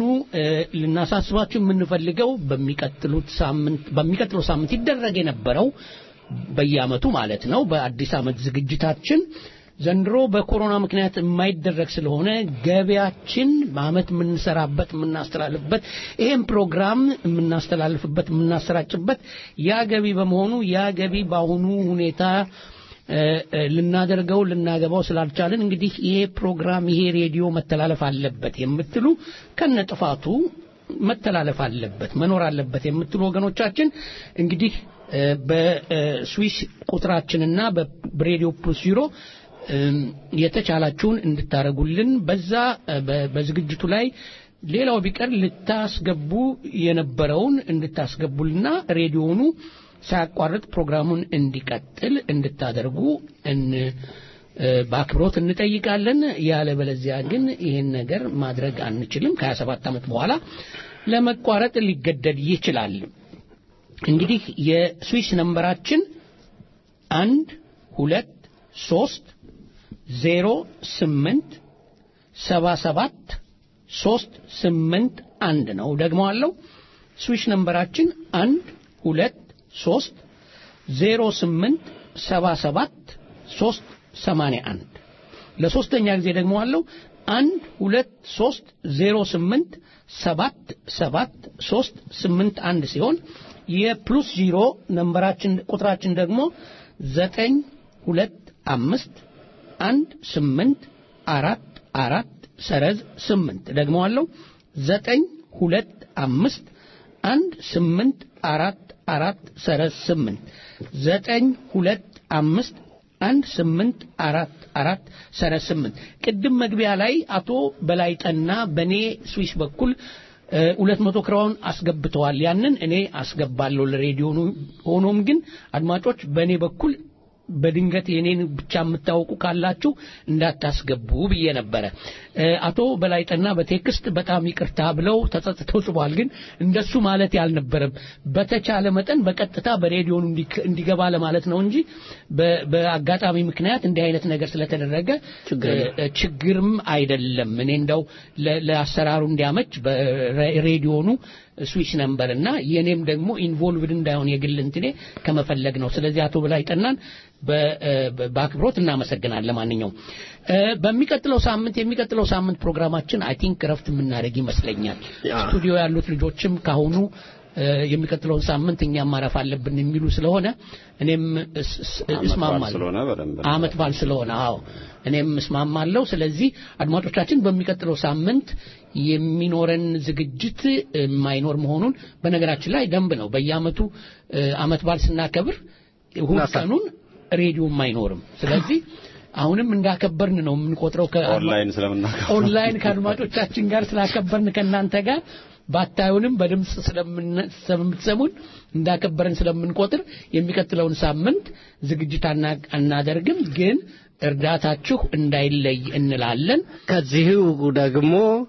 ልናሳስባችሁ የምንፈልገው በሚቀጥሉት ሳምንት በሚቀጥለው ሳምንት ይደረግ የነበረው በየዓመቱ ማለት ነው በአዲስ ዓመት ዝግጅታችን ዘንድሮ በኮሮና ምክንያት የማይደረግ ስለሆነ ገቢያችን በአመት የምንሰራበት የምናስተላልፍበት ይህም ፕሮግራም የምናስተላልፍበት የምናሰራጭበት ያ ገቢ በመሆኑ ያ ገቢ በአሁኑ ሁኔታ ልናደርገው ልናገባው ስላልቻልን እንግዲህ ይሄ ፕሮግራም ይሄ ሬዲዮ መተላለፍ አለበት የምትሉ ከነጥፋቱ መተላለፍ አለበት መኖር አለበት የምትሉ ወገኖቻችን እንግዲህ በስዊስ ቁጥራችንና በሬዲዮ ፕሉስ ዩሮ የተቻላችሁን እንድታረጉልን በዛ በዝግጅቱ ላይ ሌላው ቢቀር ልታስገቡ የነበረውን እንድታስገቡልና ሬዲዮኑ ሳያቋርጥ ፕሮግራሙን እንዲቀጥል እንድታደርጉ በአክብሮት እንጠይቃለን። ያለበለዚያ ግን ይህን ነገር ማድረግ አንችልም። ከ27 ዓመት በኋላ ለመቋረጥ ሊገደድ ይችላል። እንግዲህ የስዊስ ነንበራችን አንድ ሁለት ሶስት ዜሮ ስምንት ሰባ ሰባት ሶስት ስምንት አንድ ነው። ደግሞ አለው ስዊሽ ነንበራችን አንድ ሁለት ሶስት ዜሮ ስምንት ሰባ ሰባት ሶስት ሰማንያ አንድ ለሶስተኛ ጊዜ ደግሞ አለው አንድ ሁለት ሶስት ዜሮ ስምንት ሰባት ሰባት ሶስት ስምንት አንድ ሲሆን የፕሉስ ዚሮ ነንበራችን ቁጥራችን ደግሞ ዘጠኝ ሁለት አምስት አንድ ስምንት አራት አራት ሰረዝ ስምንት ደግሞ አለው ዘጠኝ ሁለት አምስት አንድ ስምንት አራት አራት ሰረዝ ስምንት ዘጠኝ ሁለት አምስት አንድ ስምንት አራት አራት ሰረዝ ስምንት ቅድም መግቢያ ላይ አቶ በላይጠና በእኔ ስዊስ በኩል ሁለት መቶ ክራውን አስገብተዋል። ያንን እኔ አስገባለሁ ለሬዲዮ። ሆኖም ግን አድማጮች በእኔ በኩል በድንገት የኔን ብቻ የምታውቁ ካላችሁ እንዳታስገቡ ብዬ ነበረ። እ፣ አቶ በላይጠና በቴክስት በጣም ይቅርታ ብለው ተጸጽተው ጽፏል። ግን እንደሱ ማለት ያልነበረም በተቻለ መጠን በቀጥታ በሬዲዮኑ እንዲክ- እንዲገባ ለማለት ነው እንጂ በ- በአጋጣሚ ምክንያት እንዲህ አይነት ነገር ስለተደረገ እ፣ ችግርም አይደለም። እኔ እንደው ለ- ለአሰራሩ እንዲያመች በሬዲዮኑ ስዊች ነምበር እና የኔም ደግሞ ኢንቮልቭድ እንዳይሆን የግል እንትኔ ከመፈለግ ነው። ስለዚህ አቶ በላይ ጠናን በ- በ- በአክብሮት እናመሰግናለን። ለማንኛውም እ፣ በሚቀጥለው ሳምንት የሚቀጥለው ሳምንት ፕሮግራማችን አይ ቲንክ እረፍት የምናደርግ ይመስለኛል። ስቱዲዮ ያሉት ልጆችም ካሁኑ እ፣ የሚቀጥለውን ሳምንት እኛም ማረፍ አለብን የሚሉ ስለሆነ እኔም እስ- እስ- እስማማለሁ። ስለሆነ በደንብ አመት በዓል ስለሆነ አዎ እኔም እስማማለሁ። ስለዚህ አድማጮቻችን በሚቀጥለው ሳምንት የሚኖረን ዝግጅት የማይኖር መሆኑን በነገራችን ላይ ደንብ ነው። በየአመቱ እ፣ አመት በዓል ስናከብር እሁድ ቀኑን ሬዲዮም አይኖርም። ስለዚህ አሁንም እንዳከበርን ነው የምንቆጥረው ከአድማ- ኦንላይን ስለምናከብር ኦንላይን ከአድማጮቻችን ጋር ስላከበርን ከእናንተ ጋር ባታዩንም በድምፅ ስለምን- ስለምትሰሙን እንዳከበርን ስለምንቆጥር የሚቀጥለውን ሳምንት ዝግጅት አና- አናደርግም፣ ግን እርዳታችሁ እንዳይለይ እንላለን። ከዚሁ ደግሞ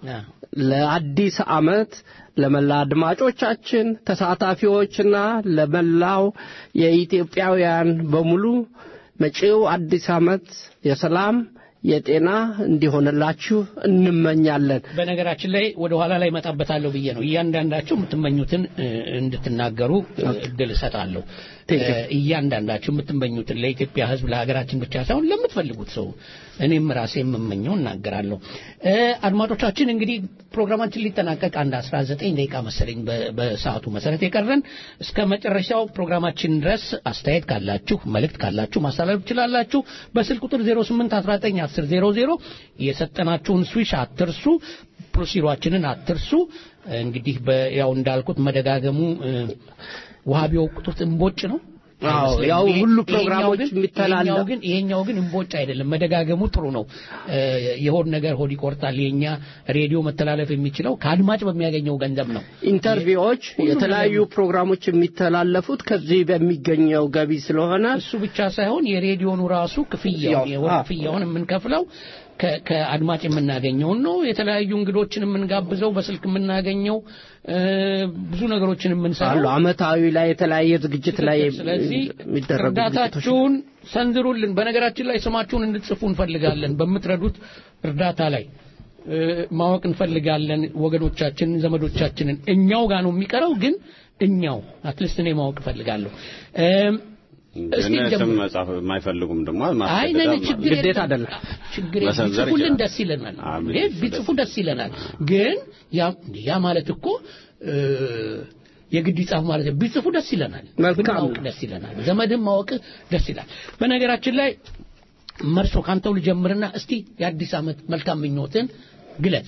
ለአዲስ ዓመት ለመላ አድማጮቻችን ተሳታፊዎችና ለመላው የኢትዮጵያውያን በሙሉ መጪው አዲስ ዓመት የሰላም የጤና እንዲሆንላችሁ እንመኛለን። በነገራችን ላይ ወደ ኋላ ላይ እመጣበታለሁ ብዬ ነው። እያንዳንዳችሁ የምትመኙትን እ፣ እንድትናገሩ እ፣ እድል እሰጣለሁ። እ፣ እያንዳንዳችሁ የምትመኙትን ለኢትዮጵያ ሕዝብ ለሀገራችን ብቻ ሳይሆን ለምትፈልጉት ሰው እኔም ራሴ የምመኘው እናገራለሁ። እ፣ አድማጮቻችን እንግዲህ ፕሮግራማችን ሊጠናቀቅ አንድ 19 ደቂቃ መሰለኝ በ- በሰዓቱ መሰረት የቀረን እስከ መጨረሻው ፕሮግራማችን ድረስ አስተያየት ካላችሁ መልእክት ካላችሁ ማስተላለፍ ትችላላችሁ። በስልክ ቁጥር 08191000 የሰጠናችሁን ስዊሽ አትርሱ። ፕሮሲሯችንን አትርሱ። እንግዲህ በ- ያው እንዳልኩት መደጋገሙ እ፣ ውሃ ቢወቅጡት እምቦጭ ነው። አዎ፣ አይመስለኝም። ያው ይሄ- ሁሉ ይሄኛው ፕሮግራሞች ግን- የሚተላለፍ- ይሄኛው ግን ይሄኛው ግን እምቦጭ አይደለም። መደጋገሙ ጥሩ ነው። እ፣ የሆድ ነገር ሆድ ይቆርጣል። የኛ ሬዲዮ መተላለፍ የሚችለው ከአድማጭ በሚያገኘው ገንዘብ ነው። ኢንተርቪዎች፣ ሁሉም የተለያዩ ፕሮግራሞች የሚተላለፉት ከዚህ በሚገኘው ገቢ ስለሆነ እሱ ብቻ ሳይሆን የሬዲዮኑ ራሱ ክፍያውን የወር አዎ። ክፍያውን የምንከፍለው ከ- ከአድማጭ የምናገኘውን ነው። የተለያዩ እንግዶችን የምንጋብዘው በስልክ የምናገኘው እ፣ ብዙ ነገሮችን አሉ የምንሰራው አመታዊ ላይ የተለያየ ዝግጅት ላይ ስለዚህ የሚደረጉ ዝግጅቶች እርዳታችሁን ሰንዝሩልን። በነገራችን ላይ ስማችሁን እንድትጽፉ እንፈልጋለን። በምትረዱት እርዳታ ላይ እ፣ ማወቅ እንፈልጋለን። ወገኖቻችንን፣ ዘመዶቻችንን እኛው ጋር ነው የሚቀረው፣ ግን እኛው አትሊስት እኔ ማወቅ እፈልጋለሁ። እም፣ እስቲ ግን ስም ጀምር። መጻፍ የማይፈልጉም ደግሞ አይ ማስገደድ ነነ ማለት ችግር ግዴታ የለም። አይደለም። ችግር የለም። መሰንዘር ቢጽፉልን ይችላል። ደስ ይለናል። አሜን። እንዴ ቢጽፉ ደስ ይለናል። ግን ያ ያ ማለት እኮ እ፣ የግድ ይጻፍ ማለት ነው። ቢጽፉ ደስ ይለናል። መልካም ማወቅ ደስ ይለናል። ዘመድም ማወቅ ደስ ይላል። በነገራችን ላይ መርሶ ካንተው ልጀምርና እስቲ የአዲስ ዓመት መልካም ምኞትን ግለጽ።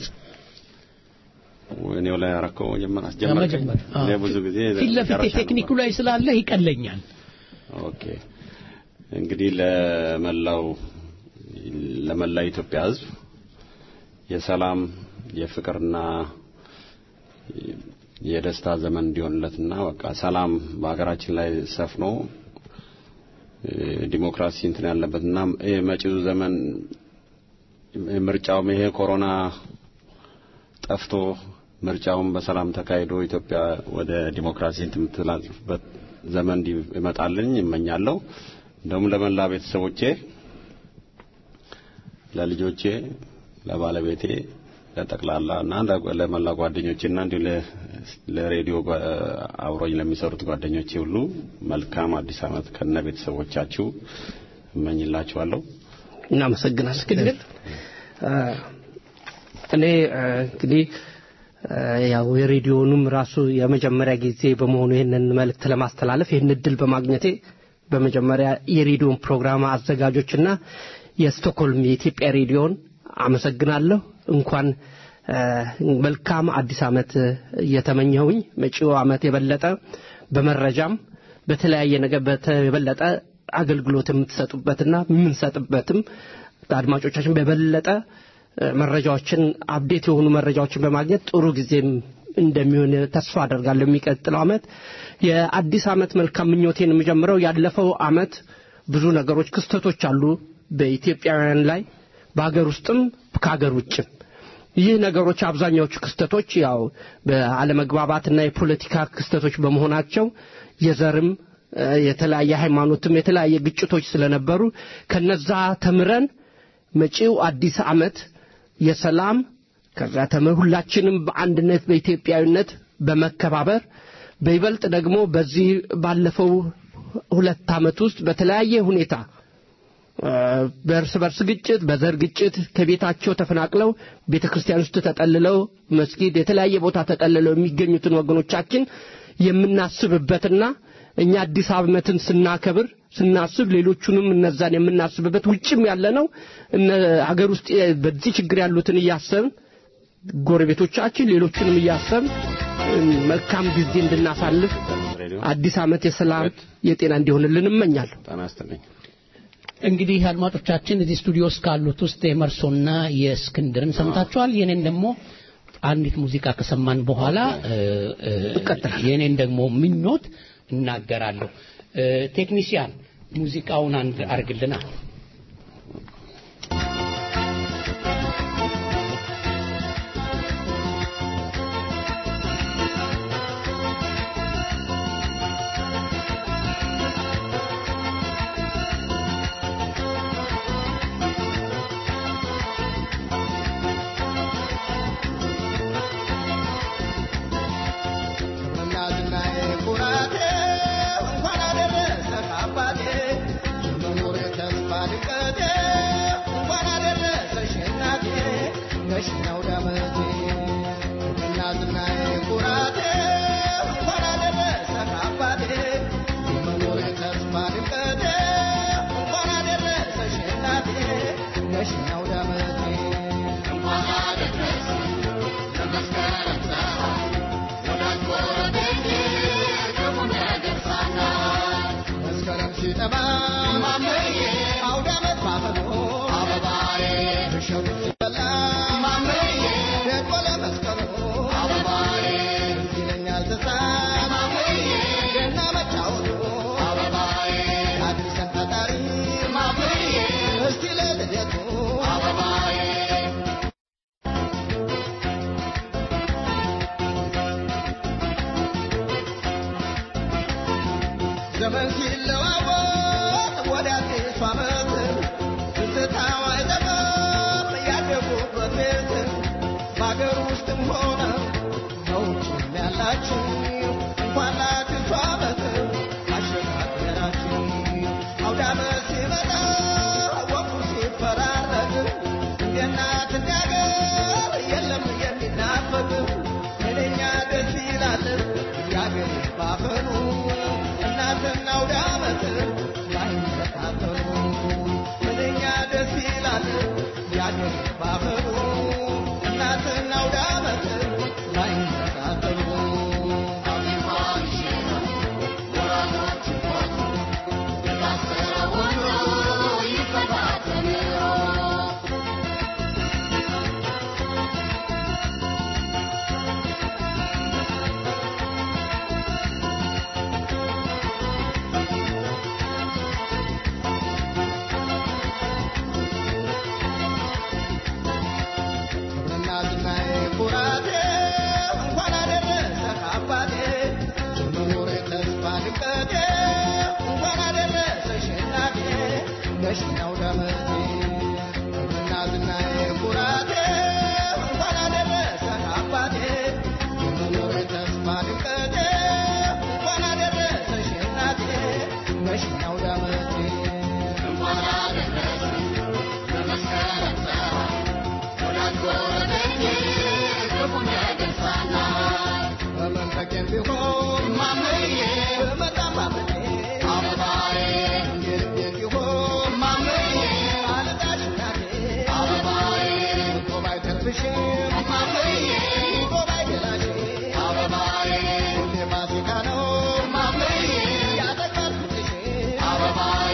እኔው ላይ ያረከው መጀመሪያ አስጀመርከኝ። ለመጀመር እኔ ብዙ ጊዜ ፊት ለፊት መጨረሻ ነው ቴክኒኩ ላይ ስላለ ይቀለኛል። ኦኬ እንግዲህ ለመላው ለመላ ኢትዮጵያ ሕዝብ የሰላም የፍቅርና የደስታ ዘመን እንዲሆንለትና በቃ ሰላም በሀገራችን ላይ ሰፍኖ እ፣ ዲሞክራሲ እንትን ያለበትና ይሄ መጪው ዘመን ምርጫውም ይሄ ኮሮና ጠፍቶ ምርጫውን በሰላም ተካሂዶ ኢትዮጵያ ወደ ዲሞክራሲ እንትን የምትላልፍበት ዘመን እንዲመጣልኝ እመኛለሁ። እንደውም ለመላ ቤተሰቦቼ፣ ለልጆቼ፣ ለባለቤቴ፣ ለጠቅላላ እና ለ- ለመላ ጓደኞቼና እንዲሁ ለ- ለሬዲዮ ጓ- አብሮኝ ለሚሰሩት ጓደኞቼ ሁሉ መልካም አዲስ ዓመት ከነ ቤተሰቦቻችሁ እመኝላችኋለሁ። እናመሰግናለን። እስክንድር እኔ እ፣ እንግዲህ እ፣ ያው የሬዲዮኑም ራሱ የመጀመሪያ ጊዜ በመሆኑ ይህንን መልእክት ለማስተላለፍ ይህን እድል በማግኘቴ በመጀመሪያ የሬዲዮን ፕሮግራም አዘጋጆችና የስቶክሆልም የኢትዮጵያ ሬዲዮን አመሰግናለሁ። እንኳን እ፣ መልካም አዲስ ዓመት እየተመኘሁኝ መጪው ዓመት የበለጠ በመረጃም በተለያየ ነገር በተ- የበለጠ አገልግሎት የምትሰጡበትና የምንሰጥበትም አድማጮቻችን በበለጠ እ፣ መረጃዎችን አፕዴት የሆኑ መረጃዎችን በማግኘት ጥሩ ጊዜም እንደሚሆን ተስፋ አደርጋለሁ። የሚቀጥለው ዓመት የአዲስ ዓመት መልካም ምኞቴን የምጀምረው ያለፈው ዓመት ብዙ ነገሮች ክስተቶች አሉ በኢትዮጵያውያን ላይ በሀገር ውስጥም ከሀገር ውጭም ይህ ነገሮች አብዛኛዎቹ ክስተቶች ያው በአለመግባባትና የፖለቲካ ክስተቶች በመሆናቸው የዘርም እ፣ የተለያየ ሃይማኖትም የተለያየ ግጭቶች ስለነበሩ ከነዛ ተምረን መጪው አዲስ ዓመት የሰላም ከዛ ተምር ሁላችንም በአንድነት በኢትዮጵያዊነት በመከባበር በይበልጥ ደግሞ በዚህ ባለፈው ሁለት ዓመት ውስጥ በተለያየ ሁኔታ እ፣ በእርስ በርስ ግጭት በዘር ግጭት ከቤታቸው ተፈናቅለው ቤተ ክርስቲያን ውስጥ ተጠልለው መስጊድ የተለያየ ቦታ ተጠልለው የሚገኙትን ወገኖቻችን የምናስብበትና እኛ አዲስ ዓመትን ስናከብር ስናስብ ሌሎቹንም እነዛን የምናስብበት ውጭም ያለ ነው እነ ሀገር ውስጥ በዚህ ችግር ያሉትን እያሰብን ጎረቤቶቻችን ሌሎቹንም እያሰብን እ፣ መልካም ጊዜ እንድናሳልፍ አዲስ ዓመት የሰላም የጤና እንዲሆንልን እመኛለሁ። ጤና ይስጥልኝ። እንግዲህ አድማጮቻችን እዚህ ስቱዲዮ ውስጥ ካሉት ውስጥ የመርሶና የእስክንድርን ሰምታችኋል። የኔን ደግሞ አንዲት ሙዚቃ ከሰማን በኋላ እ፣ እ፣ የኔን ደግሞ ምኞት እናገራለሁ። እ፣ ቴክኒሲያን ሙዚቃውን አንድ አርግልና እናዝናዬ ኩራቴ እንኳን አደረሰ አባቴ የመኖሬ ተስፋ ድቀቴ እንኳን አደረሰሽ እናቴ ነሽኛው ዳመቴ እናዝናዬ ኩራቴ እንኳን አደረሰ አባቴ የመኖሬ ተስፋ ድቀቴ እንኳን አደረሰሽ እናቴ ነሽኛው ዳመቴ እንኳን አደረሰ ለመስከረም ፀሐይ መስከረም ሲጠባ ማመዬ አውደ ዓመት ባፈኖ አበባዬ እሸቱ ሲበላ ማመዬ ደቆ ለመስቀሉ አበባዬ ትዝ ይለኛል ትዝታ ማመዬ ገና መጫወቱ አበባዬ አዲስን ፈጣሪ ማመዬ እስቲ ለልደቱ አበባዬ ዘመን ሲለዋወጥ ወደ አዲሱ ዓመት ትዝታው አይጠፋም ያደጉበት ቤት በአገር ውስጥም ሆነ በውጭም ያላችሁ እንኳን ለአዲሱ ዓመት አሸጋገራችሁ አውደ ዓመት ሲመጣ ወቅቱ ሲፈራረቅ እንደ እናት እንደ አገር የለም የሚናፈቅ ምንኛ ደስ ይላል ያገር ባፈኑ እናትና አውደ ዓመት ባይመሳሰሉ ምንኛ ደስ ይላል ያገር ባፈኑ እናትና አውደ ዓመት ባይመሳሰሉ ክብርና ዝናዬ ኩራቴ እንኳን አደረሰ አባቴ የመኖሬ ተስፋ ድቀቴ እንኳን አደረሰሽ እናቴ ነሽኛው ደመቴ ክብርና ዝናዬ ኩራቴ እንኳን አደረሰ አባቴ የመኖሬ ተስፋ ድቀቴ እንኳን አደረሰሽ እናቴ ነሽኛው ደመቴ እንኳን አደረሰ ለመስከረም ፀሐይ በመንፈቄም ቢሆን ማመዬ በመጣም ማመዬ አበባዬ እንዴት ቢሆን ማመዬ አልጣሽ እናቴ አበባዬ እኮ ባይተርፍሽም ማመዬ እኮ ባይገላሽ አበባዬ ሁሌ ፋሲካ ነው ማመዬ ያጠቃል ፍቅርሽ አበባዬ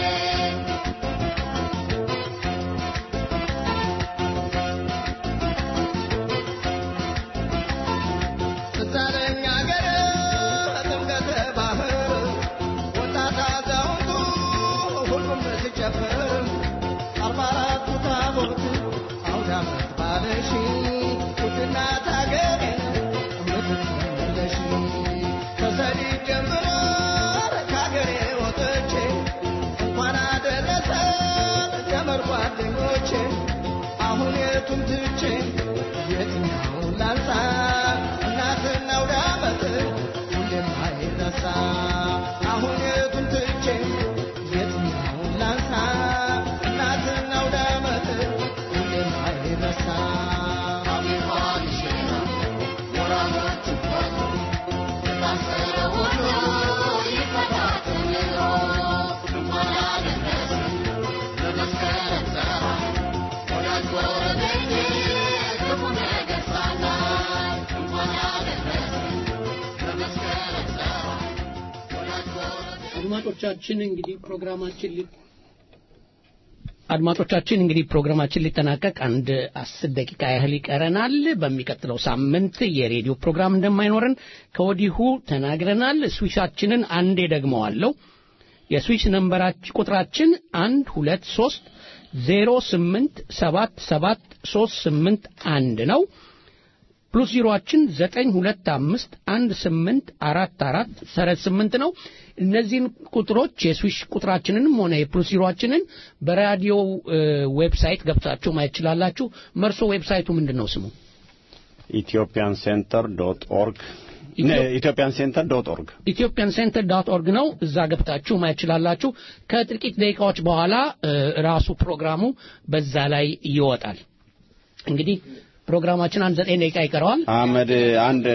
እናት አገሬ የምትመለሽ ከሰሊጥ ጀምሮ ከአገሬ ወጥቼ እንኳን አደረሰ ዘመድ ጓደኞቼ አሁን የቱን ትቼ የትኛውን ላንሳ እናትና አውደ ዓመት ሁሌም አይረሳ አሁን የቱን ትቼ የትኛውን ላንሳ እናትና አውደ ዓመት ሁሌም አይረሳ አድማጮቻችን እንግዲህ ፕሮግራማችን ሊ አድማጮቻችን እንግዲህ ፕሮግራማችን ሊጠናቀቅ አንድ አስር ደቂቃ ያህል ይቀረናል። በሚቀጥለው ሳምንት የሬዲዮ ፕሮግራም እንደማይኖረን ከወዲሁ ተናግረናል። ስዊቻችንን አንዴ ደግመዋለሁ። የስዊች ነንበራች ቁጥራችን አንድ ሁለት ሶስት ዜሮ ስምንት ሰባት ሰባት ሶስት ስምንት አንድ ነው። ፕሉስ ዜሮአችን ዘጠኝ ሁለት አምስት አንድ ስምንት አራት አራት ሰረት ስምንት ነው። እነዚህን ቁጥሮች የስዊሽ ቁጥራችንንም ሆነ የፕሉስ ዜሮአችንን በራዲዮ ዌብሳይት ገብታችሁ ማየት ትችላላችሁ። መርሶ ዌብሳይቱ ምንድን ነው ስሙ? ኢትዮጵያን ሴንተር ዶት ኦርግ ኢትዮጵያን ሴንተር ዶት ኦርግ ኢትዮጵያን ሴንተር ዶት ኦርግ ነው። እዛ ገብታችሁ ማየት ትችላላችሁ። ከጥቂት ደቂቃዎች በኋላ ራሱ ፕሮግራሙ በዛ ላይ ይወጣል። እንግዲህ ፕሮግራማችን አንድ ዘጠኝ ደቂቃ ይቀረዋል። አህመድ አንድ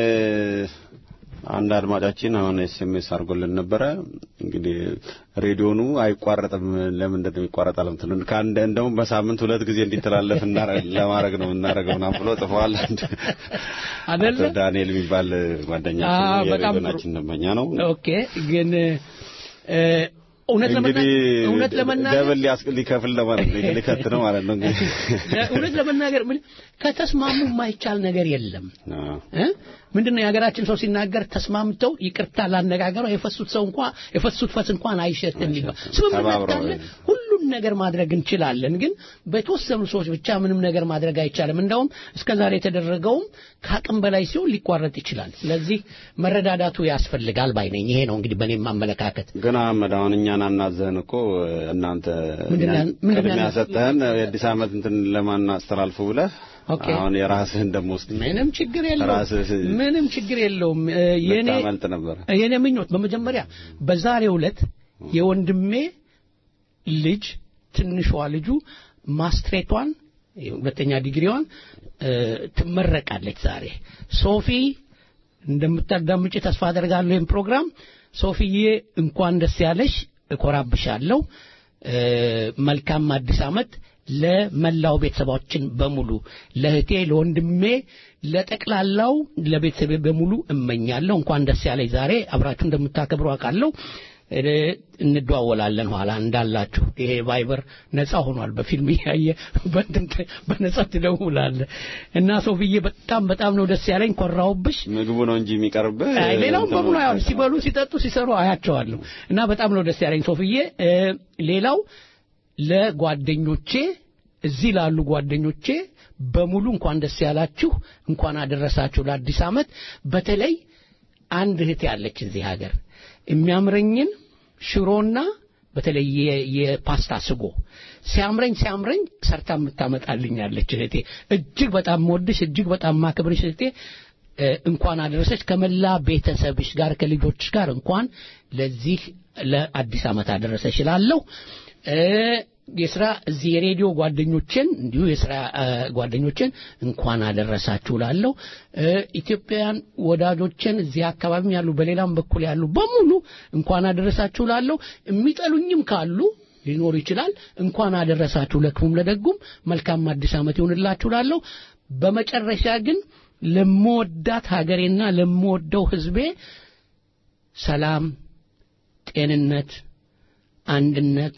አንድ አድማጫችን አሁን ኤስኤምኤስ አድርጎልን ነበረ። እንግዲህ ሬዲዮኑ አይቋረጥም ለምንድን ነው ይቋረጣል ምትሉን ከአንድ እንደውም በሳምንት ሁለት ጊዜ እንዲተላለፍ ለማድረግ ነው የምናደርገው ምናምን ብሎ ጽፈዋል። አይደለ አቶ ዳንኤል የሚባል ጓደኛችን አዎ፣ ነው፣ በጣም ጥሩ። የሬዲዮናችን ደንበኛ ነው። ኦኬ ግን እ፣ እውነት ለመና- እንግዲህ እውነት ለመናገር ደብል ሊያስ- ሊከፍል ለማለት ነው ሊከት ነው ማለት ነው እንግዲህ እውነት ለመናገር ምን ከተስማሙ የማይቻል ነገር የለም። አዎ። እ? ምንድነው የሀገራችን ሰው ሲናገር ተስማምተው ይቅርታ ላነጋገሩ የፈሱት ሰው እንኳን የፈሱት ፈስ እንኳን አይሸትም ይባል። ስምምነት ተባብረው ካለ ሁሉም ነገር ማድረግ እንችላለን። ግን በተወሰኑ ሰዎች ብቻ ምንም ነገር ማድረግ አይቻልም። እንዳውም እስከዛሬ የተደረገውም ከአቅም በላይ ሲሆን ሊቋረጥ ይችላል። ስለዚህ መረዳዳቱ ያስፈልጋል ባይ ነኝ። ይሄ ነው እንግዲህ በእኔም አመለካከት። ግን አህመድ አሁን እኛን አናዘህን እኮ እናንተ ምንድን ነው ያን- ምንድን ነው ቅድሚያ ያን- ሰጠህን የአዲስ ዓመት እንትን ለማን አስተላልፉ ብለህ ኦኬ። አሁን የራስህን ደግሞ ውስጥ ምንም ችግር የለውም። ራስህ ምንም ችግር የለውም። እ፣ የኔ ልታመልጥ ነበረ። የኔ ምኞት በመጀመሪያ በዛሬው ዕለት የወንድሜ ልጅ ትንሿ ልጁ ማስትሬቷን ሁለተኛ ዲግሪዋን እ፣ ትመረቃለች ዛሬ። ሶፊ እንደምታዳምጪ ተስፋ አደርጋለሁ ይህን ፕሮግራም። ሶፊዬ እንኳን ደስ ያለሽ፣ እኮራብሻለሁ። እ፣ መልካም አዲስ ዓመት ለመላው ቤተሰባችን በሙሉ ለእህቴ፣ ለወንድሜ፣ ለጠቅላላው ለቤተሰቤ በሙሉ እመኛለሁ። እንኳን ደስ ያለኝ ዛሬ አብራችሁ እንደምታከብሩ አውቃለሁ። እ፣ እንደዋወላለን ኋላ እንዳላችሁ። ይሄ ቫይበር ነፃ ሆኗል። በፊልም እያየ በእንትን ተ- በነፃ ትደውላለህ እና ሶፊዬ በጣም በጣም ነው ደስ ያለኝ። ኮራውብሽ። ምግቡ ነው እንጂ የሚቀርብህ አይ ሌላውን እንትኑ በሙሉ ያው አይቀርም። ሲበሉ ሲጠጡ ሲሰሩ አያቸዋለሁ እና በጣም ነው ደስ ያለኝ ሶፍዬ። እ፣ ሌላው ለጓደኞቼ እዚህ ላሉ ጓደኞቼ በሙሉ እንኳን ደስ ያላችሁ፣ እንኳን አደረሳችሁ ለአዲስ ዓመት። በተለይ አንድ እህት ያለች እዚህ ሀገር የሚያምረኝን ሽሮና በተለይ የ- የፓስታ ስጎ ሲያምረኝ ሲያምረኝ ሰርታ የምታመጣልኛለች እህቴ። እጅግ በጣም መወድሽ እጅግ በጣም ማክብርሽ እህቴ እ፣ እንኳን አደረሰች ከመላ ቤተሰብሽ ጋር ከልጆችሽ ጋር እንኳን ለዚህ ለአዲስ ዓመት አደረሰሽ እላለሁ። እ፣ የስራ እዚህ የሬዲዮ ጓደኞችን እንዲሁ የስራ እ፣ ጓደኞችን እንኳን አደረሳችሁ እላለሁ። እ፣ ኢትዮጵያውያን ወዳጆችን እዚህ አካባቢም ያሉ በሌላም በኩል ያሉ በሙሉ እንኳን አደረሳችሁ እላለሁ። የሚጠሉኝም ካሉ ሊኖሩ ይችላል። እንኳን አደረሳችሁ ለክፉም ለደጉም መልካም አዲስ ዓመት ይሁንላችሁ እላለሁ። በመጨረሻ ግን ለምወዳት ሀገሬና ለምወደው ሕዝቤ ሰላም፣ ጤንነት፣ አንድነት፣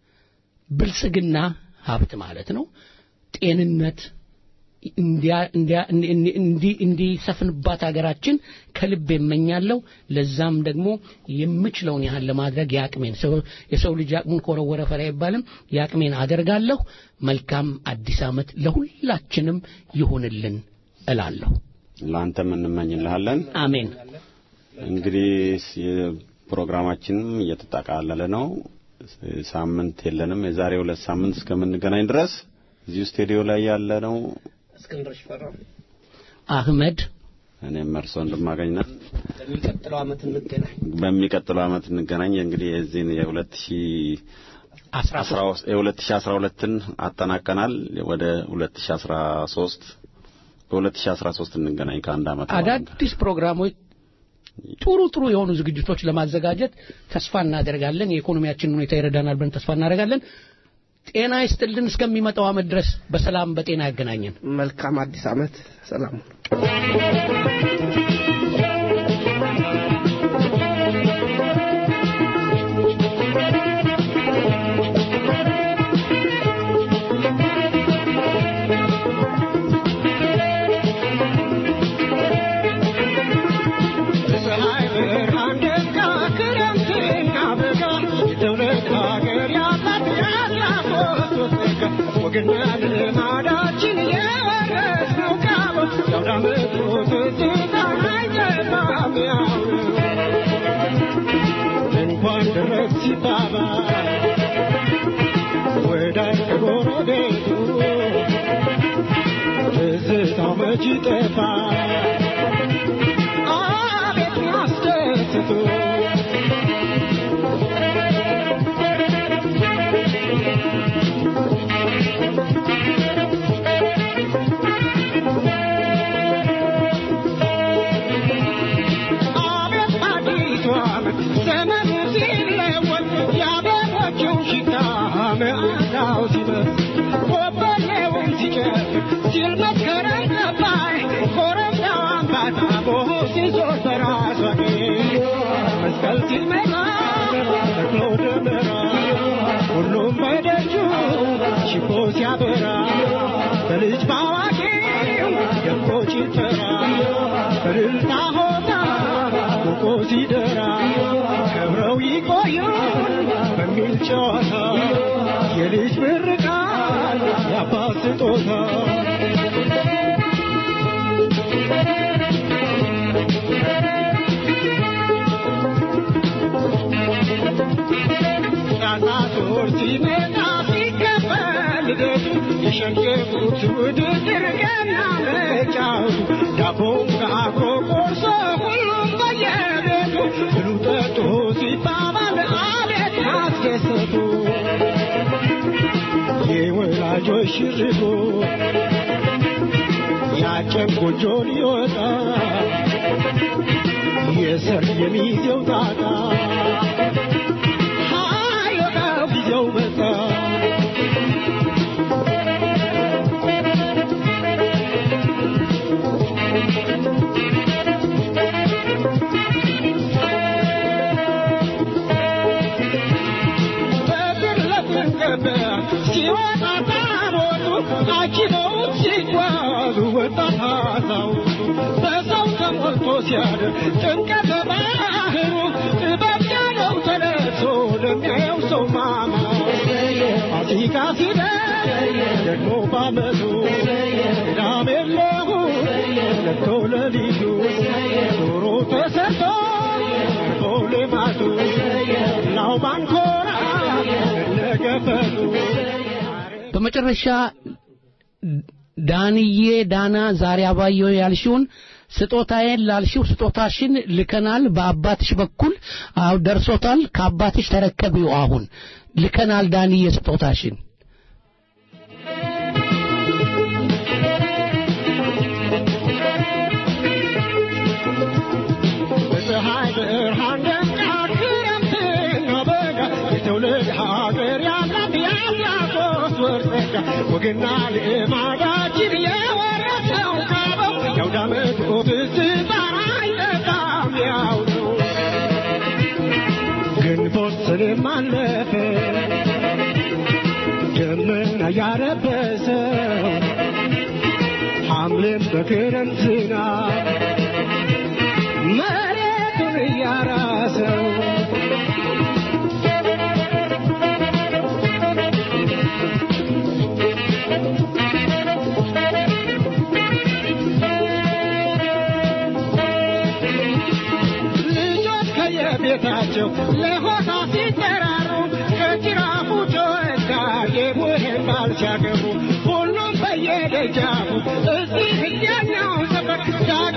ብልጽግና ሀብት ማለት ነው። ጤንነት እንዲያ- እንዲያ- እንዲ- እንዲ- እንዲሰፍንባት ሀገራችን ከልብ የመኛለሁ። ለዛም ደግሞ የምችለውን ያህል ለማድረግ የአቅሜን ሰው- የሰው ልጅ አቅሙን ከወረወረ ፈሪ አይባልም። የአቅሜን አደርጋለሁ። መልካም አዲስ ዓመት ለሁላችንም ይሁንልን እላለሁ። ለአንተም እንመኝልሃለን። አሜን። እንግዲህ ፕሮግራማችንም እየተጠቃለለ ነው። ሳምንት የለንም። የዛሬ ሁለት ሳምንት እስከምንገናኝ ድረስ እዚሁ ስቱዲዮ ላይ ያለ ነው እስክንድር ሽፈራው አህመድ እኔም እርሶ እንደማገኝ ነን። በሚቀጥለው ዓመት እንገናኝ። በሚቀጥለው ዓመት እንገናኝ። እንግዲህ የዚህን የሁለት ሺህ የሁለት ሺህ አስራ ሁለትን አጠናቀናል። ወደ ሁለት ሺህ አስራ ሶስት በሁለት ሺህ አስራ ሶስት እንገናኝ ከአንድ ዓመት በኋላ። አዳዲስ ፕሮግራሞች ጥሩ ጥሩ የሆኑ ዝግጅቶች ለማዘጋጀት ተስፋ እናደርጋለን። የኢኮኖሚያችንን ሁኔታ ይረዳናል ብለን ተስፋ እናደርጋለን። ጤና ይስጥልን። እስከሚመጣው ዓመት ድረስ በሰላም በጤና ያገናኘን። መልካም አዲስ ዓመት። ሰላም በፀሐይ ብርሃን ደጋ ክረምትና በጋ የትውልድ ሀገር ያላት ያላት ወሰጋ ወግና ልማዳችን የወረስነው ቃል የአውደ ዓመቱ ትዝታ አይጠፋም ያው እንኳን ደረስ ሲባባል ወዳጅ ከጎረቤቱ ትዝታው መች ይጠፋል አቤት ያስደስቱ አቤት አዲሱ ዓመት ዘመኑ ሲለወጥ የአበቦቹ ሽታ መዓዛው ሲበዝ ኮበሌውን ሲጨፍር ሲል መስከረም ገባይ ኮረብታው አምባታ ቦሆ ሲዞር በራሷ መስቀል ሲመጣ ተክሎ ደመራ ሁሉም በደጁ ሽቦ ሲያበራ በልጅ ባዋቂው ደምቆ ጭፈራ በእልልታ ሆታ ሞቆ ሲደራ ከብረው ይቆዩን በሚል ጨዋታ የልጅ ምርቃት የአባት ስጦታ ጣጣቶር ሲመጣ ሲከፈል ልደቱ የሸገፉት ውድድር ገና መጫወቱ ዳቦም ጋግሮ ቆርሶ ሁሉም በየቤቱ ብሉ ጠጡ ሲባባል አቤት ማስደሰቱ የወላጆች ሽርጉ ያጨም ጎጆ ሊወጣ የሰርግ የሚዜው ጣጣ ሀይወጣው ጊዜው መጣ በብር ለፍንገበያ ሲወጣ ታቦቱ አጅበውት ሲጓዙ ወጣት አዛውንቱ በሰው ተሞልቶ ሲያድር ጭንቀተ ባህሩ ጥበብ ያለው ተነሶ ለሚያየው ሰው ማማ ፋሲካ ሲደርስ ደግሞ ባመቱ ቅዳሜ ለእሑድ ለቶ ለሊቱ ዶሮ ተሰርቶ ቀርቦ ልማቱ ላው ባንኮራ እነገፈቱ በመጨረሻ ዳንዬ ዳና ዛሬ አባየው ያልሽውን ስጦታዬን ላልሽው ስጦታሽን ልከናል። በአባትሽ በኩል አው ደርሶታል። ከአባትሽ ተረከቢው። አሁን ልከናል ዳንዬ ስጦታሽን። በፀሐይ ብርሃን ደምቃ ክረምትና በጋ የትውልድ ሀገር ያላት ያላቶት ወርጸጋ ወግና ልማዳችን የወረሰው ካበው የአውደ ዓመቱ ትዝታ አይጠፋም ያው ነው። ግንቦት ሰኔም አለፈ ደመና ያረበሰው ሐምሌም በክረምት ዝናብ መሬቱን እያራሰው ቤታቸው ለሆታ ሲጠራሩ ከጅራፉ ጮኸታ የሙሄን ባል ሲያገቡ ሁሉም በየደጃፉ እዚህ እዚያኛው ሰፈር ዳግ